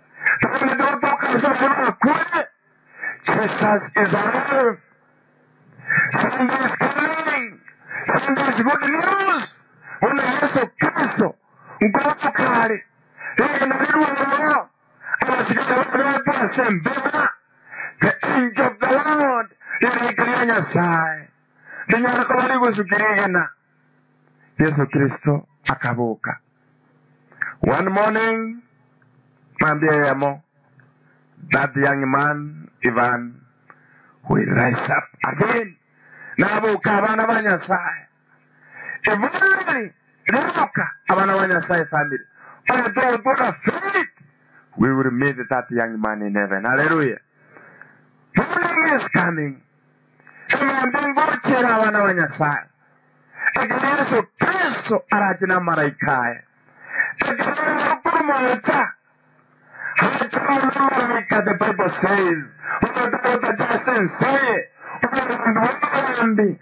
Speaker 1: Jesus is alive. Sunday is coming. Sunday is good news. Una Yesu Kristo nguvu kali linalirwao abasigala watu asembera the angel of the Lord liraikiria Nyasaye linyara ko bari gusukirigana Yesu Kristo akabuka one morning mwambie yamo that young man Ivan will rise up again nabuka abana ba Nyasaye Eventually, libuka abana ba Nyasaye family although without faith we will meet that young man in heaven hallelujah morning is coming emwambie ngokera abana ba Nyasaye ekiri Yesu Kristo kristo arachina maraikae ekanakurmocha hachimaraika the bible says unatakota jasense unarambi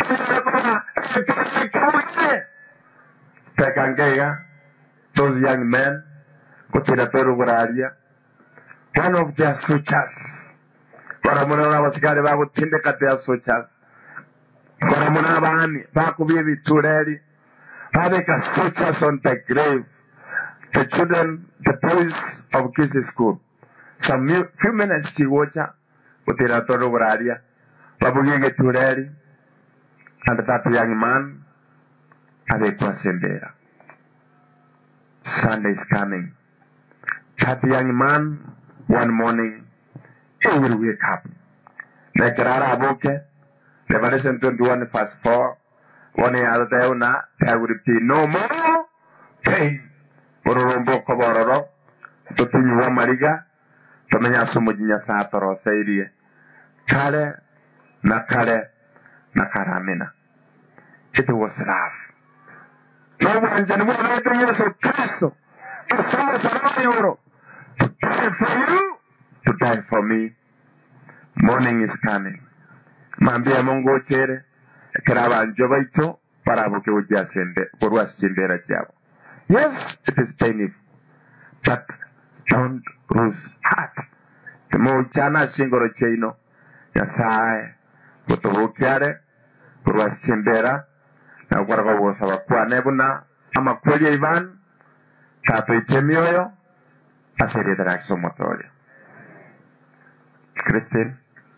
Speaker 1: tekangeiga those young men gutira tweruguraria one of their sutures baramuna n'abasikari bagutindika their sutures baramuna abami bakubye ibitureri babika sutures on the grave the children the boys of kisi school some mu- few minutes chigocha gutira tweruguraria babugie gitureri and that young man abekwa sembera sunday is coming that young man one morning he will wake up nekerara abuke revelation 21 verse 4 one yatheuna there will be no more pain ururumbuko bororo tutinyuwa mariga tumenya sumuji nyasaye atoroseirie kare na kare na karamina it was rough n'obwanjani bw'abantu yesu kristo tusomusana yoro to die for you to die for me morning is coming mambia mungu ochere ekera abanjo baitu barabuke bujasembe borwasichembera kyabo yes it is painful but don't lose heart timuchana shingoro kyaino nyasaye butubukyare borwasichembera nakwaraga bwosa bakwane buna amakweli ivan tatoite mioyo aserethera kisomotoria Christine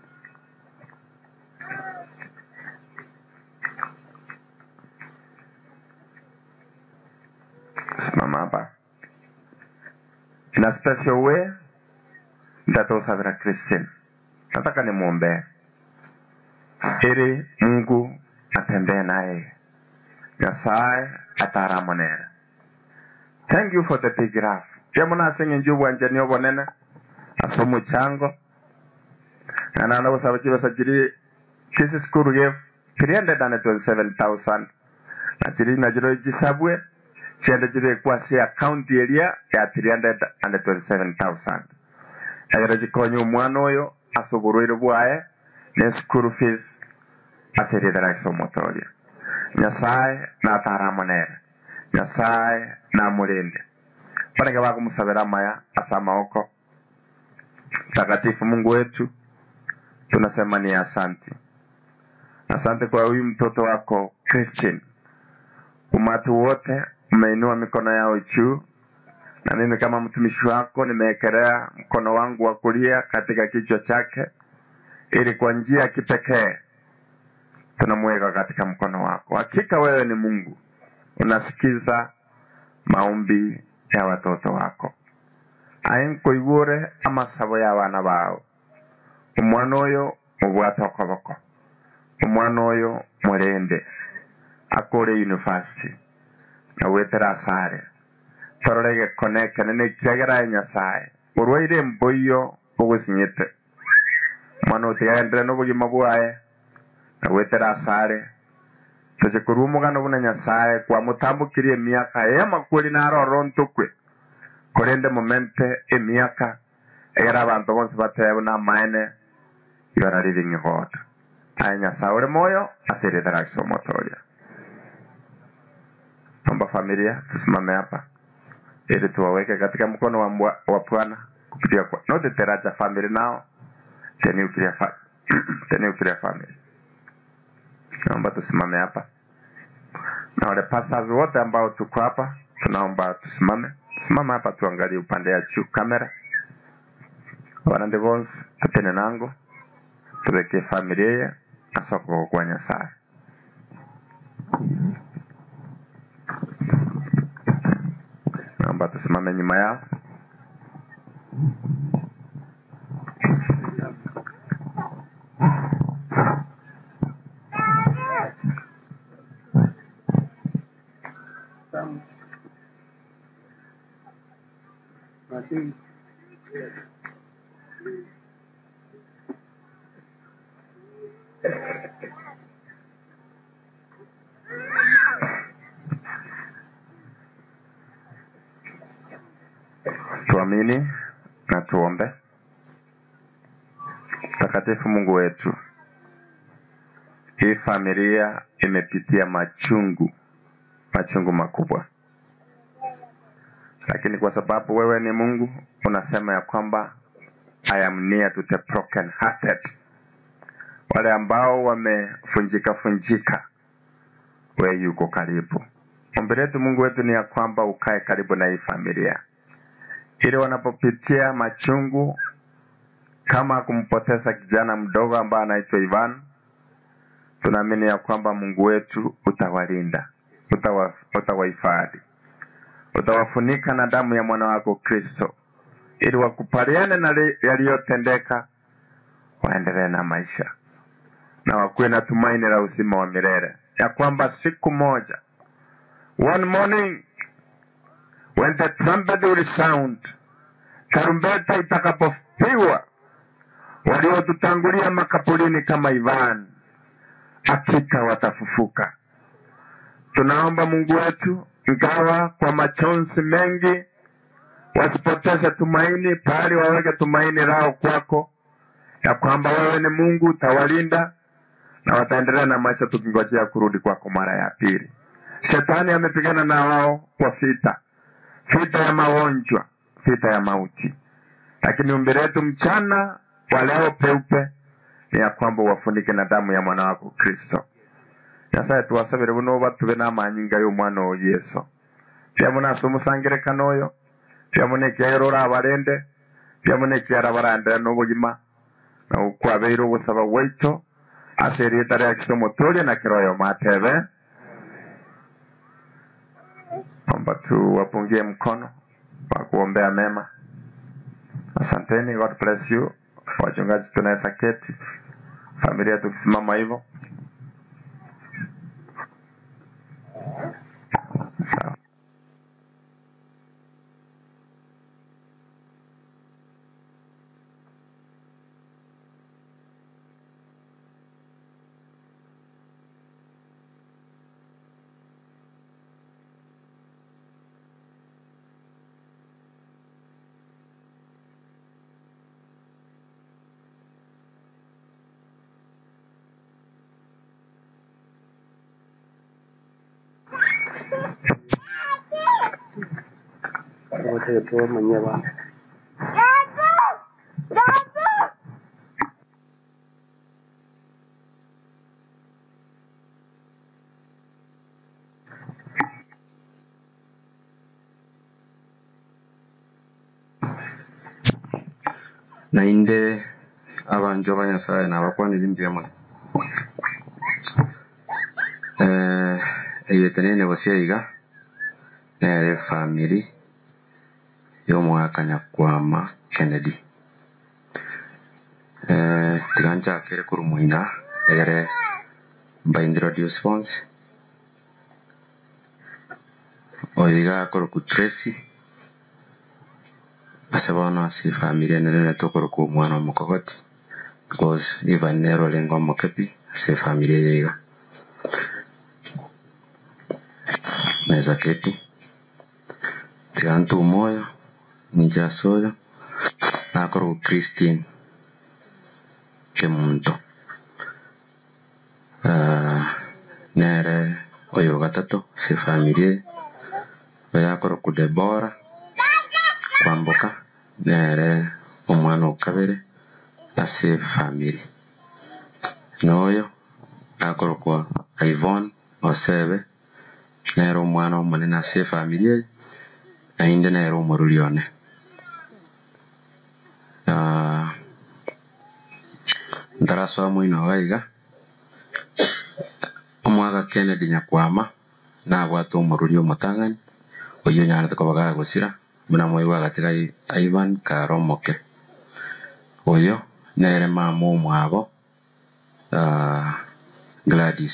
Speaker 1: simama hapa in a special way nitatusavira Christine nataka nimwombee ili Mungu atembee naye nyasaye ataramonera thank you for the big laugh yamunasenge njubwanje obonene ase omuchango nanana busaba chibesa chiri kisi skuru gave 327000 nachiri nachiro chisabwe chiende chibekwa si account eria ya 327000 egero chikonya omwana oyo ase oborwaire bwaye ne school fees aserethera kisomotoria nyasaye nataramonere nyasaye namulinde banenge bakumusabira maya asa amaoko takatifu mungu wetu tunasema ni asante asante kwa huyu mtoto wako christine umati wote umeinua mikono yao juu na mimi kama mtumishi wako nimeekelea mkono wangu wa kulia katika kichwa chake ili kwa njia ya kipekee tunamweka katika mkono wako. Hakika wewe ni Mungu, unasikiza maombi ya watoto wako. ainkoigure amasabo y'abaana bawe omwana oyo mubwate okoboko omwana oyo murende akore university nawetera asare torore gekone kenene kiagera nyasaye orwaire emboiyo ogusinyite omwana otigagendere n'obogima bwaye nawetera asare toche korwa omogano buna nyasaye kwamutambukirie emiaka ey'amakweri narorora ntokwe korende momente emiaka egera abantu bonse batebe buna amaene you are living God aye nyasaye ore moyo asirithera kisomotoria Naomba familia tusimame hapa ili tuwaweke katika mkono wa, mbwa, wa Bwana kupitia kwa not the Teracha family now the nuclear fa the nuclear family. Naomba tusimame hapa na wale pastors wote ambao tuko hapa, tunaomba tusimame, simama hapa, tuangalie upande ya juu kamera. Wanande bonse tutene nango tuweke familia ye asoko kwa Nyasaye. Naomba tusimame nyuma yao. Tuamini na tuombe. Mtakatifu Mungu wetu, hii familia imepitia machungu, machungu makubwa, lakini kwa sababu wewe ni Mungu, unasema ya kwamba I am near to the broken hearted, wale ambao wamefunjika funjika, wewe yuko karibu. Ombi letu Mungu wetu ni ya kwamba ukae karibu na hii familia, ili wanapopitia machungu kama kumpoteza kijana mdogo ambaye anaitwa Ivan, tunaamini ya kwamba Mungu wetu utawalinda, utawa, utawahifadhi, utawafunika na damu ya mwana wako Kristo, ili wakupaliane na li- yaliyotendeka, waendelee na maisha na wakuwe na tumaini la uzima wa milele, ya kwamba siku moja, one morning when the trumpet will sound, tarumbeta itakapopigwa, waliotutangulia makaburini kama Ivan hakika watafufuka. Tunaomba Mungu wetu, ingawa kwa machozi mengi, wasipoteze tumaini, bali waweke tumaini lao kwako, ya kwamba wewe ni Mungu, utawalinda na wataendelea na maisha, tukingojea kurudi kwako mara ya pili. Shetani amepigana na wao kwa vita, vita ya magonjwa, vita ya mauti, lakini ombi letu mchana wa leo peupe ni ya kwamba wafunike na damu ya mwana wako Kristo. Nyasaye tuwasabire buno batube n'amanyinga y'omwana wa Yesu. Pia munase omusangerekano oyo, pia munekiaira ora abarende, pia munekiara barandera n'obogima, na ukwabeire obusaba bwaitu, ase erieta ria Kristo muturia na kiroyo matebe. Omba tuwapungie mkono wa kuombea mema. Asanteni, God bless you. Wachungaji tunaweza keti, familia tukisimama hivyo. Sawa.
Speaker 3: nainde abanjo ba nyasaye nabakwanira imbyemo eh eyetenene bosiaiga nere family y'omwaka nyakwama kennedy eh tiganchakire kurumuina egere mbaintroduce bonse oiga koroku tracy ase bono ase efamiri enene tokoroka omwana omokogoti because ivan nero olenga omokepi ase efamiri eye iga naeza keti tiga ntuma oyo ninche ase oyo nakoroka christine kemunto Ah, nere oyo gatato ase efamiri eye oyo akoroku debora kwamboka nere omwana okabere ase family noyo akorokwa ivon osebe nere omwana omonene ase family eye naende nere omoruri one Ah, ntarasoa moino iga iga omwaka kennedy nyakwama nabwate omoruri omotang'ani oyo onyarete koba gagosira buna moi bwagatiga I- ivan karomoke oyo nere mama omwabo ah, gladys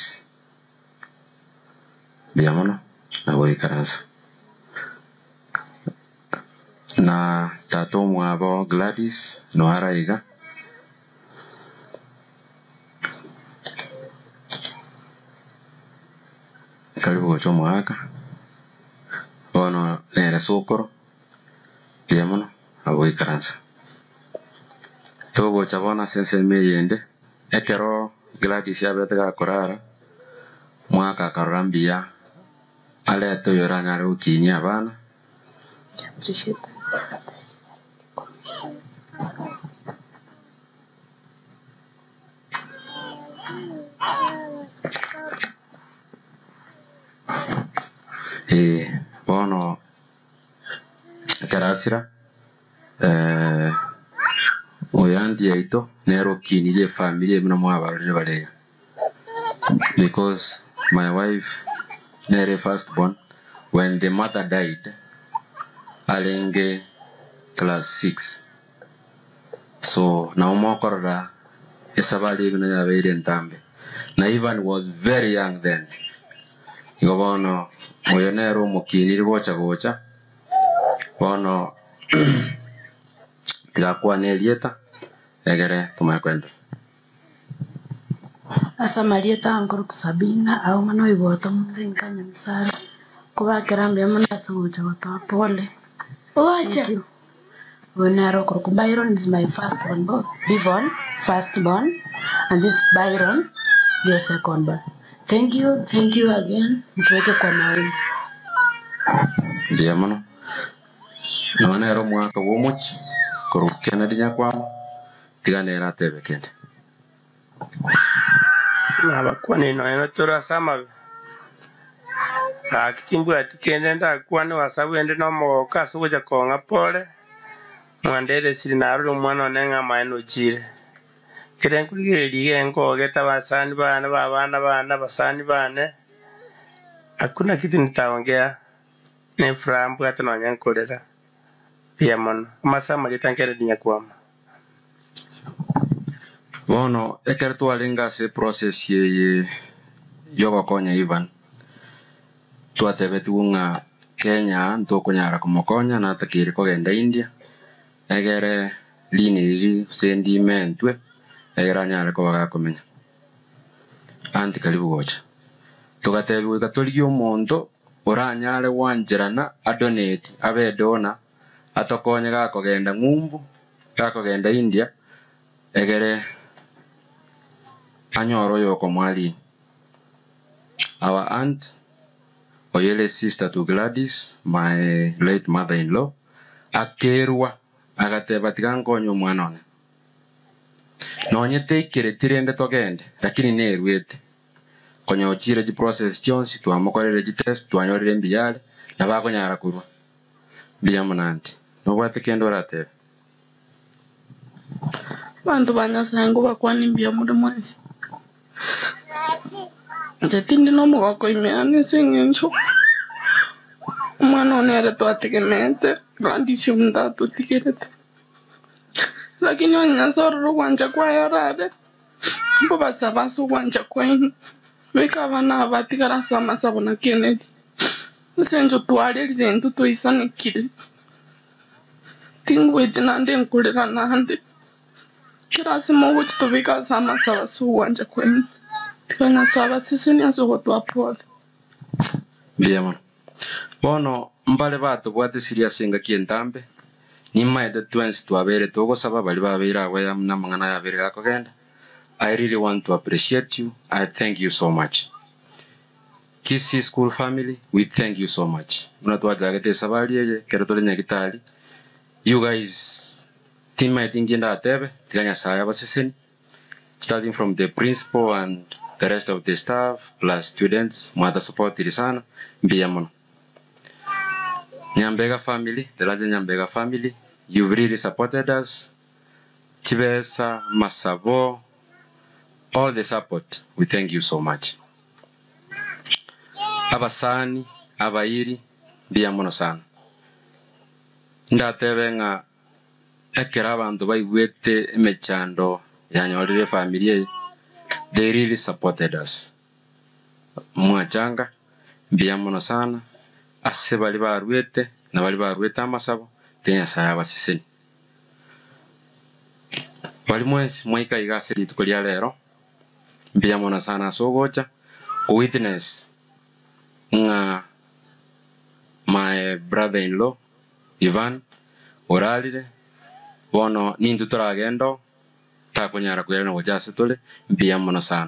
Speaker 3: buya mono nagoikaransa na tata omwabo gladys noaraiga karibu gocha omwaka bono nere sokoro buya mono aboikaransa togocha bono sense emeyende ekero Gladys yabete gakorara mwaka akarora mbuya arete oyo oranyare gokinyia abana eh bono ekerasira eh oyo andi yaito nero okinirie efamily muna mwabarorire barega because my wife nere first born when the mother died arenge class 6 so naomokorora esabari bino yabeire ntambe na Ivan was very young then igo bono oyo nero omokiniri gocha gocha bono tigakwana erieta egere tumae kwenda
Speaker 7: asa marieta ankoro sabina au mano iboto murenga nyamsara kubakera mbya muna asuguja gotoa pole Ocha. Wenaro Koroko Byron is my first born, bo- Bivon, first born, and this Byron, your second born. Thank you, thank you again. Mtuweke kwa maombi.
Speaker 3: mbia mono nonero mwaka bwomochi korokena dinya kwamo tiganera atebe kende
Speaker 16: nabakwane noeno torasama akitimbwati kende ndakwane wasabwende nomogoka asugoja kong'a pole mwandere siri narore omwana one ng'ama enochire kere nkurigereria gengogeta basani bane babana bane basani bane hakuna kitu nitaongea ni furaha mbwate nonya nkorera pia mono amasaa marieta nkere dinya kwama
Speaker 3: bono ekero twarenga ase process yeye yogokonya Ivan twatebetiwe ng'a Kenya ntokonyara komokonya natakire kogenda India egere lini riri gose ndime ntwe egere anyare koba gakomenya anti karibu gocha tugatebiwa iga torigie omonto oranyare gwancherana adonate abe donor atokonye gakogenda ng'umbu gakogenda India egere anyora oyo okomwalini our aunt oyele sister to Gladys my late mother-in-law akerwa agateba tiga nkonye omwana one nonye teikere rende togende lakini nerwete konyochire chi process chionsi twamokorere chi test twanyorire mbiyare na bakonyara kurwa mbiya munanti nobwate kende oratebe
Speaker 8: bantu ba nyasaye ngo bakwane mbia muri mwese njetindi nomugoko imeani sing'encho omwana one ere twategemete randisi omuntu atutigerete lakini onye nyasaye orore ogwancha kwaye orare mbo basaba ase ogwancha kwaino beka abana aba batigara ase amasabo na kennedy ase encho twarerire ntwe twaisanikirie tingwete nande nkorera nande kirasi mogochi tobika ase amasabo ase ogwancha kwaino tiga nyasaye abaseseni ase ogotwa pole
Speaker 3: mbiya mono bono mbare batobwate serious engaki entambe nimaete twensi twabere togosaba bari babeire abo ya na mang'ana yabere gakogenda I really want to appreciate you. I thank you so much. Kisi School family, we thank you so much. Muna twajagete sabari yeye, kero tole nyagitari. You guys, teammate ingienda atebe, tiganya saya baseseni. Starting from the principal and the rest of the staff, plus students, mwata support iri sana, mbiya mono. Nyambega family, the larger Nyambega family, you've really supported us. Chibesa, Masabo, all the support. We thank you so much. Abasani, abairi, mbiya mono sana. Ndatebe ng'a ekero abanto baigwete emechando yanyorire family eye, they really supported us. Mwachanga, mbiya mono sana, ase bari barwete, na bari barwete amasabo, te nyasaye abaseseni. Bari mwensi mwaika iga ase rituko ria rero, mbiya mono sana ase ogocha, witness ng'a my brother-in-law Ivan orarire bono nintu turagendo takunyara kwirana gujasi tuli mbia muno sana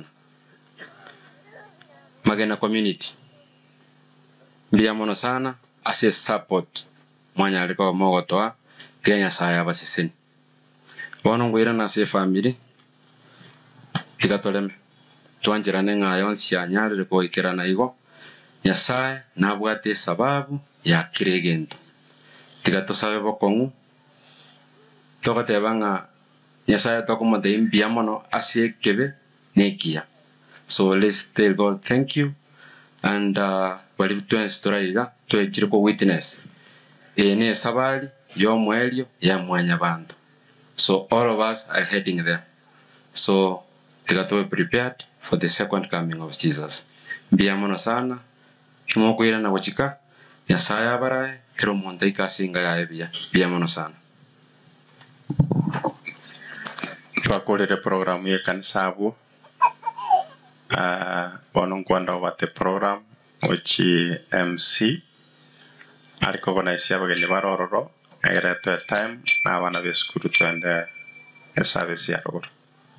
Speaker 3: magena community mbia muno sana ase support mwanyariko mogotoa tiga nyasaye abasisini bono ngwirana ase family tiga toleme twanjirane ng'ayo nsianyarire goikirana igo nyasaye nabwate esababu ya kira egento tiga tosabe bokong'u togoteba ng'a nyasaye tokomotei mbia mono ase ekebe na ekiya so let's tell god thank you and uh, bari twensi toraiga twechire ko witness ĩĩ nĩ esabari ya omwerio ya mwanya bantu so all of us are heading there so tiga tuwe prepared for the second coming of jesus mbia mono sana kimokwira na gochika nyasaye abarae kero omonto aikasinga yaye bia bia mono sana
Speaker 1: twakurire program ya kanisa abu uh, bono nkwenda obate program ochi mc ariko bonaisia abageni barororo egeretwe time na abana besukuru twende eservice ya ruguru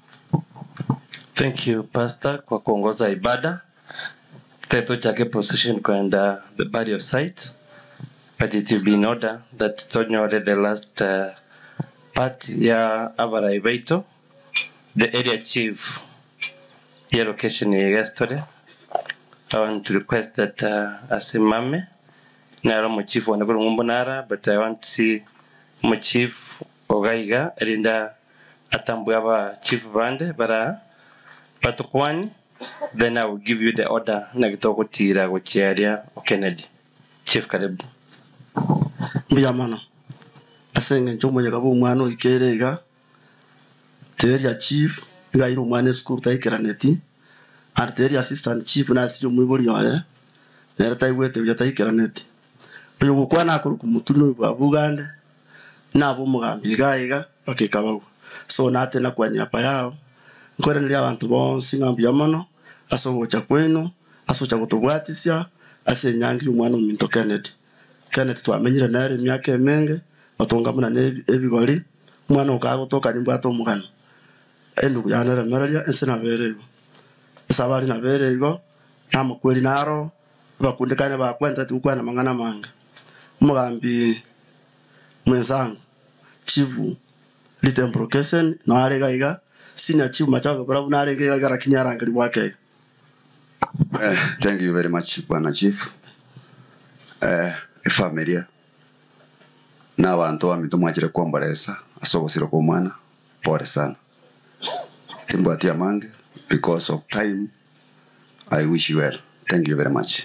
Speaker 12: Thank you Pastor kwa kuongoza ibada. Teto chake position kwenda the body of sight. But it will be in order that tonyore the last uh, part ya Avara Ibaito, the area chief ya location ya yesterday. I want to request that uh, asimame naro mu chief wana kuru ngumbo nara but I want to see mu chief ogaiga erinda atambu aba chief bande bara patukwani then I will give you the order na gitogutira guchiaria o Kennedy chief karibu
Speaker 5: mbuya mono ase eng'encho omonyega bwa omwana oikeire iga teria chief igaire omwana esukuru taikeraneti and teria assistant chief nasiri omwibori oye nere taigwete buya taikeraneti oyo gokwana akoruka omoturi noyo bwa bugande nabo omogambi iga iga bakeka bagwa so nate nakwanyapa yao nkwereneria abanto bonsi ng'a mbuya mono ase ogocha kwenu ase ocha gotobwatisia ase enyangi omwana ominto kennedy kennedy twamenyire nere emiaka emenge otongamuna na ebi- ebigori omwana okaga gotoka nimbwate omogano endugu yaneremereria ense nabere igo ase abari nabere igo namakweri naro abakundikane bakwenteti gokwana mang'ana mange omogambi mwenzangu chifu litembrocation noare iga iga senior chief machago bora narenge iga iga lakini arangeri bwake
Speaker 9: Eh, thank you very much bwana chief eh, efamilia n'abantu bamitu mwachire kwomboresa ase ogosira kwa omwana pore sana timbwati amange because of time i wish you well thank you very much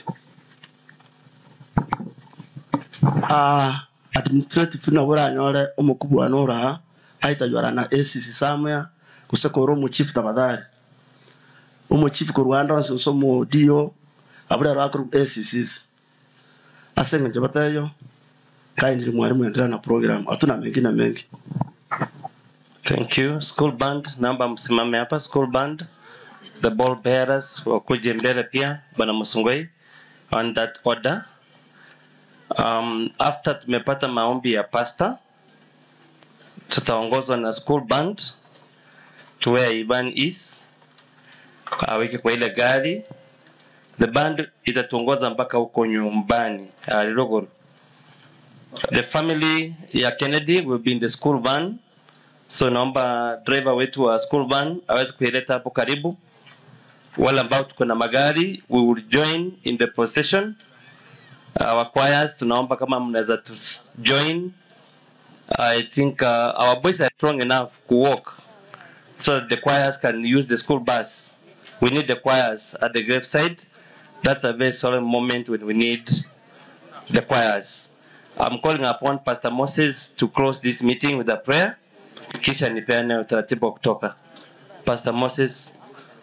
Speaker 5: ah administrative na buranyore omukubu wa nora aitajwara na ACC samya kusekora omu chief tabadhari omu chief ku Rwanda onse nso mu dio abura rwakuru ACCs asenge nje batayo kaindiri mwalimu endelea na program hatuna mengi na mengi
Speaker 12: Thank you. School band, naomba msimame hapa. School band, the ball bearers wakuje mbele pia, bwana Musungwei, on that order. Um, after tumepata maombi ya pastor, tutaongozwa na school band to where Ivan is, aweke kwa ile gari. The band itatuongoza mpaka huko nyumbani uh, Lilogoro. The family ya Kennedy will be in the school van so naomba driver wetu wa school van aweze kuileta hapo karibu. Wale ambao tuko na magari we will join in the procession. Our choirs tunaomba kama mnaweza tu join. I think uh, our boys are strong enough to walk so that the choirs can use the school bus. We need the choirs at the graveside. That's a very solemn moment when we need the choirs. I'm calling upon Pastor Moses to close this meeting with a prayer. Kisha nipeane utaratibu wa kutoka. Pastor Moses.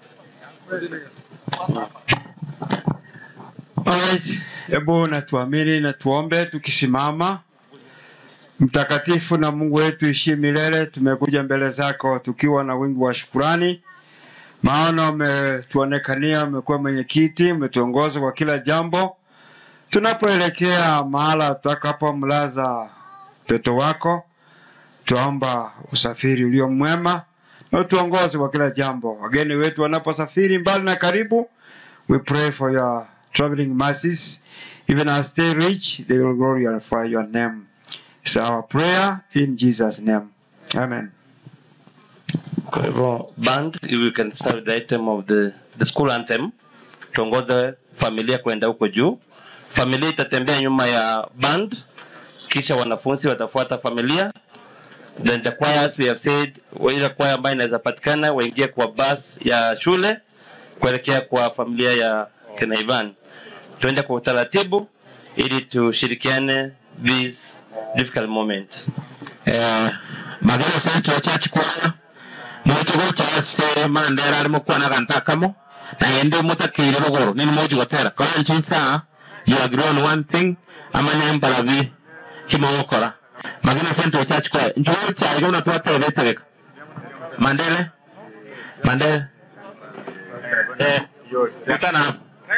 Speaker 2: Alright, hebu na tuamini na tuombe tukisimama. Mtakatifu na Mungu wetu ishie milele, tumekuja mbele zako tukiwa na wingi wa shukurani, maana umetuonekania, umekuwa mwenyekiti, umetuongoza kwa kila jambo. Tunapoelekea mahala tutakapomlaza mtoto wako, Twaomba usafiri ulio mwema na utuongoze kwa kila jambo. Wageni wetu wanaposafiri mbali na karibu, we pray for your traveling mercies. Even as they reach, they will glorify your name. It's our prayer in Jesus' name. Amen.
Speaker 12: Kwa hivyo band, if we can start with the item of the, the school anthem, tuongoze familia kwenda huko juu. Familia itatembea nyuma ya band, kisha wanafunzi watafuata familia. Then the choirs we have said, ile kwaya ambayo inaweza patikana waingie kwa bus ya shule kuelekea kwa familia ya kina Ivan. Tuende kwa utaratibu ili tushirikiane these difficult moments.
Speaker 6: Eh, magana central church choir mukigo kya se mandera ari mukwana kantakamo naende mutakire bugoro nini moji gotera kora nchisa you agree on one thing amanya mbarabi kimogokora magana central church choir njugo cyari gona twatebe tegeka mandele mandele eh utana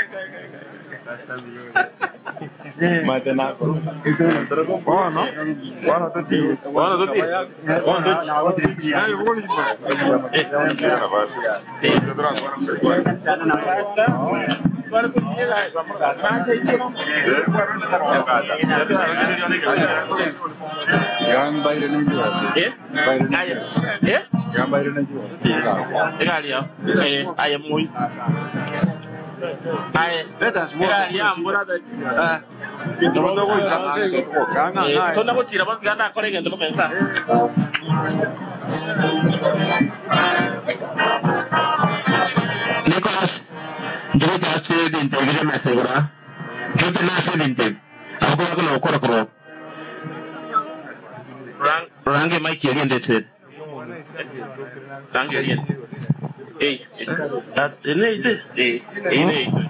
Speaker 6: Nicholas, njugu kya se dinte gire mesegura. Njugu na se dinte. Ako ako na ukora kuro. Rang range mic yari ndetse. Range yari. Eh, at ene ide. Eh, ene ide.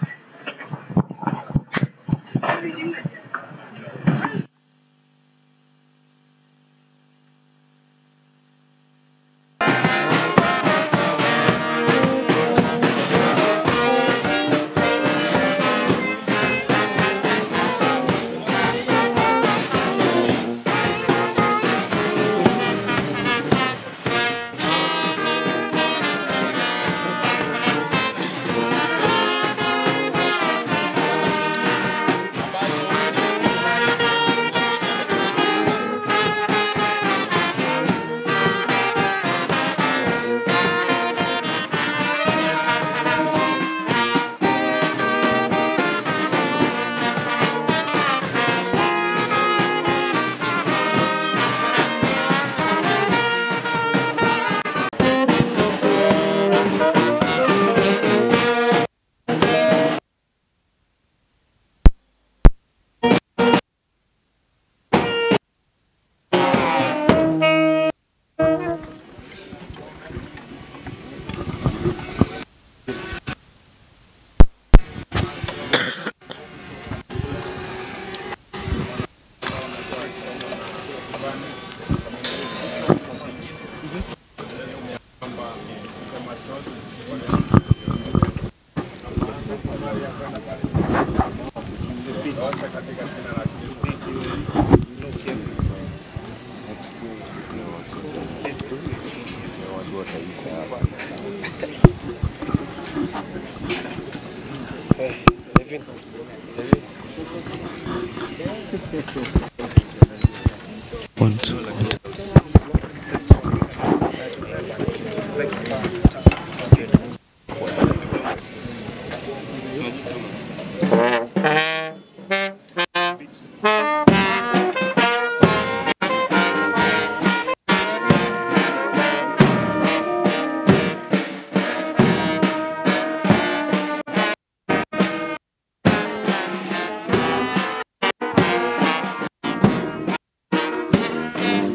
Speaker 10: One, two,
Speaker 4: Thank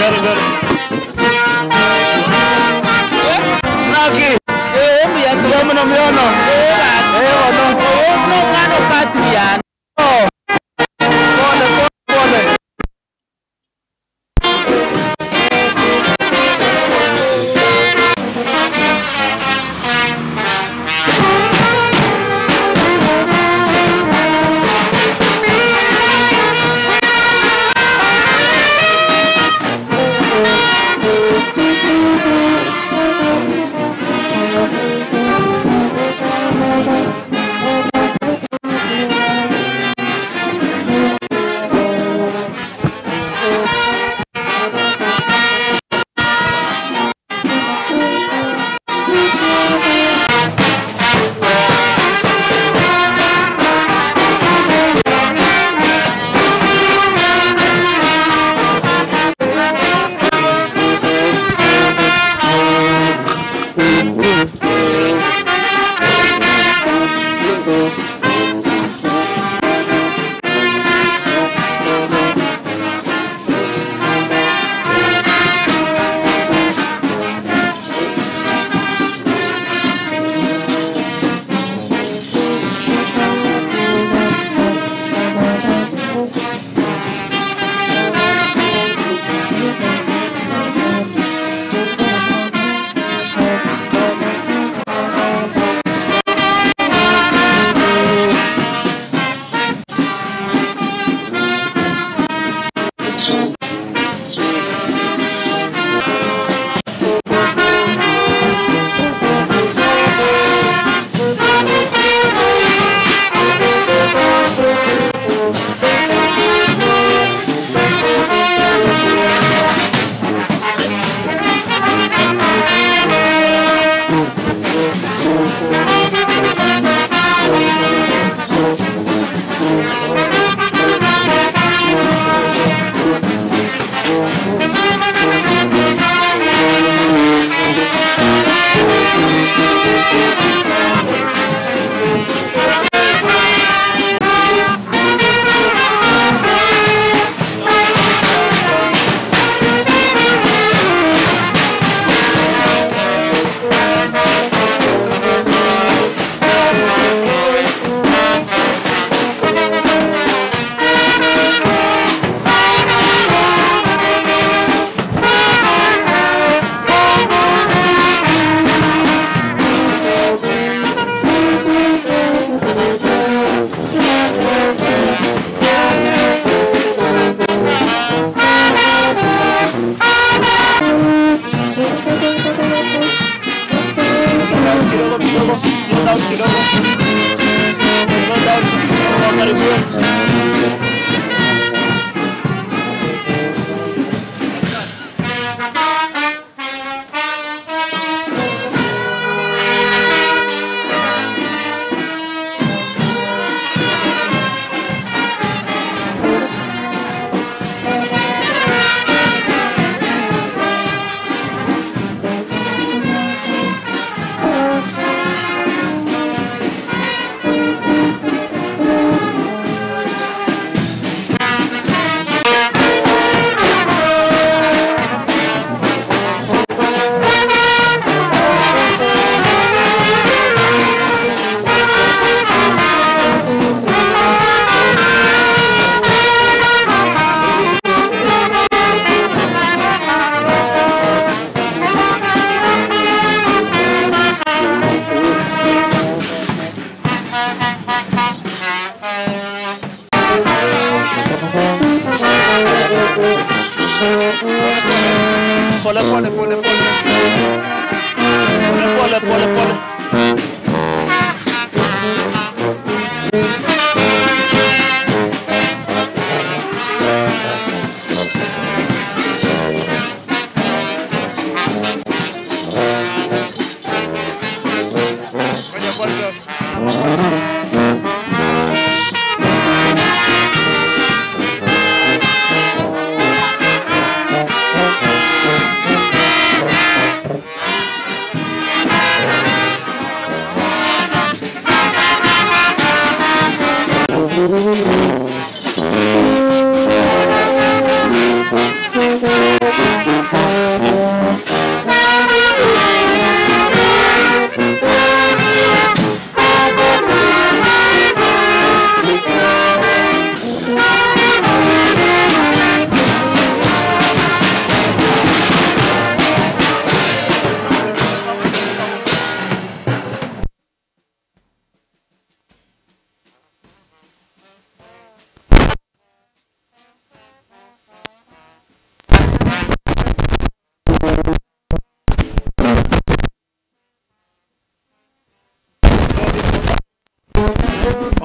Speaker 19: Very good. Naki. Eh, mya tulomo no myono. Eh, ono. Eh, no ngano kasi yan. Oh. Pole, pole, pole. Pole pole pole pole. Pole pole pole pole.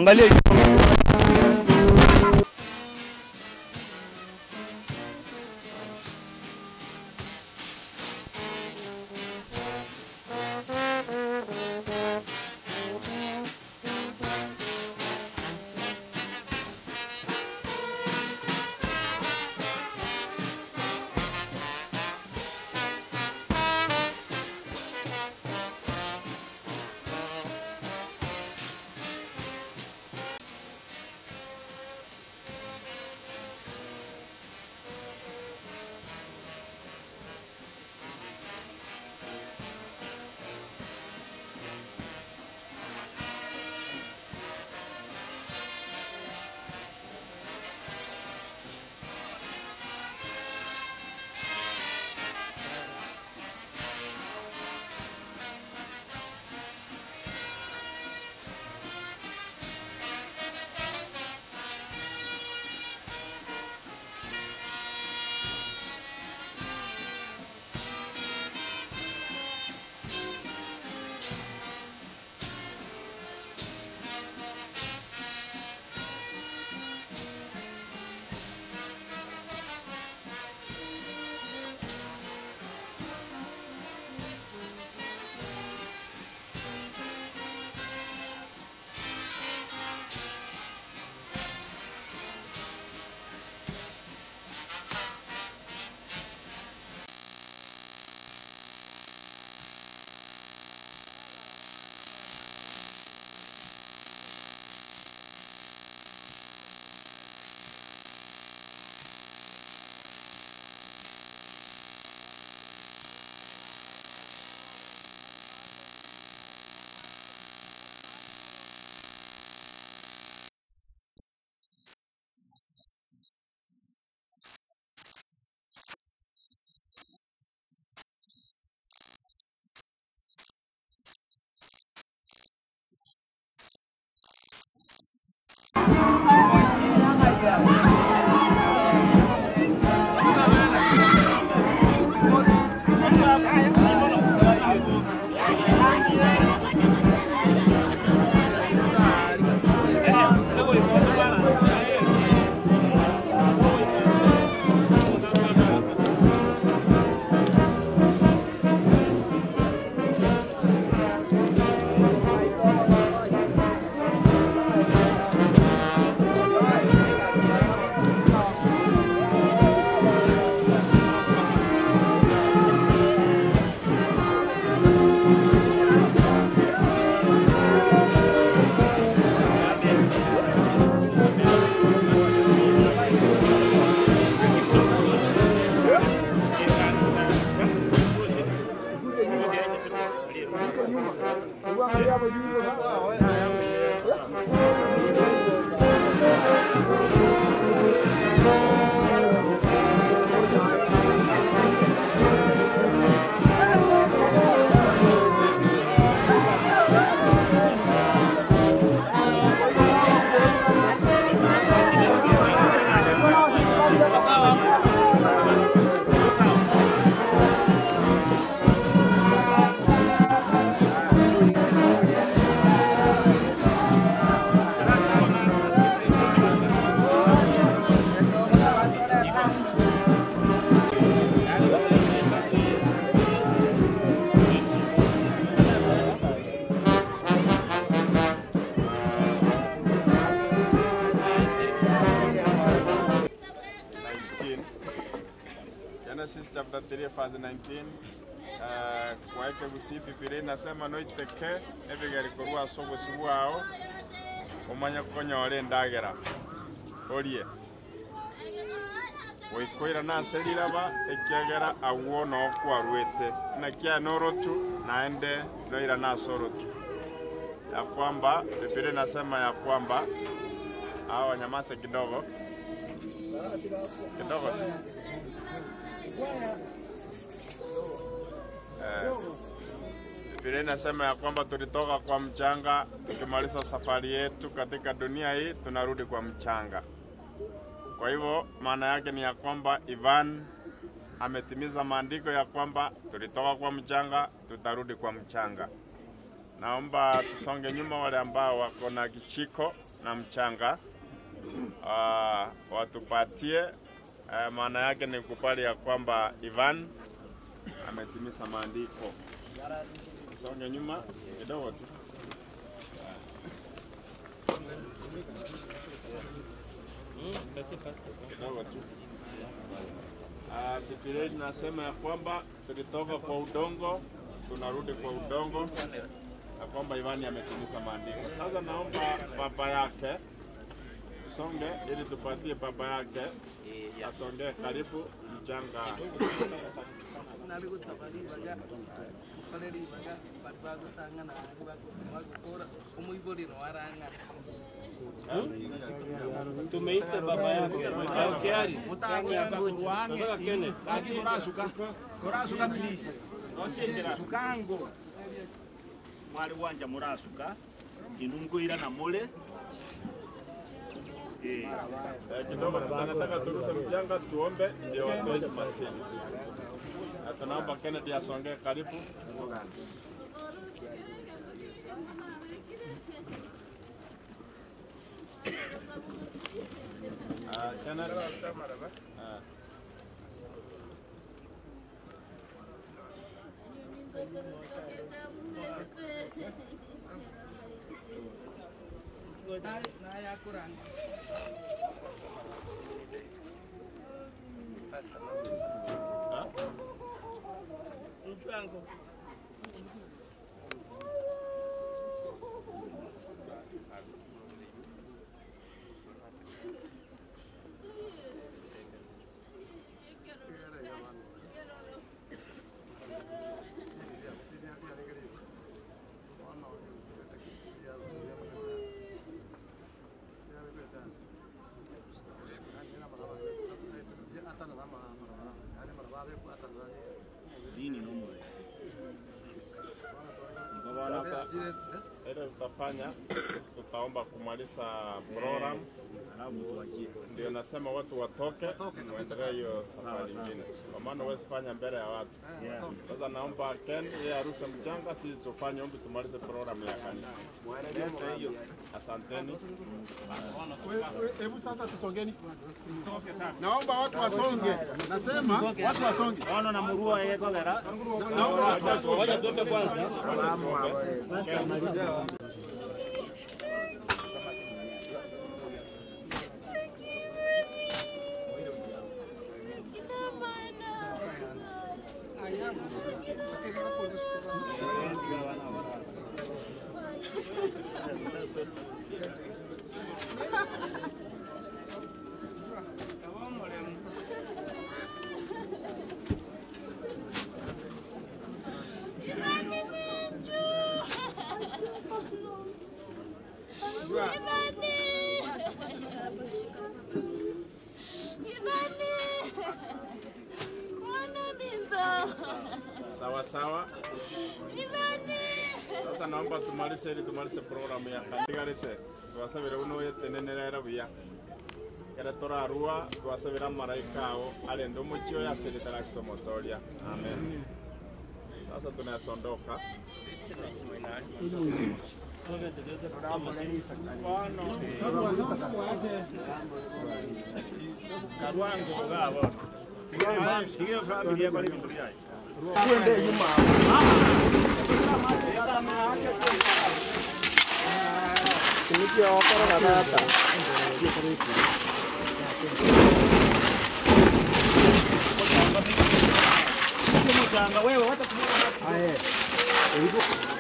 Speaker 11: Angalia
Speaker 14: Genesis chapter 3 verse 19 uh, kwaeke gusi bibiri nasema noiteke ebigeri korwa ase obosi bwao omanye kokonyora endagera orie goikoira nase riraba ekiagera agwo noo kwarwete nakia norotu naende noira nase orotu ya kwamba bibiri nasema ya kwamba hao wanyamase kidogo kidogo tu. Eh, Biblia inasema ya kwamba tulitoka kwa mchanga, tukimaliza safari yetu katika dunia hii tunarudi kwa mchanga. Kwa hivyo maana yake ni ya kwamba Ivan ametimiza maandiko ya kwamba tulitoka kwa mchanga, tutarudi kwa mchanga. naomba tusonge nyuma, wale ambao wako na kichiko na mchanga uh, watupatie. Uh, maana yake ni kubali ya kwamba Ivan ametimiza maandiko. Tusonge nyuma kidogo tu. kidogo tu. Ah, Biblia inasema ya kwamba tulitoka kwa udongo tunarudi kwa udongo, na kwamba Ivani ametimiza maandiko. Sasa naomba baba yake tusonge, ili tupatie baba yake asongee karibu mchanga.
Speaker 11: Tumeita baba yake Kiari.
Speaker 15: Nataka
Speaker 11: Kenneth.
Speaker 15: murasuka please sukango mwali wanja murasuka inungwira na mule Eh.
Speaker 14: Eh, kidogo tunataka turushe mchanga tuombe, ndio watoe masini. Na tunaomba Kennedy asongee karibu. Ah, Kennedy. Ah.
Speaker 15: Dini no mule.
Speaker 14: Sasa ile tutafanya sisi tutaomba kumaliza program, ndio nasema watu watoke, muendelee hiyo safari nyingine, kwa maana huwezi fanya mbele ya watu. Sasa naomba Ken yeye arushe mchanga, sisi tufanye ombi, tumalize program ya kanisa. Asanteni.
Speaker 17: Hebu sasa tusongeni. Naomba watu wasonge. Nasema watu wasonge.
Speaker 15: Ono na murua yeko gara.
Speaker 17: Naomba watu wasonge.
Speaker 11: Ngoja tuombe kwanza.
Speaker 14: Sawa sawa. Sasa naomba tumalize ili tumalize program ya kandigarite twasabire uno yetenenera buya kera torarua twasabira maraika ao arende omochio yaseretera kisomotoria amen sasa tunasondoka
Speaker 15: Karwango gabo. Tigire family yako ni vindu vyai.
Speaker 17: Kwende nyuma. Kinikia wakora kadata.
Speaker 15: Mchanga wewe wacha kumwona.
Speaker 17: Aye. Ilikuwa